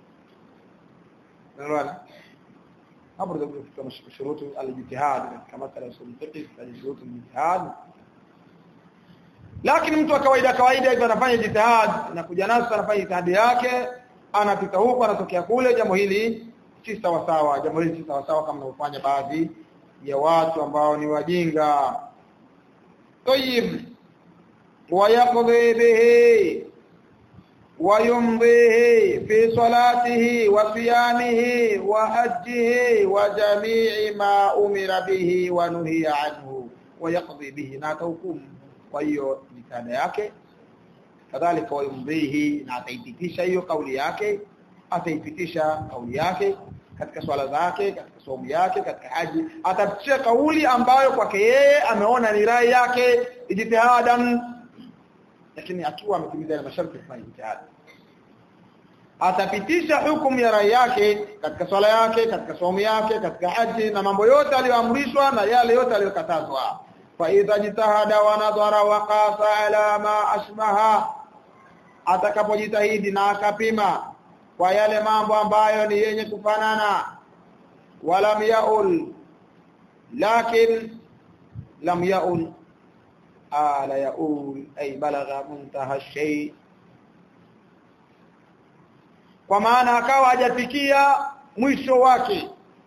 nalwana hapo ndio kwa shurutu al-ijtihad kama kala usul fiqh shurutu al-ijtihad lakini mtu wa kawaida kawaida hivyo anafanya jitihad na kuja naso anafanya jitihadi yake anapita huko anatokea kule jambo hili si sawa sawa jambo hili si sawa sawa kama wanaofanya baadhi ya watu ambao ni wajinga طيب ويقضي به ويمضيه في صلاته وصيامه وحجه وجميع ما أمر به ونهي عنه ويقضي به ناتوكم وهي مثال yake kadhalika wayumdhihi na ataipitisha hiyo kauli yake ataipitisha kauli yake katika swala zake katika somo yake katika haji atapitisha kauli ambayo kwake yeye ameona ni rai yake ijtihadan lakini akiwa ametimiza ile masharti kufanya ijtihad atapitisha hukumu ya rai yake katika swala yake katika somo yake katika haji na mambo yote aliyoamrishwa na yale yote aliyokatazwa fa idha jitahada wa nadhara wa qasa ala ma ashbaha atakapojitahidi na akapima kwa yale mambo ambayo ni yenye kufanana walam yaul lakin lam yaul ala yaul ay balagha muntaha shay kwa maana akawa hajafikia mwisho wake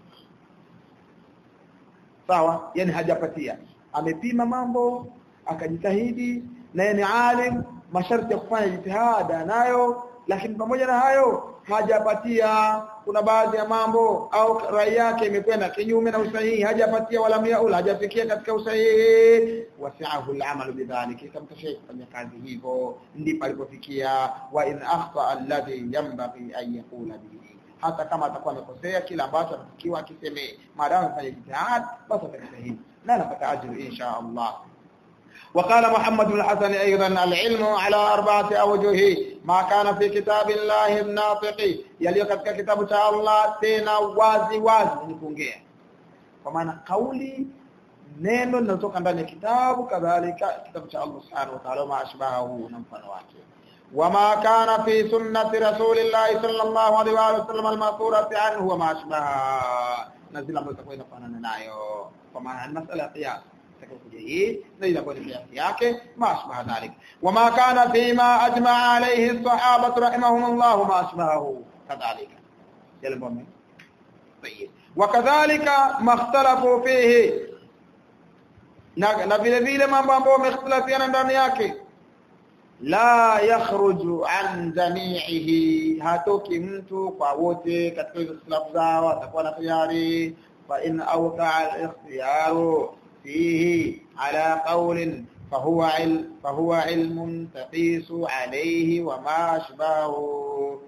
sawa yani hajapatia amepima mambo akajitahidi naye ni alim masharti ya kufanya jitihada nayo lakini pamoja na hayo hajapatia kuna baadhi ya mambo au rai yake imekwenda kinyume na usahihi hajapatia wala miaul hajafikia katika usahihi wasi'ahu al-amal bidhalika ikamtosha kufanya kazi hivyo ndipo alipofikia wa in akhta alladhi yanbaghi an yaqula bihi hata kama atakuwa amekosea kila ambacho anatakiwa akisemee maadamu afanye jitihad basi atakistahili na anapata ajru insha Allah وقال محمد بن الحسن أيضا العلم على أربعة أوجه ما كان في كتاب الله الناطق يلي katika kitabu cha Allah tena wazi wazi ni kuongea kwa maana kauli neno linalotoka ndani ya kitabu kadhalika kitabu cha Allah subhanahu wa ta'ala ma ashbahu na mfano wake وما كان في سنة رسول الله صلى الله عليه وآله وسلم المأثورة عنه وما أشبهها نزل ambayo itakuwa inafanana nayo kwa maana ni masala ya qiyas itakayokuja hii na ile ambayo ni qiyas yake ma ashbaha dhalik wama kana fima ajma'a alayhi as-sahaba rahimahumullah ma ashbahu kadhalika yale mbona طيب وكذلك ما اختلفوا فيه na vile vile mambo ambayo wamekhtalafiana ndani yake la yakhruju an jami'ihi hatoki mtu kwa wote katika hizo ikhtilafu zao atakuwa na tayari fa in awqa al-ikhtiyaru fihi ala qawlin fahuwa il fahuwa ilmun taqisu alayhi wa ma ashbahu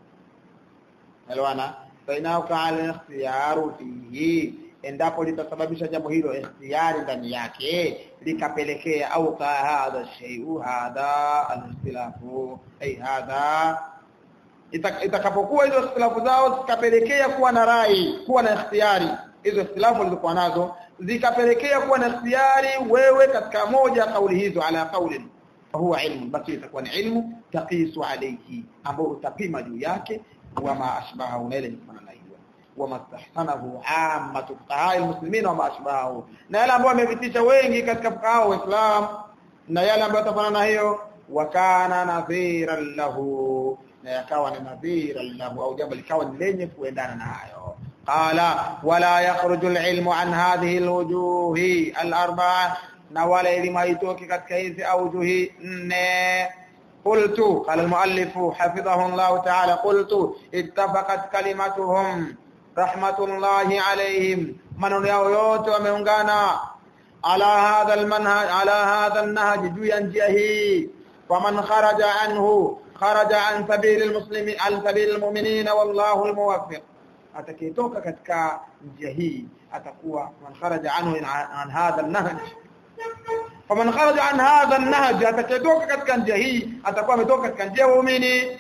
alwana fa in awqa al-ikhtiyaru fihi endapo litasababisha jambo hilo ikhtiyari ndani yake likapelekea au ka hadha shay'u hadha al-ikhtilafu ay hadha itakapokuwa hizo ikhtilafu zao zikapelekea kuwa na rai kuwa na ikhtiyari hizo ikhtilafu zilizokuwa nazo zikapelekea kuwa na ikhtiyari wewe katika moja kauli hizo ala kauli huwa ilmu basi itakuwa ni ilmu taqisu alayhi ambao utapima juu yake wama ashbaha unaile kufanana hiyo wama stahsanahu ammatu fuqaha almuslimin wama ashbahu na yale ambayo wamevitisha wengi katika fuqaha wa Islam na yale ambayo tafanana na hiyo wakana nadhiran lahu na yakawa ni nadhiran lahu au jambo likawa ni lenye kuendana na hayo qala wala yakhruju alilmu an hadhihi alwujuhi alarba'a na wala elimu haitoki katika hizi aujuhi nne قلت قال المؤلف حفظه الله تعالى قلت اتفقت كلمتهم رحمة الله عليهم من yao yote wameungana ala hadha almanhaj ala hadha alnahj juu ya njia hii faman kharaja anhu kharaja an sabil almuslimin an sabil almu'minin wallahu almuwaffiq atakayetoka katika njia hii atakuwa man kharaja anhu an hadha alnahj faman kharaja an hadha an-nahj atakayetoka katika njia hii atakuwa ametoka katika njia ya waumini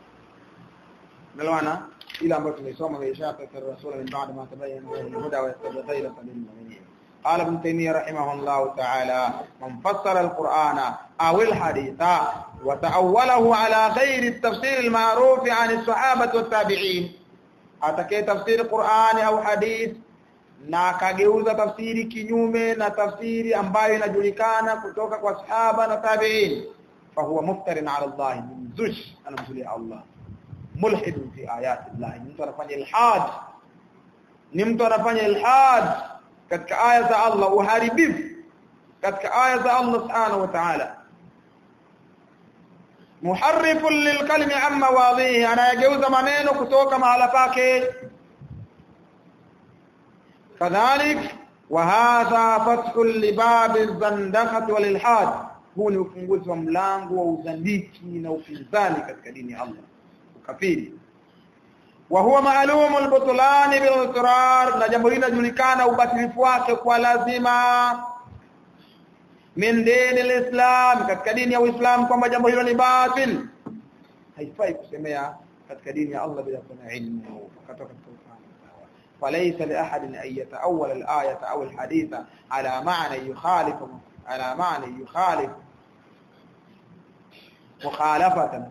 nalwana ila ambayo tumeisoma maisha ya rasul min ba'd ma tabayyana lahu al-huda wa yattabi ghayra sabil al-mu'minin قال ابن تيميه رحمه الله تعالى من فسر القرآن أو الحديث وتأوله على غير التفسير المعروف عن الصحابة والتابعين أتكي تفسير القرآن أو حديث na akageuza tafsiri kinyume na tafsiri ambayo inajulikana kutoka kwa sahaba na tabi'in fa huwa muftarin ala Allah mzush anamzulia Allah mulhid fi ayati Allah mtu anafanya ilhad ni mtu anafanya ilhad katika aya za Allah uharibifu katika aya za Allah subhanahu wa ta'ala muharrifun lilkalimi amma wadhihi anayageuza maneno kutoka mahala pake kadhalik wa hadha fathu libab az-zandaqati wal ilhad huu ni ufunguzi wa mlango wa uzandiki na upinzani katika dini ya Allah ukafiri wa huwa ma'lum al-butlan bil na jambo hili linajulikana ubatilifu wake kwa lazima min dini alislam katika dini ya Uislamu kwamba jambo hilo ni batil haifai kusemea katika dini ya Allah bila kuwa na ilmu kutoka katika ufahamu فليس لأحد أن يتأول الآية أو الحديث على معنى يخالف على معنى يخالف مخالفة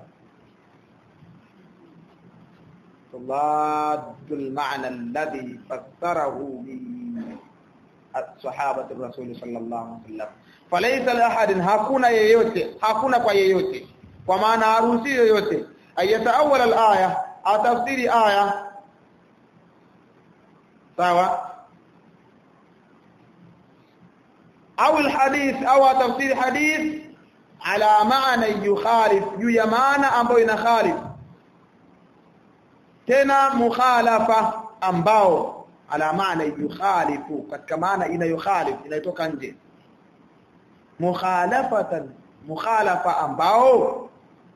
تضاد المعنى الذي فسره به الصحابة الرسول صلى الله عليه وسلم فليس لأحد hakuna yeyote hakuna kwa yeyote kwa maana harusi yoyote ayataawala al-aya atafsiri aya sawa au al-hadith au atafsiri hadith ala maana yukhalif juu ya maana ambayo inakhalif tena mukhalafa ambao ala maana yukhalifu katika maana inayokhalif inayotoka nje mukhalafatan mukhalafa ambao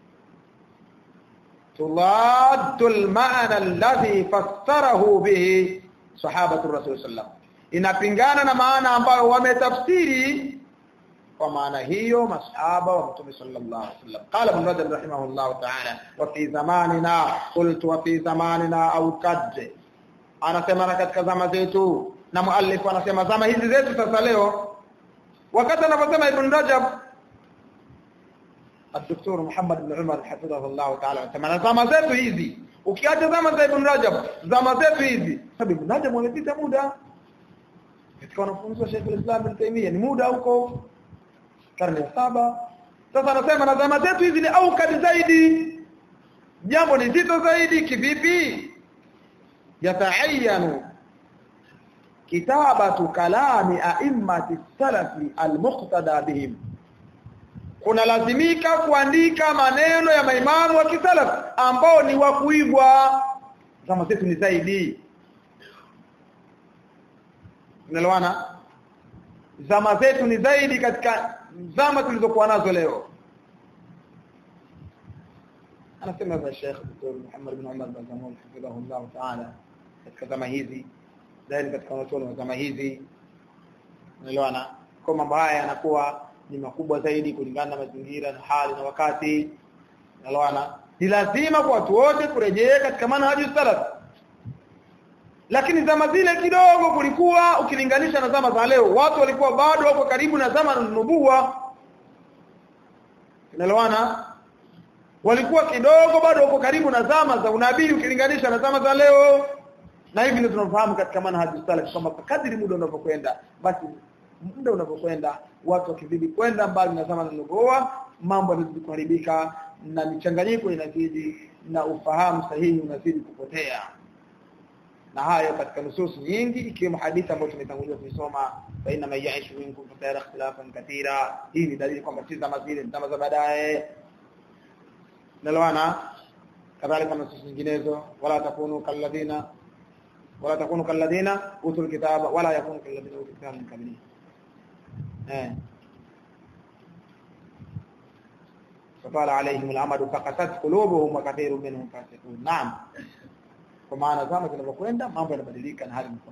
tuladdu al-ma'na alladhi fassarahu bihi sahabatu rasul sallam inapingana na maana ambayo wametafsiri kwa maana hiyo masahaba wa mtume sallallahu alaihi wasallam qala ibn rajab rahimahullah ta'ala wa fi zamanina qultu wa fi zamanina au kad anasema na katika zama zetu na muallif anasema zama hizi zetu sasa leo wakati anaposema ibn rajab الدكتور محمد بن عمر حفظه الله تعالى anasema zama zetu hizi ukiacha zama za ibn rajab zama zetu hizi sababu ibn rajab wamepita muda katika wanafunzi wa Sheikh al-Islam Ibn Taymiyyah ni muda huko karne ya saba sasa anasema na zama zetu hizi ni aukadi zaidi jambo ni zito zaidi kivipi yataayanu kitabatu kalami a'immati salafi almuqtada bihim kuna lazimika kuandika maneno ya maimamu wa kisalaf ambao ni wa kuigwa zama zetu ni zaidi unaelewana zama zetu ni zaidi katika zama tulizokuwa nazo leo anasema za Sheikh Dr. Muhammad bin Umar bin Zamul hafidhahullah ta'ala katika zama hizi zaidi katika wanachuoni wa zama hizi unaelewana kwa mambo haya yanakuwa ni makubwa zaidi kulingana na mazingira na hali na wakati unaelewana ni lazima kwa watu wote kurejea katika manhaji salaf lakini zama zile kidogo kulikuwa ukilinganisha na zama za leo watu walikuwa bado wako karibu na zama za nubuwa unaelewana walikuwa kidogo bado wako karibu na zama za unabii ukilinganisha na zama za leo na hivi ndio tunafahamu katika manhaji salaf kwamba kadri muda unavyokwenda basi muda unavyokwenda watu wakizidi kwenda mbali na zama za nubuwa mambo yanazidi kuharibika na michanganyiko inazidi na ufahamu sahihi unazidi kupotea na hayo katika nusus nyingi ikiwemo hadithi ambayo tumetangulia kuisoma baina mayaishu minkum fatara ikhtilafan katira hii ni dalili kwamba si zama zile zama za baadaye nalwana kadhalika nusus nyinginezo wala takunu kalladhina wala takunu kalladhina utul kitaba wala yakunu kalladhina utul kitaba min qablihi eh فطال عليهم الامد فقست قلوبهم وكثير منهم فاسقون نعم kwa maana zama zinavyokwenda mambo yanabadilika na hali inakuwa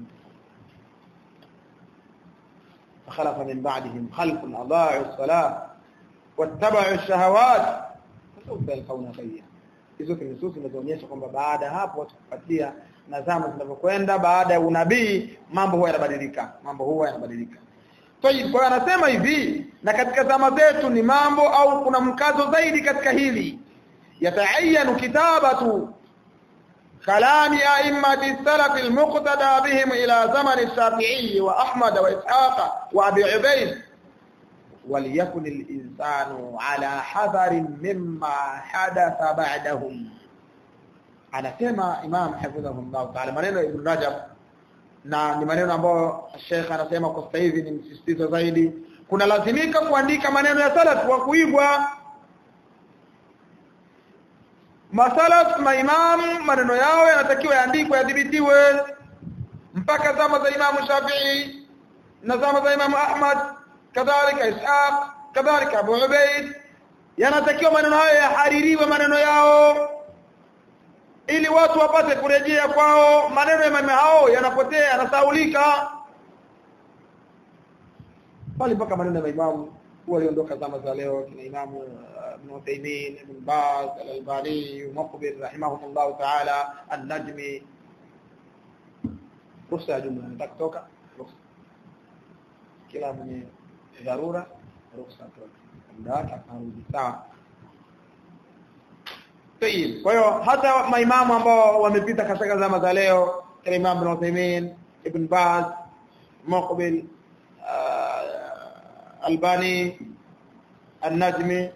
فخلف من بعدهم خلف اضاعوا الصلاه واتبعوا الشهوات فسوف يلقون غيا hizo ni nusus zinazoonyesha kwamba baada hapo watu kupatia na zama zinavyokwenda baada ya unabii mambo huwa yanabadilika mambo huwa yanabadilika Tayib kwa anasema hivi na katika zama zetu ni mambo au kuna mkazo zaidi katika hili yataayanu kitabatu كلام أئمة السلف المقتدى بهم إلى زمن الشافعي وأحمد وإسحاق وأبي عبيد وليكن الإنسان على حذر مما حدث بعدهم أنا سمع إمام حفظه الله تعالى منين ابن رجب na ni maneno ambayo Sheikh anasema kwa sasa hivi ni msisitizo zaidi kuna lazimika kuandika maneno ya salaf kwa kuigwa masalaf maimam maneno yao yanatakiwa yaandikwe yadhibitiwe mpaka zama za Imam Shafi'i na zama za Imam Ahmad kadhalika Ishaq kadhalika Abu Ubaid yanatakiwa maneno hayo yahaririwe maneno yao ili watu wapate kurejea kwao maneno ya mama hao yanapotea yanasaulika bali mpaka maneno ya maimamu waliondoka zama za leo kina imamu ibn Uthaymeen ibn Baz al-Albani Muqbil rahimahumullah ta'ala an-Najmi ruhusa ya jumla nataka kutoka ruhusa kila mwenye dharura ruhusa atoke muda wake akarudi sawa Tayib. Kwa hiyo hata maimamu ambao wamepita katika zama za leo kama Imam Ibn Uthaymeen, Ibn Baz, Muqbil, uh, Albani, An-Najmi,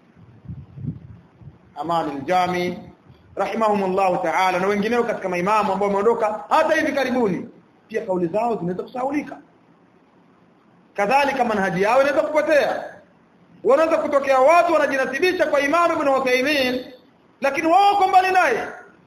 Aman al-Jami rahimahumullah ta'ala na wengineo katika maimamu ambao wameondoka hata hivi karibuni pia kauli zao zinaweza kusahaulika kadhalika manhaji yao inaweza kupotea wanaweza kutokea watu wanajinasibisha kwa Imam Ibn Uthaymeen lakini wao wako mbali naye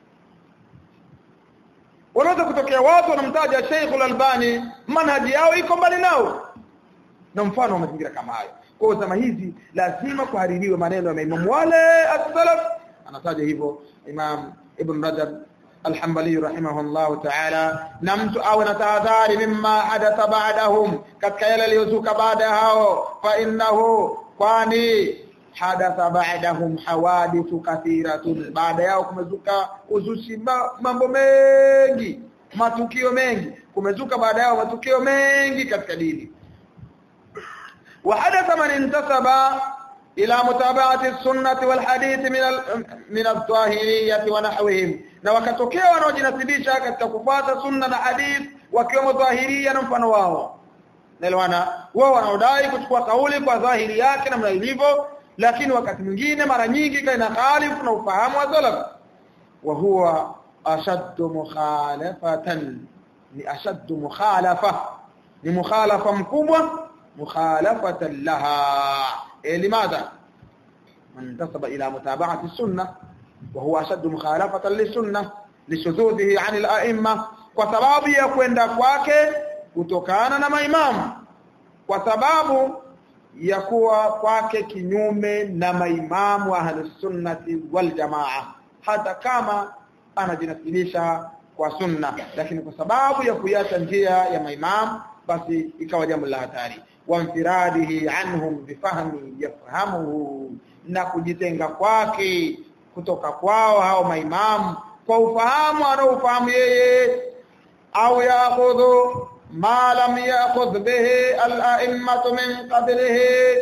wanaweza kutokea watu wanamtaja Sheikh Al-Albani manhaji yao iko mbali nao na mfano wa mazingira kama hayo kwa zama hizi lazima kuhaririwe maneno ya maimamu wale as-salaf anataja hivyo Imam Ibn Rajab Al-Hanbali rahimahullah ta'ala na mtu awe na tahadhari mimma hadatha ba'dahum katika yale yaliyozuka baada hao fa innahu kwani hadatha ba'dahum hawadithu kathiratun baada yao kumezuka uzushi mambo mengi matukio mengi kumezuka baada yao matukio mengi katika dini wa hadatha man intasaba ila mutaba'ati sunnati wal hadith min al min al-zahiriyyah wa nahwihim na wakatokea wanaojinasibisha katika kufuata sunna na hadith wakiwemo dhahiria na mfano wao naelewana wao wanaodai kuchukua kauli kwa dhahiri yake namna ilivyo lakini wakati mwingine mara nyingi kaina khalifu na ufahamu wa salaf wa huwa ashaddu mukhalafatan ni ashaddu mukhalafa ni mukhalafa mkubwa mukhalafatan laha eh limadha man tasaba ila mutaba'ati sunnah wa huwa ashaddu mukhalafatan lisunnah lishududhihi 'an al-a'imma kwa sababu ya kwenda kwake kutokana na maimamu kwa sababu ya kuwa kwake kinyume na maimamu wa ahlusunnati wal jamaa hata kama anajinasilisha kwa sunna lakini kwa sababu ya kuiacha njia ya maimamu basi ikawa jambo la hatari wamfiradihi anhum bifahmi yafahamuhu na kujitenga kwake kutoka kwao hao maimamu kwa ufahamu anaofahamu yeye au yaakhudhu ما لم يأخذ به الأئمة من قبله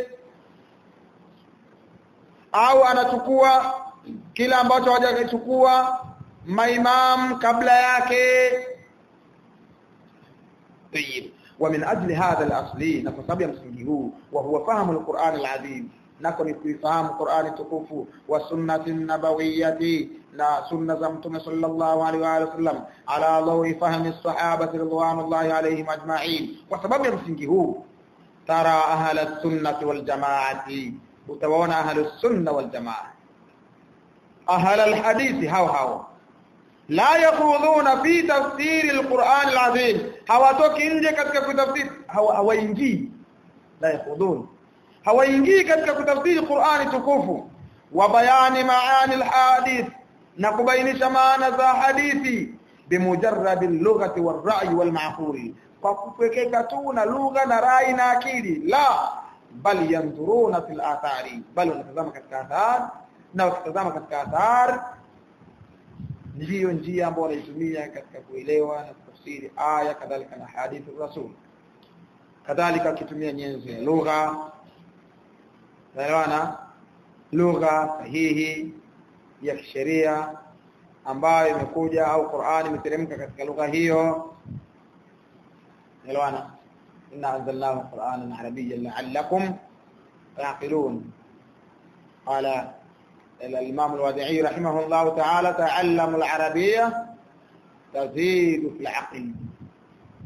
au anachukua kila ambacho hajachukua maimam kabla yake طيب ومن اجل هذا الاصل نفسب msingi huu wa huwa fahamu alquran alazim nako ni kuifahamu qurani tukufu wa sunnati nabawiyyati na sunna za mtume sallallahu alaihi wa sallam ala dawi fahmi sahaba ridwanullahi alaihim ajma'in kwa sababu ya msingi huu tara ahla sunnati wal jamaati utawaona ahla sunna wal jamaa ahla alhadithi hao hao la yakhudhuna fi tafsiri alquran alazim hawatoki nje katika kutafsiri hawaingii la yakhudhun hawaingii katika kutafsiri Qur'ani tukufu wa bayani maani alhadith na kubainisha maana za hadithi bimujarrad al-lughati war-ra'yi wal-ma'qul kwa kupekeka tu na lugha na rai na akili la bal yanzuruna fil athari bal wanatazama katika athar na wakitazama katika athar ndiyo njia ambayo wanaitumia katika kuelewa na kutafsiri aya kadhalika na hadithi rasul kadhalika kitumia nyenzo ya lugha naelewana lugha sahihi ya kisheria ambayo imekuja au Qur'ani imeteremka katika lugha hiyo naelewana inna anzalnahu qur'anan arabiyyan la'allakum تعقلون قال الإمام الوادعي رحمه الله تعالى تعلموا العربية تزيد في العقل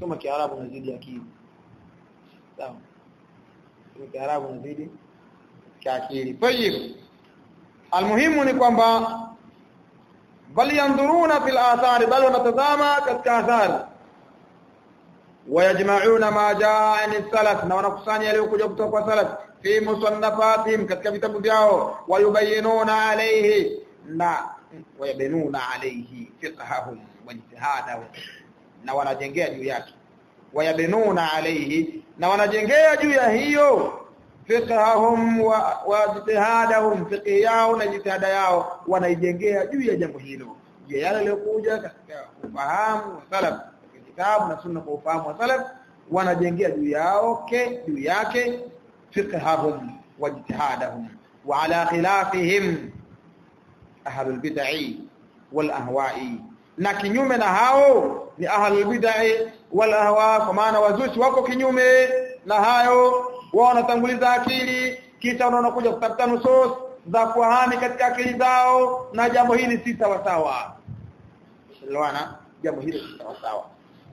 soma kiarabu unazidi akili sawa soma kiarabu unazidi kiakili tayib almuhimu ni kwamba bal yanzuruna fil athari bal wanatazama katika athari wayajma'una ma jaa an salaf na wanakusanya yaliyokuja kutoka kwa salaf fi musannafatihim katika vitabu vyao wayubayinuna alayhi na wayabenuna alayhi fiqhahum wa ijtihadahum na wanajengea juu yake wayabenuna alayhi na wanajengea juu ya hiyo fiqhahum wa, wa ijtihadahum fiqh yao na jitihada yao wanaijengea juu ya jambo hilo je yale yaliyokuja katika ufahamu wa salaf kitabu na sunna kwa ufahamu wa salaf wanajengea juu yao ke juu yake fiqhahum wa ijtihadahum wa ala khilafihim ahlul bid'ah wal ahwa'i na kinyume na hao ni ahlul bid'ah wal ahwa kwa maana wazushi wako kinyume na hayo wao wanatanguliza akili kisha wanakuja kutafuta nusus za kuhami katika akili zao na jambo hili si sawa sawa elewana jambo hili si sawa sawa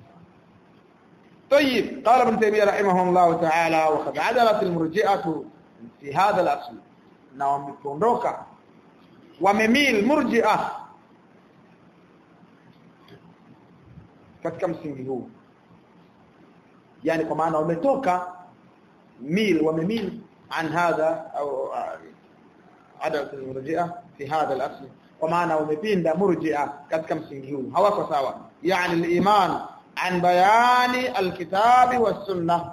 طيب قال ابن تيميه رحمه الله تعالى وقد عدلت المرجئه في هذا الاصل na wameondoka wamemil murji'a katika msingi huu yani kwa maana wametoka mil wamemil an hadha au adalat almurji'a fi hadha al-asl kwa maana wamepinda murji'a katika msingi huu hawako sawa yani al-iman an bayani al-kitabi was-sunnah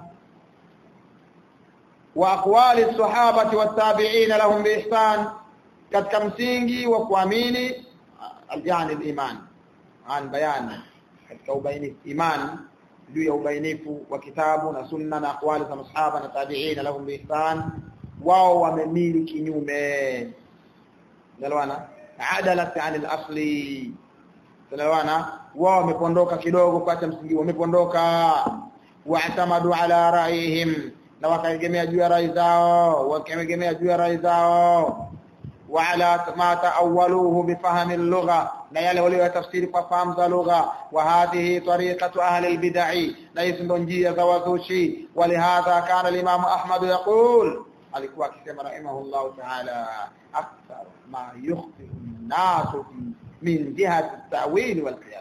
wa aqwali as-sahabati wat-tabi'in lahum bi ihsan katika msingi wa kuamini yani al-iman an bayani katika ubainifu iman juu ya ubainifu wa kitabu na sunna na aqwali za masahaba na tabi'in lahum bi ihsan wao wamemili kinyume nalwana adalat an al-asli nalwana wao wamepondoka kidogo kwa msingi wamepondoka wa'tamadu ala ra'ihim na wakaegemea juu ya rai zao wakaegemea juu ya rai zao وعلى ما تأولوه بفهم اللغة لا يلي تفسير فهم اللغة وهذه طريقة أهل البدع ليس نجية زوزوشي ولهذا كان الإمام أحمد يقول alikuwa akisema rahimahullahu ta'ala akthar ma yukhti an-nas min jihati at-ta'wil wal qiyas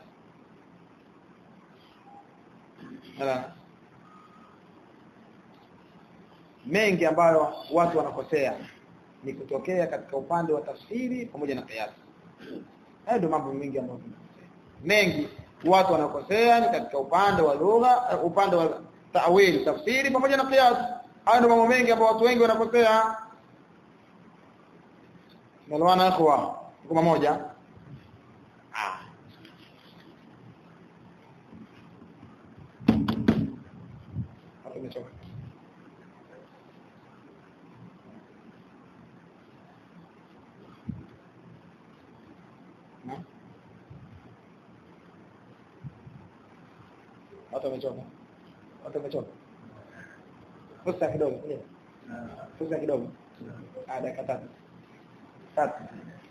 mengi ambayo watu wanakosea ni kutokea katika upande wa tafsiri pamoja na qiyas hayo ndio mambo mengi ambayo mengi watu wanakosea ni katika upande wa lugha upande wa ta'wil tafsiri pamoja na qiyas hayo ndio mambo mengi ambayo watu wengi wanakosea Nalwana kwa kwa moja ah hapo nimechoka watu wamechoka watu wamechoka fursa kidogo fursa kidogo ah dakika tatu tatu